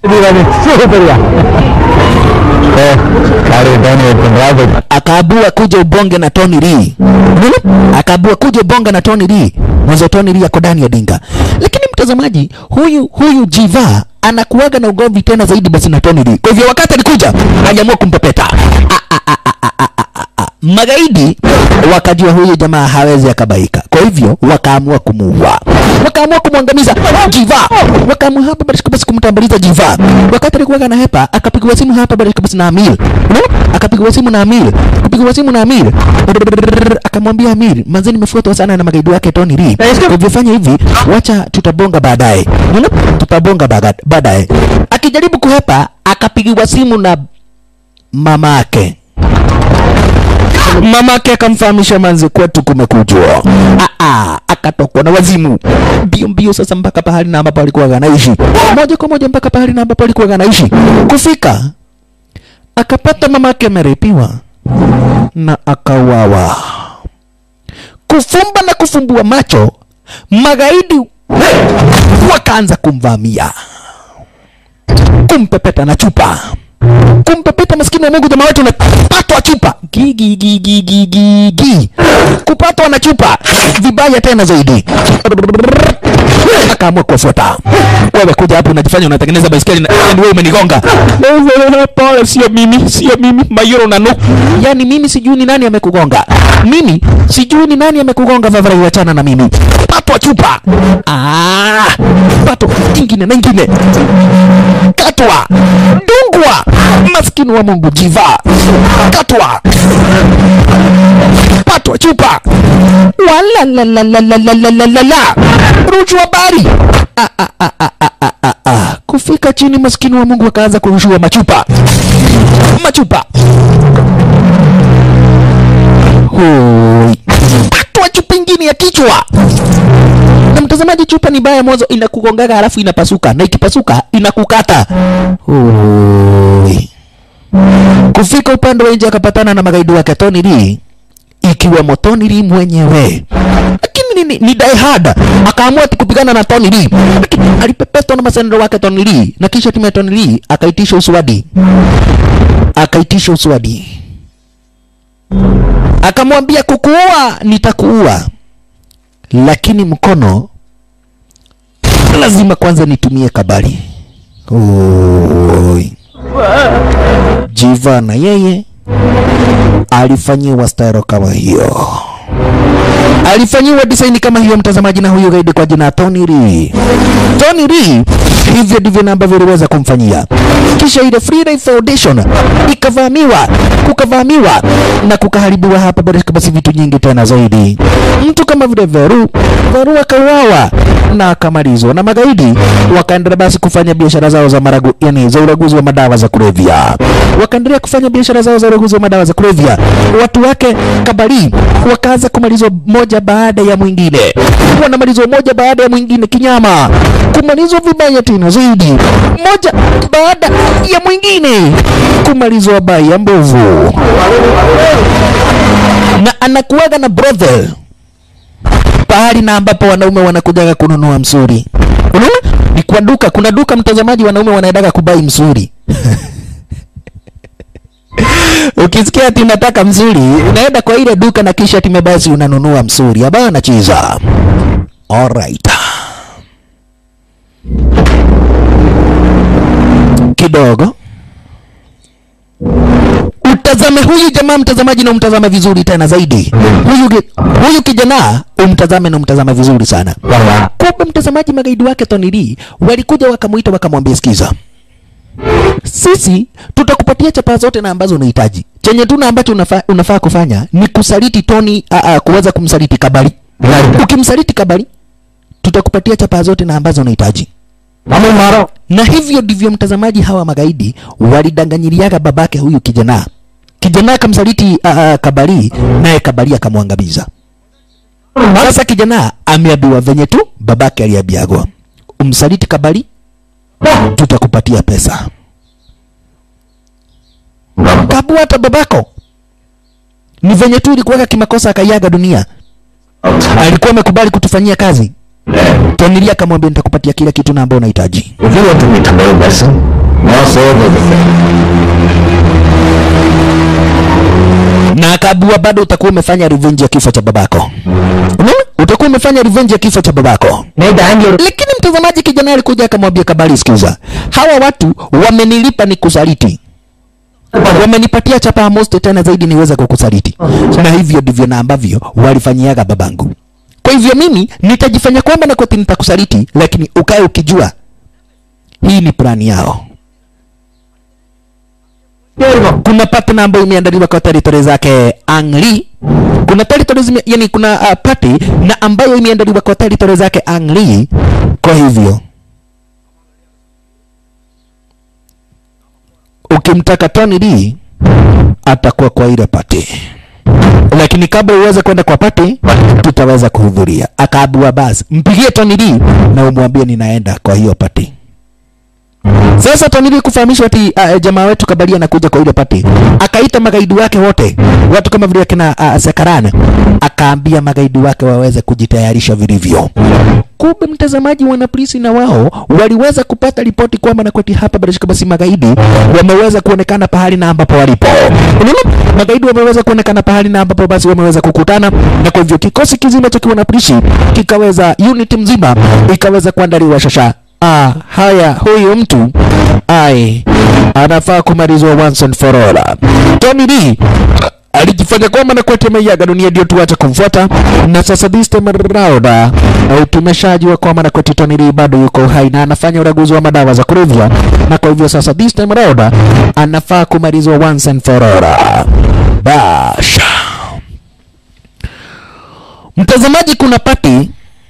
akaabua kuja ubonge na Tony Lee. Unaona? Akaabua kuja ubonge na Tony Lee. Mwanzo Tony Lee ako ndani ya dinga. Lakini mtazamaji, huyu huyu Jiva anakuwaga na ugomvi tena zaidi basi na Tony Lee. Kwa hivyo wakati alikuja, aliamua kumpepeta. Ah, ah, ah, ah, ah, ah, ah, ah. Magaidi wakajua huyu jamaa hawezi akabaika, kwa hivyo wakaamua kumuua, wakaamua kumwangamiza Jiva, wakaamua hapa basi basi kumtambuliza Jiva. Wakati alikuwa na hepa, akapigiwa simu hapa basi basi na Amir, unaona, akapigiwa simu na Amir, kupigiwa simu na Amir, akamwambia Amir, manzi, nimefuatwa sana na magaidi wake Tony Lee, kwa hivyo fanya hivi, wacha tutabonga baadaye, unaona, tutabonga baga- baadaye. Akijaribu kuhepa, akapigiwa simu na mama yake mamake akamfahamisha manzi kwetu kumekujwa Ah, ah, akatokwa na wazimu mbio mbio sasa mpaka pahali na ambapo alikuwa anaishi moja kwa moja mpaka pahali na ambapo alikuwa anaishi kufika akapata mamake amerepiwa na akauawa kufumba na kufumbua macho magaidi wakaanza kumvamia kumpepeta na chupa kumpepeta maskini wa Mungu jamaa wetu na kupatwa chupa gi gi gi gi gi gi gi kupatwa na chupa vibaya tena zaidi akaamua kuwafuata wewe kuja hapo unajifanya unatengeneza baiskeli na and wewe umenigonga pole sio mimi sio mimi mayuro na nuku yani mimi sijui ni nani amekugonga mimi sijui ni nani amekugonga vavarai wachana na mimi patwa chupa ah patwa ingine na ingine katwa dungwa maskini wa mungu jiva katwa patwa chupa walalalalalalalalala rushwa habari Ah, ah, ah, ah, ah, ah, ah, ah. kufika chini maskini wa mungu akaanza kurushiwa machupa machupa Hoi. patwa chupa ingine ya kichwa na mtazamaji chupa ni baya mwanzo inakugongaga halafu inapasuka na ikipasuka inakukata Hoi. kufika upande wa nje akapatana na magaidi wake Tony Lee ikiwemo Tony Lee mwenyewe lakini ni, ni die hard akaamua ati kupigana na Tony Lee lakini alipepetwa na masendero wake Tony Lee na kisha timu ya Tony Lee akaitisha uswadi akaitisha uswadi akamwambia kukuua nitakuua lakini mkono lazima kwanza nitumie kabali Oi. Jiva na yeye alifanyiwa style kama hiyo, alifanyiwa design kama hiyo, mtazamaji, na huyu gaidi kwa jina Tony Lee. Tony Lee, hivyo ndivyo na ambavyo iliweza kumfanyia. Kisha ile Free Life Foundation ikavamiwa, kukavamiwa na kukaharibiwa hapa basi basi vitu nyingi tena zaidi. Mtu kama vile Veru, Veru akauawa na akamalizwa na magaidi, wakaendelea basi kufanya biashara zao za maragu, yani za uraguzi wa madawa za kulevya. Wakaendelea kufanya biashara zao za uraguzi wa madawa za kulevya. Watu wake Kabari wakaanza kumalizwa moja baada ya mwingine, wanamalizwa moja baada ya mwingine kinyama, kumalizwa vibaya tena zaidi, moja baada ya mwingine, kumalizwa baya mbovu, na anakuwaga na brothel pahali na ambapo wanaume wanakujaga kununua msuri. Unaona? Ni kwa duka, kuna duka mtazamaji, wanaume wanaendaga kubai msuri. Ukisikia ati unataka msuri, unaenda kwa ile duka na kisha time basi unanunua msuri. Haba anacheza. Alright. Kidogo utazame huyu jamaa mtazamaji, na umtazame vizuri tena zaidi. Huyu ki- huyu kijana umtazame na umtazame vizuri sana. Kumbe mtazamaji, magaidi wake Tony Lee walikuja wakamuita, wakamwambia, sikiza, sisi tutakupatia chapa zote na ambazo unahitaji. Chenye tuna ambacho unafaa, unafaa kufanya ni kusaliti Tony, a, a, kuweza kumsaliti Kabari. Ukimsaliti Kabari, tutakupatia chapa zote na ambazo unahitaji na hivyo ndivyo mtazamaji, hawa magaidi walidanganyiriaga babake huyu kijana. Kijana akamsaliti uh, uh, Kabari, naye Kabari akamwangamiza. Sasa kijana ameambiwa venye tu babake aliambiagwa, umsaliti Kabari, tutakupatia pesa. Kabu hata babako ni venye tu ilikuwaga kimakosa, akaiaga dunia. Alikuwa amekubali kutufanyia kazi. Tonilia akamwambia nitakupatia kila kitu na ambao unahitaji. If you want to meet a male vessel, must order the thing. na akaabua bado utakuwa umefanya revenge ya kifo cha babako. Unaona? Utakuwa umefanya revenge ya kifo cha babako. Lakini mtazamaji, kijana alikuja akamwambia Kabari, sikiza, hawa watu wamenilipa ni kusaliti, wamenipatia chapa ya most tena zaidi niweze kukusaliti, na hivyo ndivyo na ambavyo walifanyiaga babangu. Kwa hivyo mimi nitajifanya kwamba na koti nitakusaliti, lakini ukae ukijua hii ni plani yao. Kuna partner ambayo imeandaliwa kwa territory zake Angli. Kuna territory zime, yani kuna uh, party na ambayo imeandaliwa kwa territory zake Angli. Kwa hivyo ukimtaka Tony D atakuwa kwa ile party. lakini kabla uweze kwenda kwa pati tutaweza kuhudhuria. Akaambiwa basi mpigie Tony Lee na umwambie ninaenda kwa hiyo pati. Sasa Tony Lee kufahamishwa ati uh, jamaa wetu Kabali anakuja kwa ile pati, akaita magaidi wake wote, watu kama vile kina uh, Sekaran, akaambia magaidi wake waweze kujitayarisha vilivyo. Kumbe mtazamaji, wana polisi na wao waliweza kupata ripoti kwamba Nakweti hapa Barishika basi magaidi wameweza kuonekana pahali na ambapo walipo. Unaona, magaidi wameweza kuonekana pahali na ambapo basi wameweza kukutana, na kwa hivyo kikosi kizima cha wana polisi kikaweza, unit mzima ikaweza kuandaliwa shasha. Ah, haya, huyu mtu ai anafaa kumalizwa once and for all. Tony Lee alijifanya kwamba Nakwete ameiaga dunia, ndio tuache kumfuata, na sasa this time around uh, tumeshajua kwamba Nakwete Tony Lee bado yuko hai na anafanya uraguzi wa madawa za kulevya, na kwa hivyo sasa this time around uh, anafaa kumalizwa once and for all. Basha mtazamaji, kuna pati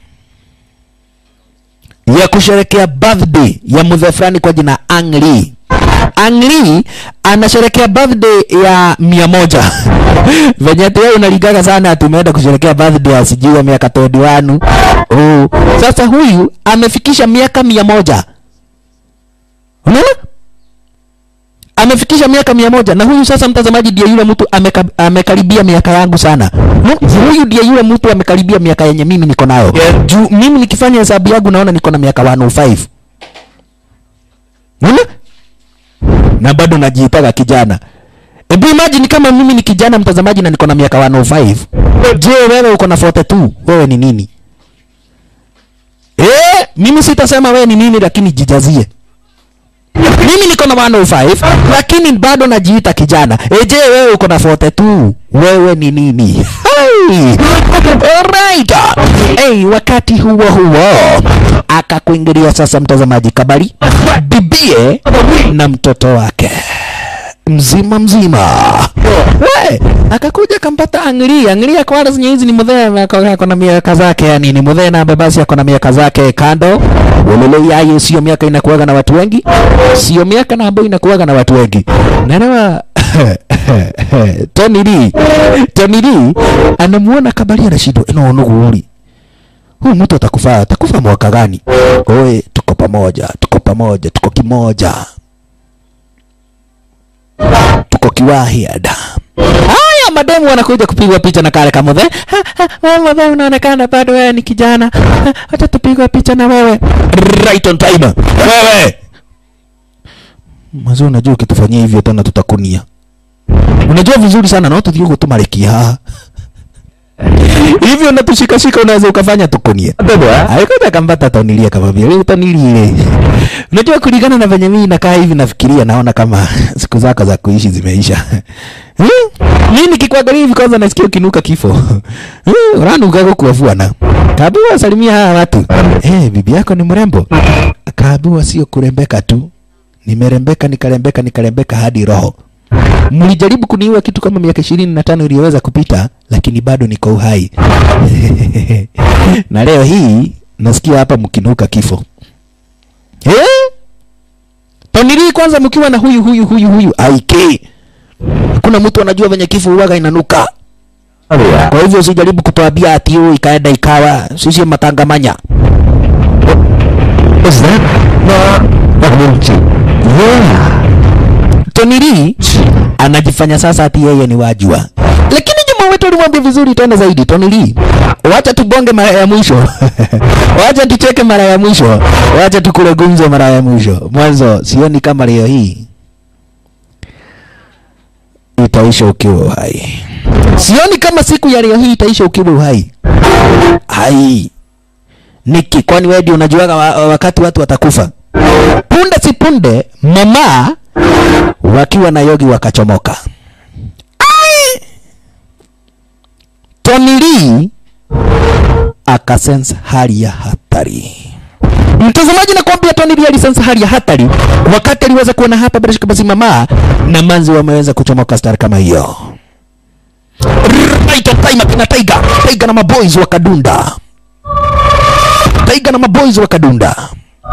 ya kusherekea birthday ya mzee fulani kwa jina Ang Lee. Ang Lee anasherekea birthday ya mia moja venye ati wewe unaligaga sana ati umeenda kusherekea birthday ya sijui ya miaka 21 oh. Sasa huyu amefikisha miaka mia moja unaona amefikisha miaka mia moja na huyu sasa mtazamaji ndiye yule mtu ameka, amekaribia miaka yangu sana no? huyu ndiye yule mtu amekaribia miaka yenye mimi niko nayo yeah. juu mimi nikifanya hesabu yangu naona niko na miaka 105 unaona na bado najiitaga kijana Hebu imagine kama mimi ni kijana mtazamaji na niko na miaka 105. Je, wewe uko na 42? Wewe ni nini? Eh, mimi sitasema wewe ni nini lakini jijazie. Mimi niko na 105 lakini bado najiita kijana. E, je, wewe uko na 42? Wewe ni nini? Hey! Alright. Hey, wakati huo huo akakuingilia sasa mtazamaji Kabali bibie na mtoto wake mzima mzima hey, akakuja kampata Anglia Anglia kwa wale zenye hizi ni mudhee ako na miaka zake yani ni mudhee na babasi ako na miaka zake kando ulele yaye sio miaka inakuwaga na watu wengi sio miaka na ambayo inakuwaga na watu wengi naelewa Tony Lee Tony Lee anamuona Kabali anashindwa ino nuguri huyu mtu atakufa atakufa mwaka gani oe tuko pamoja tuko pamoja tuko kimoja tuko kiwahiada haya mademu wanakuja kupigwa picha na kale kamudhe wewe unaonekana bado wewe ni kijana Ha, hata tupigwa picha na wewe right on time wewe mazo unajua ukitufanyia hivyo tena tutakunia unajua vizuri sana na tuthiĩ ũguo tũmarekia haha hivyo natushikashika unaweza ukafanya tukunie aikoja kambata tonilia kamwambia wewe tonilile unajua kulingana na venye mimi nakaa hivi nafikiria naona kama siku zako za kuishi zimeisha Hmm? mimi nikikuangalia hivi kwanza nasikia ukinuka kifo Hmm, unanuka kukuafua na kaambiwa salimia hawa watu eh bibi yako ni mrembo kaambiwa sio kurembeka tu nimerembeka nikarembeka nikarembeka hadi roho mlijaribu kuniua kitu kama miaka ishirini na tano iliyoweza kupita lakini bado niko uhai na leo hii nasikia hapa mkinuka kifo eh? Tonili kwanza mkiwa na huyu huyu huyu huyu aike hakuna mtu anajua venye kifo huwaga inanuka kwa hivyo usijaribu kutuambia ati hiyo ikaenda ikawa sisi matangamanya Is that Nakumunchi? Yeah. Tony Lee anajifanya sasa ati yeye ni wajua, lakini jamaa wetu alimwambia vizuri tena zaidi, Tony Lee, wacha tubonge mara ya mwisho wacha tucheke mara ya mwisho, wacha tukule gumzo mara ya mwisho. Mwanzo sioni kama leo hii itaisha ukiwa uhai, sioni kama siku ya leo hii itaisha ukiwa uhai. Hai Niki, kwani wewe ndio unajuaga wa, wakati watu watakufa? Punde si punde mama wakiwa na yogi wakachomoka. Ai! Tony Lee akasense hali ya hatari. Mtazamaji, nakwambia Tony Lee alisense hali ya hatari wakati aliweza kuona hapa bila shaka basi mama na manzi wameweza kuchomoka star kama hiyo. Right on time akina Tiger, Tiger na maboys wakadunda. Tiger na maboys wakadunda.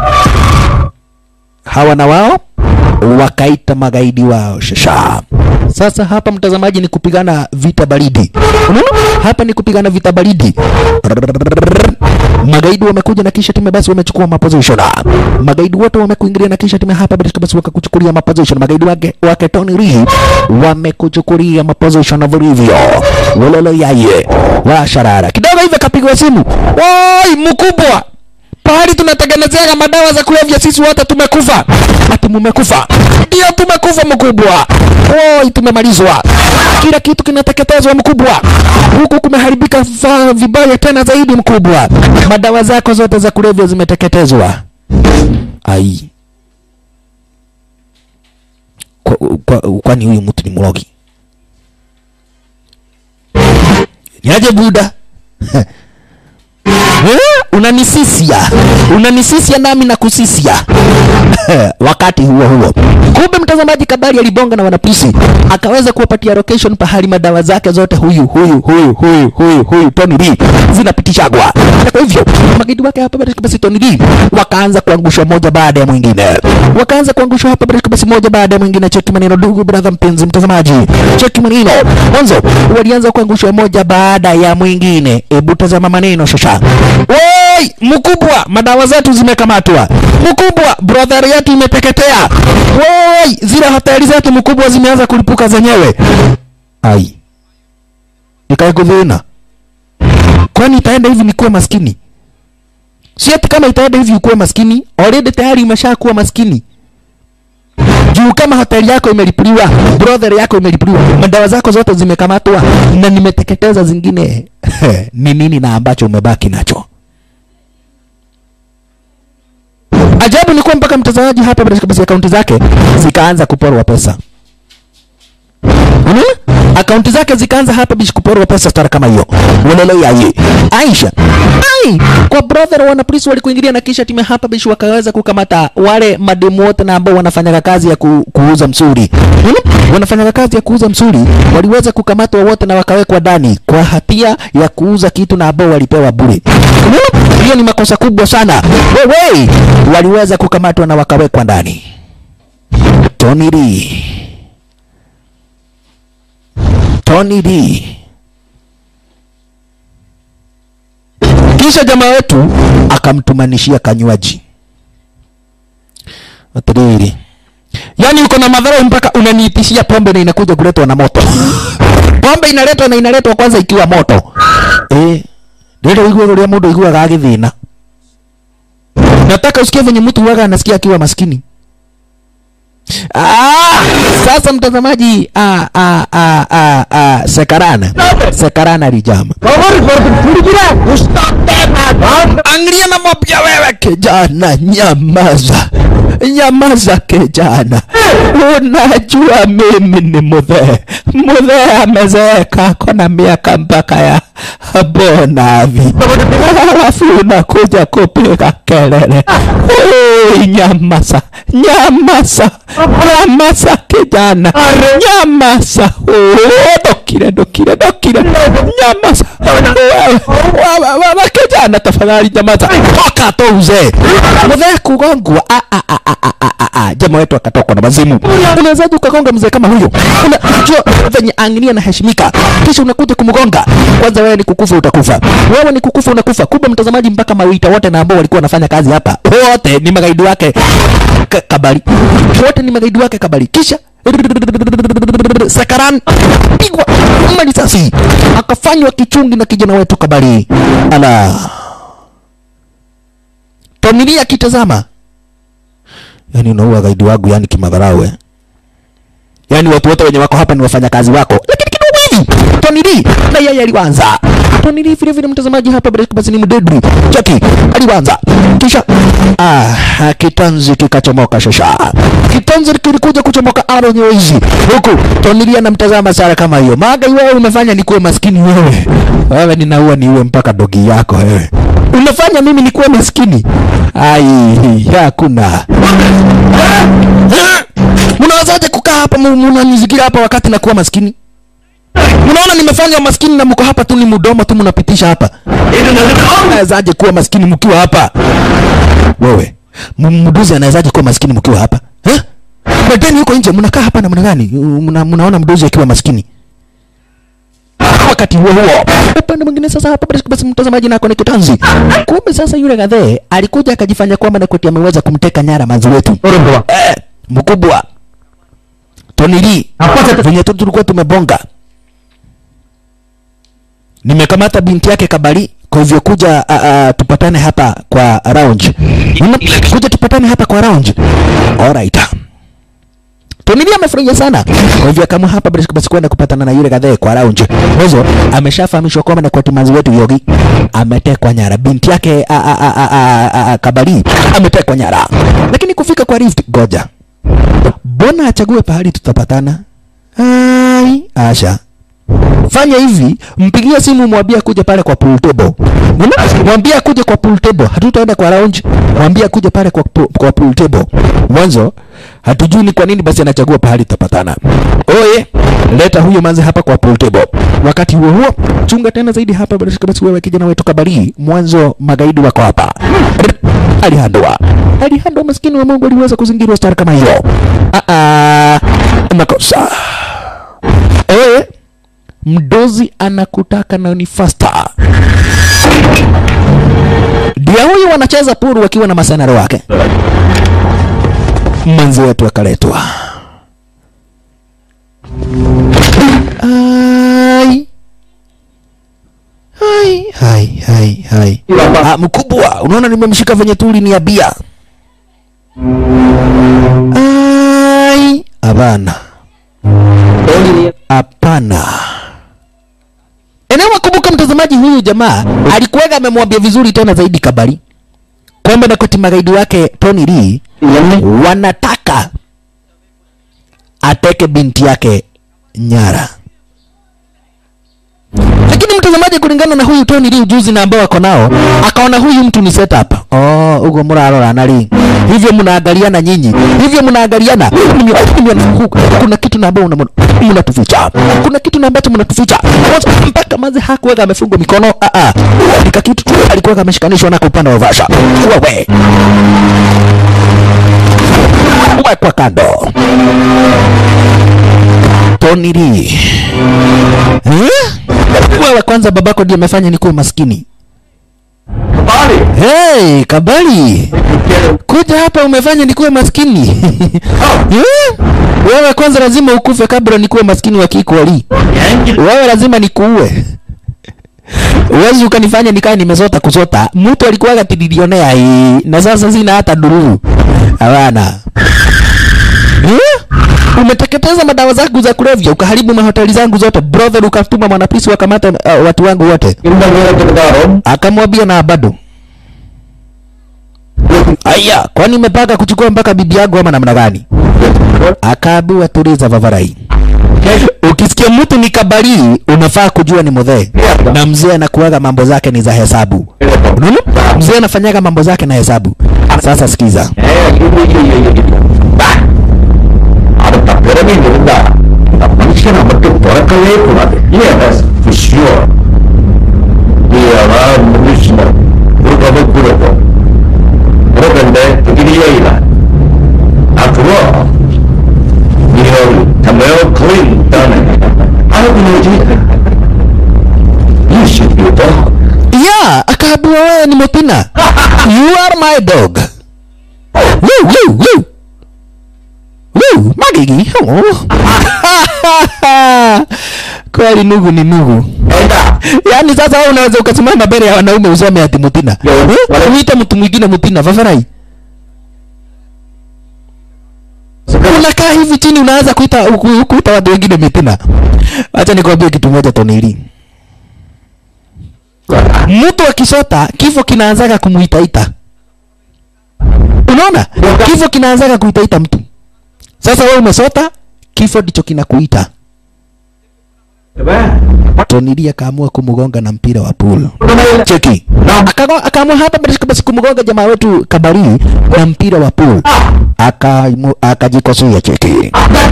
Hawa na wao wakaita magaidi wao shasha. Sasa hapa mtazamaji, ni kupigana vita baridi. Unaona, hapa ni kupigana vita baridi. Magaidi wamekuja na kisha timu basi wamechukua maposition. Magaidi wote wamekuingilia na kisha timu hapa basi wakakuchukulia maposition. Magaidi wake wake Tony Lee wamekuchukulia maposition vilivyo. Wololo yaye wa sharara kidogo hivi kapigwa simu. Woi mkubwa, pahali tunatengenezeaga madawa za kulevya sisi wote tumekufa. Ati mumekufa? Ndio tumekufa mkubwa. Woi, tumemalizwa, kila kitu kinateketezwa mkubwa, huku kumeharibika va- vibaya tena zaidi mkubwa. Madawa zako zote za kulevya zimeteketezwa. Ai, kwa, kwa, kwani huyu mtu ni mlogi? Niaje buda? Eh, unanisisia unanisisia nami na kusisia wakati huo huo kumbe mtazamaji kabari alibonga na wanapolisi akaweza kuwapatia location pahali madawa zake zote huyu huyu huyu huyu huyu huyu Tony Lee zinapitishagwa na kwa hivyo magaidi wake hapa basi basi Tony Lee wakaanza kuangushwa moja baada ya mwingine wakaanza kuangushwa hapa basi basi moja baada ya mwingine cheki maneno ndugu brother mpenzi mtazamaji cheki maneno mwanzo walianza kuangushwa moja baada ya mwingine hebu tazama maneno shasha Woi, mkubwa, madawa zetu zimekamatwa. Mkubwa, brother yetu imeteketea. Woi, zile hoteli zetu mkubwa zimeanza kulipuka zenyewe. Ai, ikae kudhina. Kwani itaenda hivi nikuwe maskini? Si ati kama itaenda hivi ukuwe maskini, already tayari umeshakuwa maskini juu kama hoteli yako imelipuliwa, brother yako imelipuliwa, madawa zako zote zimekamatwa na nimeteketeza zingine, ni nini na ambacho umebaki nacho? Ajabu ni kuwa mpaka mtazamaji hapa basi basi akaunti zake zikaanza kuporwa pesa. Unaona? Akaunti zake zikaanza hapa bishi kuporwa pesa stara kama hiyo. Walele yaye. Aisha. Ai, kwa brother wana polisi walikuingilia na kisha timu hapa bishi wakaweza kukamata wale mademu wote na ambao wanafanya kazi ya ku, kuuza msuri. Unaona? Wanafanya kazi ya kuuza msuri, waliweza kukamatwa wote na wakawekwa ndani kwa hatia ya kuuza kitu na ambao walipewa bure. Unaona? Hiyo ni makosa kubwa sana. Wewe, waliweza kukamatwa na wakawekwa ndani. Tony Lee. Tony D. Kisha jamaa wetu akamtumanishia kanywaji atiriri, yaani uko na madhara mpaka unaniitishia pombe na inakuja kuletwa na moto. pombe inaletwa na inaletwa kwanza ikiwa moto eh, ndilo igwe rũrĩa mũndũ aiguaga agĩthĩna. Nataka usikie venye mtu huwaga anasikia akiwa maskini. Ah, sasa mtazamaji, ah, ah, ah, ah, ah, Sekarana Sekarana alijama. Angalia na mapya wewe kijana, nyamaza nyamaza kijana, unajua mimi ni mudhee. Mudhee amezeeka, ako na miaka mpaka ya bonavi, halafu unakuja kupiga kelele. Oi, nyamaza nyamaza nyamaza kijana, nyamaza. Oh, Dokire dokire dokire, nyamaza wewe wewe wewe kijana, tafadhali nyamaza, toka tu uzee. Mzee kugongwa, ah ah ah ah ah ah ah, jamaa wetu akatokwa na mazimu. Unawezaje ukagonga mzee kama huyo? Unajua venye angilia anaheshimika, kisha unakuja kumgonga. Kwanza wewe ni kukufa, utakufa. Wewe ni kukufa, unakufa. Kumbe mtazamaji, mpaka mawita wote na ambao walikuwa wanafanya kazi hapa, wote ni magaidi wake Ka- Kabari, wote ni magaidi wake Kabari. Kisha Sakaran pigwa marisasi akafanywa kichungi na kijana wetu Kabari. Ala, Tonilia akitazama, yani unaua gaidi wangu, yani kimadharau eh. Yani watu wote wenye wako hapa ni wafanyakazi wako, lakini kidogo hivi Tony Lee na yeye aliwanza. Tony Lee vile vile mtazamaji hapa bila basi ni mdedri cheki aliwanza, kisha ah, kitanzi kikachomoka shasha, kitanzi kilikuja kuchomoka aro nyeusi, huku Tony Lee anamtazama Sara kama hiyo, maga wewe umefanya nikuwe maskini wewe, wewe ninaua niue mpaka dogi yako wewe, unafanya mimi nikuwe maskini. Ai, hakuna Mnawezaje kukaa hapa mu- mnanizingira hapa wakati nakuwa maskini? Mnaona nimefanya maskini na mko hapa tu ni mdomo tu mnapitisha hapa. Mnawezaje kuwa maskini mkiwa hapa? Wewe, m- mduzi anawezaje kuwa maskini mkiwa hapa? Eh? Badeni huko nje mnakaa hapa namna gani? Mna, mnaona mdozi akiwa maskini. Wakati huo huo, upande mwingine sasa hapa basi basi mtazamaji nako ni kitanzi. Kumbe sasa yule gadhe alikuja akajifanya kwamba Nakoti ameweza kumteka nyara manzi wetu. Eh, mkubwa. Tony Lee. Venye tu tulikuwa tumebonga. Nimekamata binti yake Kabali kwa hivyo kuja uh, uh, tupatane hapa kwa lounge. Una, kuja tupatane hapa kwa lounge. Alright. Tony Lee amefurahia sana. Kwa hivyo kama hapa basi basi kwenda kupatana na yule kadhaa kwa lounge. Mwanzo ameshafahamishwa kwamba na kwa timazi wetu Yogi ametekwa nyara. Binti yake a, a, a, a, a, a, Kabali ametekwa nyara. Lakini kufika kwa Rift goja. Bona achague pahali tutapatana. Ai, Asha. Fanya hivi, mpigie simu mwambie kuja pale kwa pool table. Unaona? Mwambie kuja kwa pool table. Hatutaenda kwa lounge. Mwambie kuja pale kwa pu- kwa pool table. Mwanzo hatujui ni kwa nini basi anachagua pahali tutapatana. Oye, leta huyo manzi hapa kwa pool table. Wakati huo huo, chunga tena zaidi hapa basi basi wewe kijana wetu Kabari. Mwanzo magaidi wako hapa. Alihandwa. Alihandwa maskini wa Mungu aliweza kuzingirwa star kama hiyo. Ah ah. Makosa. Oye, mdozi anakutaka na ni faster. Ndio huyu wanacheza puru wakiwa na masenaro wake. Manzi wetu akaletwa. Ai. Hai, hai, hai, hai. Ah, mkubwa, unaona nimemshika venye tuli ni abia. Ai, hapana. Hapana. Eneo wakumbuka mtazamaji, huyu jamaa alikuwaga amemwambia vizuri tena zaidi Kabari kwamba na koti magaidi wake Tony Lee wanataka ateke binti yake nyara. Lakini mtazamaji, kulingana na huyu Tony Lee ujuzi na ambao ako nao, akaona huyu mtu ni setup. Oh, ugo murarora nari hivyo mnaangaliana nyinyi, hivyo mnaangaliana Mimi- mimi- kuna kitu na ambao unamona- mnatuficha, kuna kitu na ambacho mnatuficha. Kwanza mpaka mazi hakuwega amefungwa mikono, ah ah, nika kitu tu alikuwa ameshikanishwa nako upande wa Vasha. Wewe wekwa kando. Tony Lee eh? Wewe kwanza babako ndiye amefanya nikuwe maskini. Hey, Kabali. Kuja hapa umefanya nikuwe maskini. Eh? Wewe kwanza lazima ukufe kabla nikuwe maskini wa kikweli. Wewe lazima nikuue. Uwezi ukanifanya nikae nimesota kusota. Mtu alikuwaga tidilionea hii na sasa sina hata dururu. Hawana. Eh? Umeteketeza madawa zangu za kulevya, ukaharibu mahoteli zangu zote. Brother, ukatuma mwanapolisi wakamata uh, watu wangu wote. Akamwambia na bado. Aya, kwani umepaka kuchukua mpaka bibi yangu ama namna gani? Akaambiwa tuliza vavarai. Ukisikia mtu ni kabari, unafaa kujua ni mudhee. Na mzee anakuaga mambo zake ni za hesabu. Unaona? Mzee anafanyaga mambo zake na hesabu. Sasa sikiza. அடுத்த பிறவி இருந்தா இந்த மனுஷனை மட்டும் பிறக்கவே கூடாது for sure நீ மனுஷனை ஒரு கதை கூட உனக்கு டிகிரியே இல்ல after all நீ ஒரு தமிழ் clean தானே அதுக்கு நீ you should be a dog Yeah, akaambiwa wewe ni Mutina. You are my dog. Woo, woo, woo. Woo, magigi. Oh. Kweli nugu ni nugu. Yaani sasa wewe unaweza ukasimama mbele ya wanaume useme ati Mutina. Eh? Uite mtu mwingine Mutina, vafarai. Unakaa hivi chini unaanza kuita ku- kuita watu wengine Mutina. Acha nikwambie kitu moja Tonili. Mtu akisota kifo kinaanzaga kumuitaita. Unaona? Kifo kinaanzaga kuitaita mtu. Sasa wewe umesota, kifo ndicho kinakuita. Tonili akaamua kumgonga na mpira wa pool. Cheki. Akago- Akaamua hapa basi basi kumgonga jamaa wetu Kabari na mpira wa pool. Akaimu- Akajikosea cheki.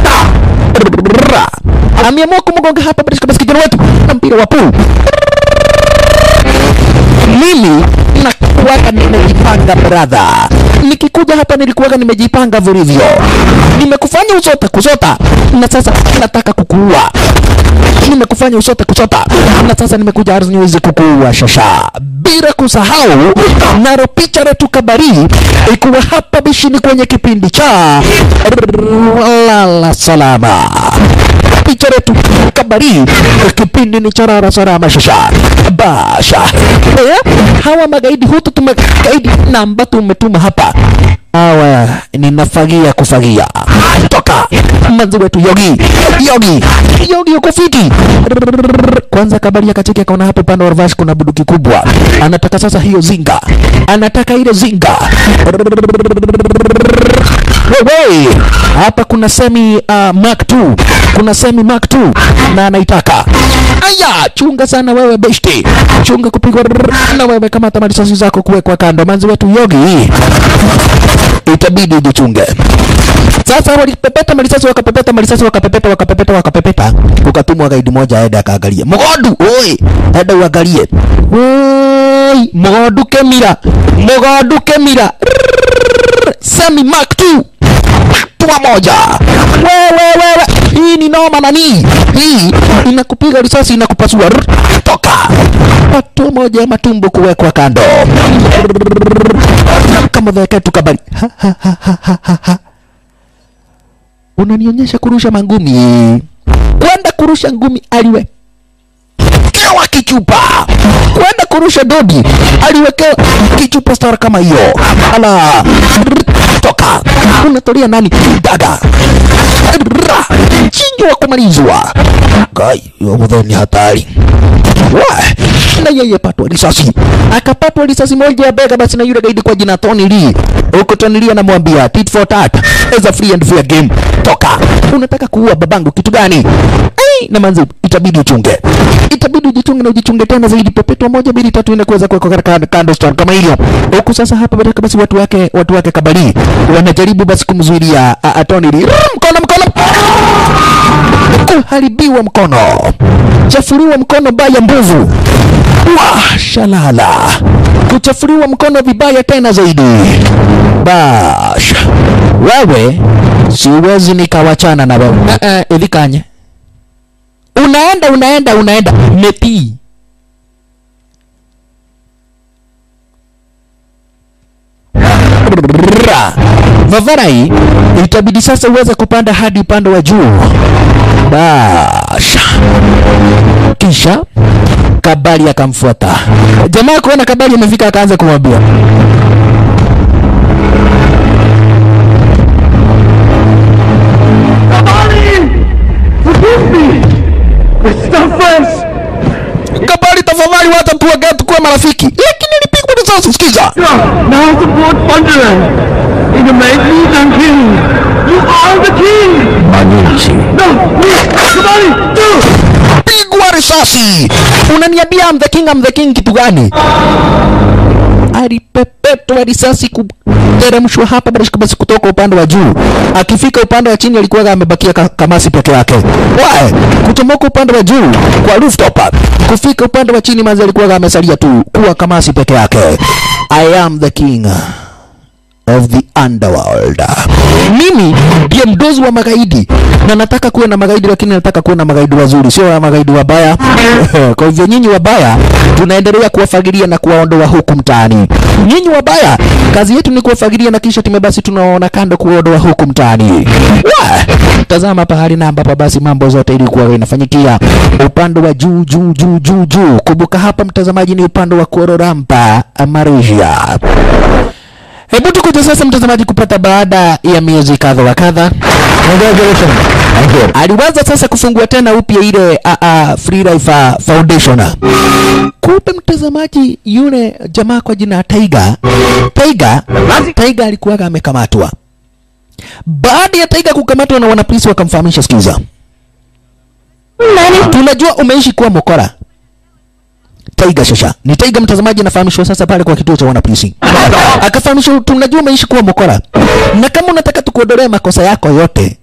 Ameamua kumgonga hapa basi basi kijana wetu na mpira wa pool mimi nakuwaga nimejipanga brother nikikuja hapa nilikuwaga nimejipanga vilivyo, nimekufanya usote kusota, na sasa nataka kukuua nimekufanya usote kusota na sasa nimekuja ardhi niweze kukuua shasha bila kusahau naro picha letu kabari ikuwa hapa bishini kwenye kipindi cha lala salama picha letu kabari kipindi ni cha lala salama shasha basha eh, hawa magaidi hutu tumagaidi namba tumetuma hapa hawa ninafagia kufagia toka manzi wetu yogi yogi yogi uko fiti kwanza kabari akacheki akaona hapo upande wa Ravash kuna buduki kubwa anataka sasa hiyo zinga anataka ile zinga wewe hapa kuna semi uh, mark 2 kuna semi mark 2 na anaitaka aya chunga sana wewe beshte chunga kupigwa na wewe kamata marisasi zako kuwekwa kando manzi wetu yogi itabidi ujichunge sasa walipepeta marisasi wakapepeta marisasi wakapepeta wakapepeta wakapepeta ukatumwa gaidi moja aende akaangalie mgodu oi enda uangalie oi mgodu kemira mgodu kemira semi mark 2 tua moja wewe wewe hii ni noma nani hii inakupiga risasi inakupasua Rrr, toka patua moja ya matumbo kuwekwa kando kama veketu kabari Ha, ha, ha, ha, ha, ha, ha. unanionyesha kurusha mangumi kwenda kurusha ngumi aliwe aliwekewa kichupa kwenda kurusha dodi aliwekewa kichupa star kama hiyo ala toka unatolia nani dada Ra. chinjo wa kumalizwa gai yomudhe ni hatari Wa, na yeye patwa risasi akapatwa risasi moja ya bega basi na yule gaidi kwa jina Tony Lee huko Tony Lee anamwambia tit for tat is a free and fair game toka unataka kuua babangu kitu gani Ai, na manzi itabidi uchunge itabidi ujichunge na ujichunge tena zaidi pepetwa moja mbili tatu nne kuweza kuwekwa katika kando stand kama hivyo huku sasa hapa badaka basi watu wake watu wake kabali wanajaribu basi kumzuilia a- a Tony Lee Rrr, mkono mkono kuharibiwa mkono chafuliwa mkono baya mbovu wa shalala kuchafuliwa mkono vibaya tena zaidi bash wewe siwezi nikawachana na wewe uh -uh, ivikanye unaenda unaenda unaenda metii Ra. Vavarai itabidi sasa uweze kupanda hadi upande wa juu. Basha. Kisha Kabali akamfuata. Jamaa kuona Kabali amefika akaanza kumwambia Kabali, tafadhali wacha tuongee tukuwe marafiki, lakini nilipigwa risasi. Sikiza, Now the boat Wonderer. You can make me the king. You are the king. Manuchi. No, me, somebody, do. pigwa risasi. Unaniambia I'm the king, I'm the king kitu gani? Alipepetwa risasi kuteremshwa hapa basi basi kutoka upande wa juu. Akifika upande wa chini alikuwa amebakia ka, kamasi peke yake. Wae, kutomoka upande wa juu kwa rooftop kufika upande wa chini manzi alikuwa amesalia tu kuwa kamasi peke yake. I am the king of the underworld. Mimi ndiye mdozi wa magaidi na nataka kuwe na magaidi, lakini nataka kuwe na magaidi wazuri, sio wa magaidi wabaya. Kwa hivyo nyinyi wabaya, tunaendelea kuwafagilia na kuwaondoa huku mtaani. Nyinyi wabaya, kazi yetu ni kuwafagilia na kisha time basi tunaona kando kuwaondoa huku mtaani. Wa! Tazama pahali na ambapo basi mambo zote ilikuwa inafanyikia upande wa juu juu juu juu juu. Kumbuka hapa mtazamaji, ni upande wa Kuororampa, Malaysia. Hebu tukuje sasa mtazamaji kupata baada ya miezi kadha wa kadha Congratulations. Thank you. aliweza sasa kufungua tena upya ile uh, uh, Free Life uh, Foundation. Kumbe mtazamaji, yule jamaa kwa jina Taiga, Taiga, Taiga alikuwa amekamatwa. Baada ya Taiga kukamatwa na wanapolisi wakamfahamisha, sikiza, tunajua umeishi kuwa mokora Taiga shasha ni Taiga mtazamaji, anafahamishwa sasa pale kwa kituo cha wanapolisi, akafahamishwa tunajua umeishi kuwa mokora, na kama unataka tukuondolee makosa yako yote,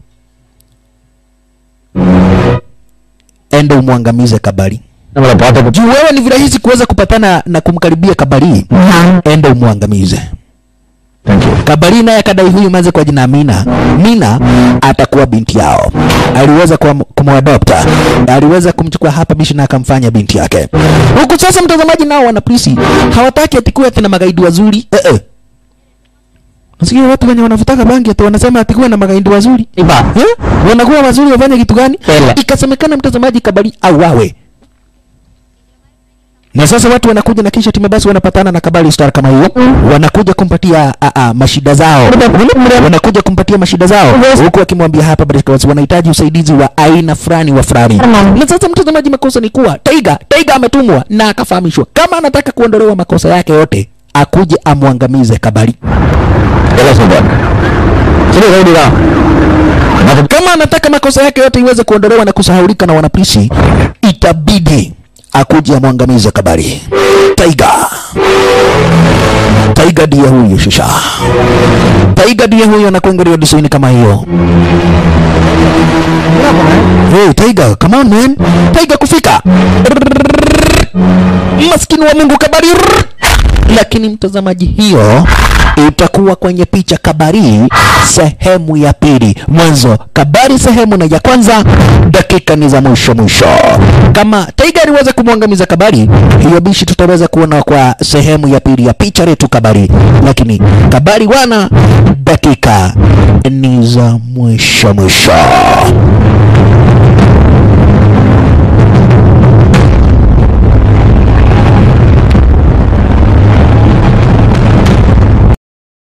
enda umwangamize Kabari. Unapata ku- Juu wewe ni virahisi kuweza kupatana na kumkaribia Kabari, enda umwangamize. Kabari naye akadai huyu manze kwa jina Mina, Mina atakuwa binti yao. Aliweza kuwa- kumwadopta, aliweza kumchukua hapa bishi na akamfanya binti yake. Huku sasa, mtazamaji, nao wana polisi hawataki atikuwe ati na magaidi wazuri eh -eh. Nasikia watu wenye wanavutaka bangi ati wanasema atikuwe na magaidi wazuri Iba. eh? Wanakuwa wazuri wafanye kitu gani? Pele. Ikasemekana mtazamaji, Kabari auawe na sasa watu wanakuja na kisha timu basi wanapatana na Kabali Star kama hiyo, wanakuja kumpatia a, a, mashida zao, wanakuja kumpatia mashida zao, huku wakimwambia hapa Baraka wanahitaji usaidizi wa aina fulani wa fulani. Na sasa mtazamaji, makosa ni kuwa Taiga Taiga ametumwa na akafahamishwa kama anataka kuondolewa makosa yake yote akuje amwangamize Kabali. Jelas sobat. Sini kau di dalam. Kenapa Kama anataka makosa yake yote iweze kuondolewa na kusahaulika na wanapolisi, itabidi akuje amwangamize Kabari. Taiga, Taiga ndiye huyo shusha. Taiga ndiye huyo anakuangalia design kama hiyo. Hey, Taiga, come on man. Taiga kufika. Maskini wa Mungu Kabari. Lakini mtazamaji, hiyo itakuwa kwenye picha Kabari sehemu ya pili. Mwanzo Kabari sehemu na ya kwanza, dakika ni za mwisho mwisho. Kama Taiga aliweza kumwangamiza Kabari, hiyo bishi tutaweza kuona kwa sehemu ya pili ya picha letu Kabari. Lakini Kabari wana, dakika ni za mwisho mwisho.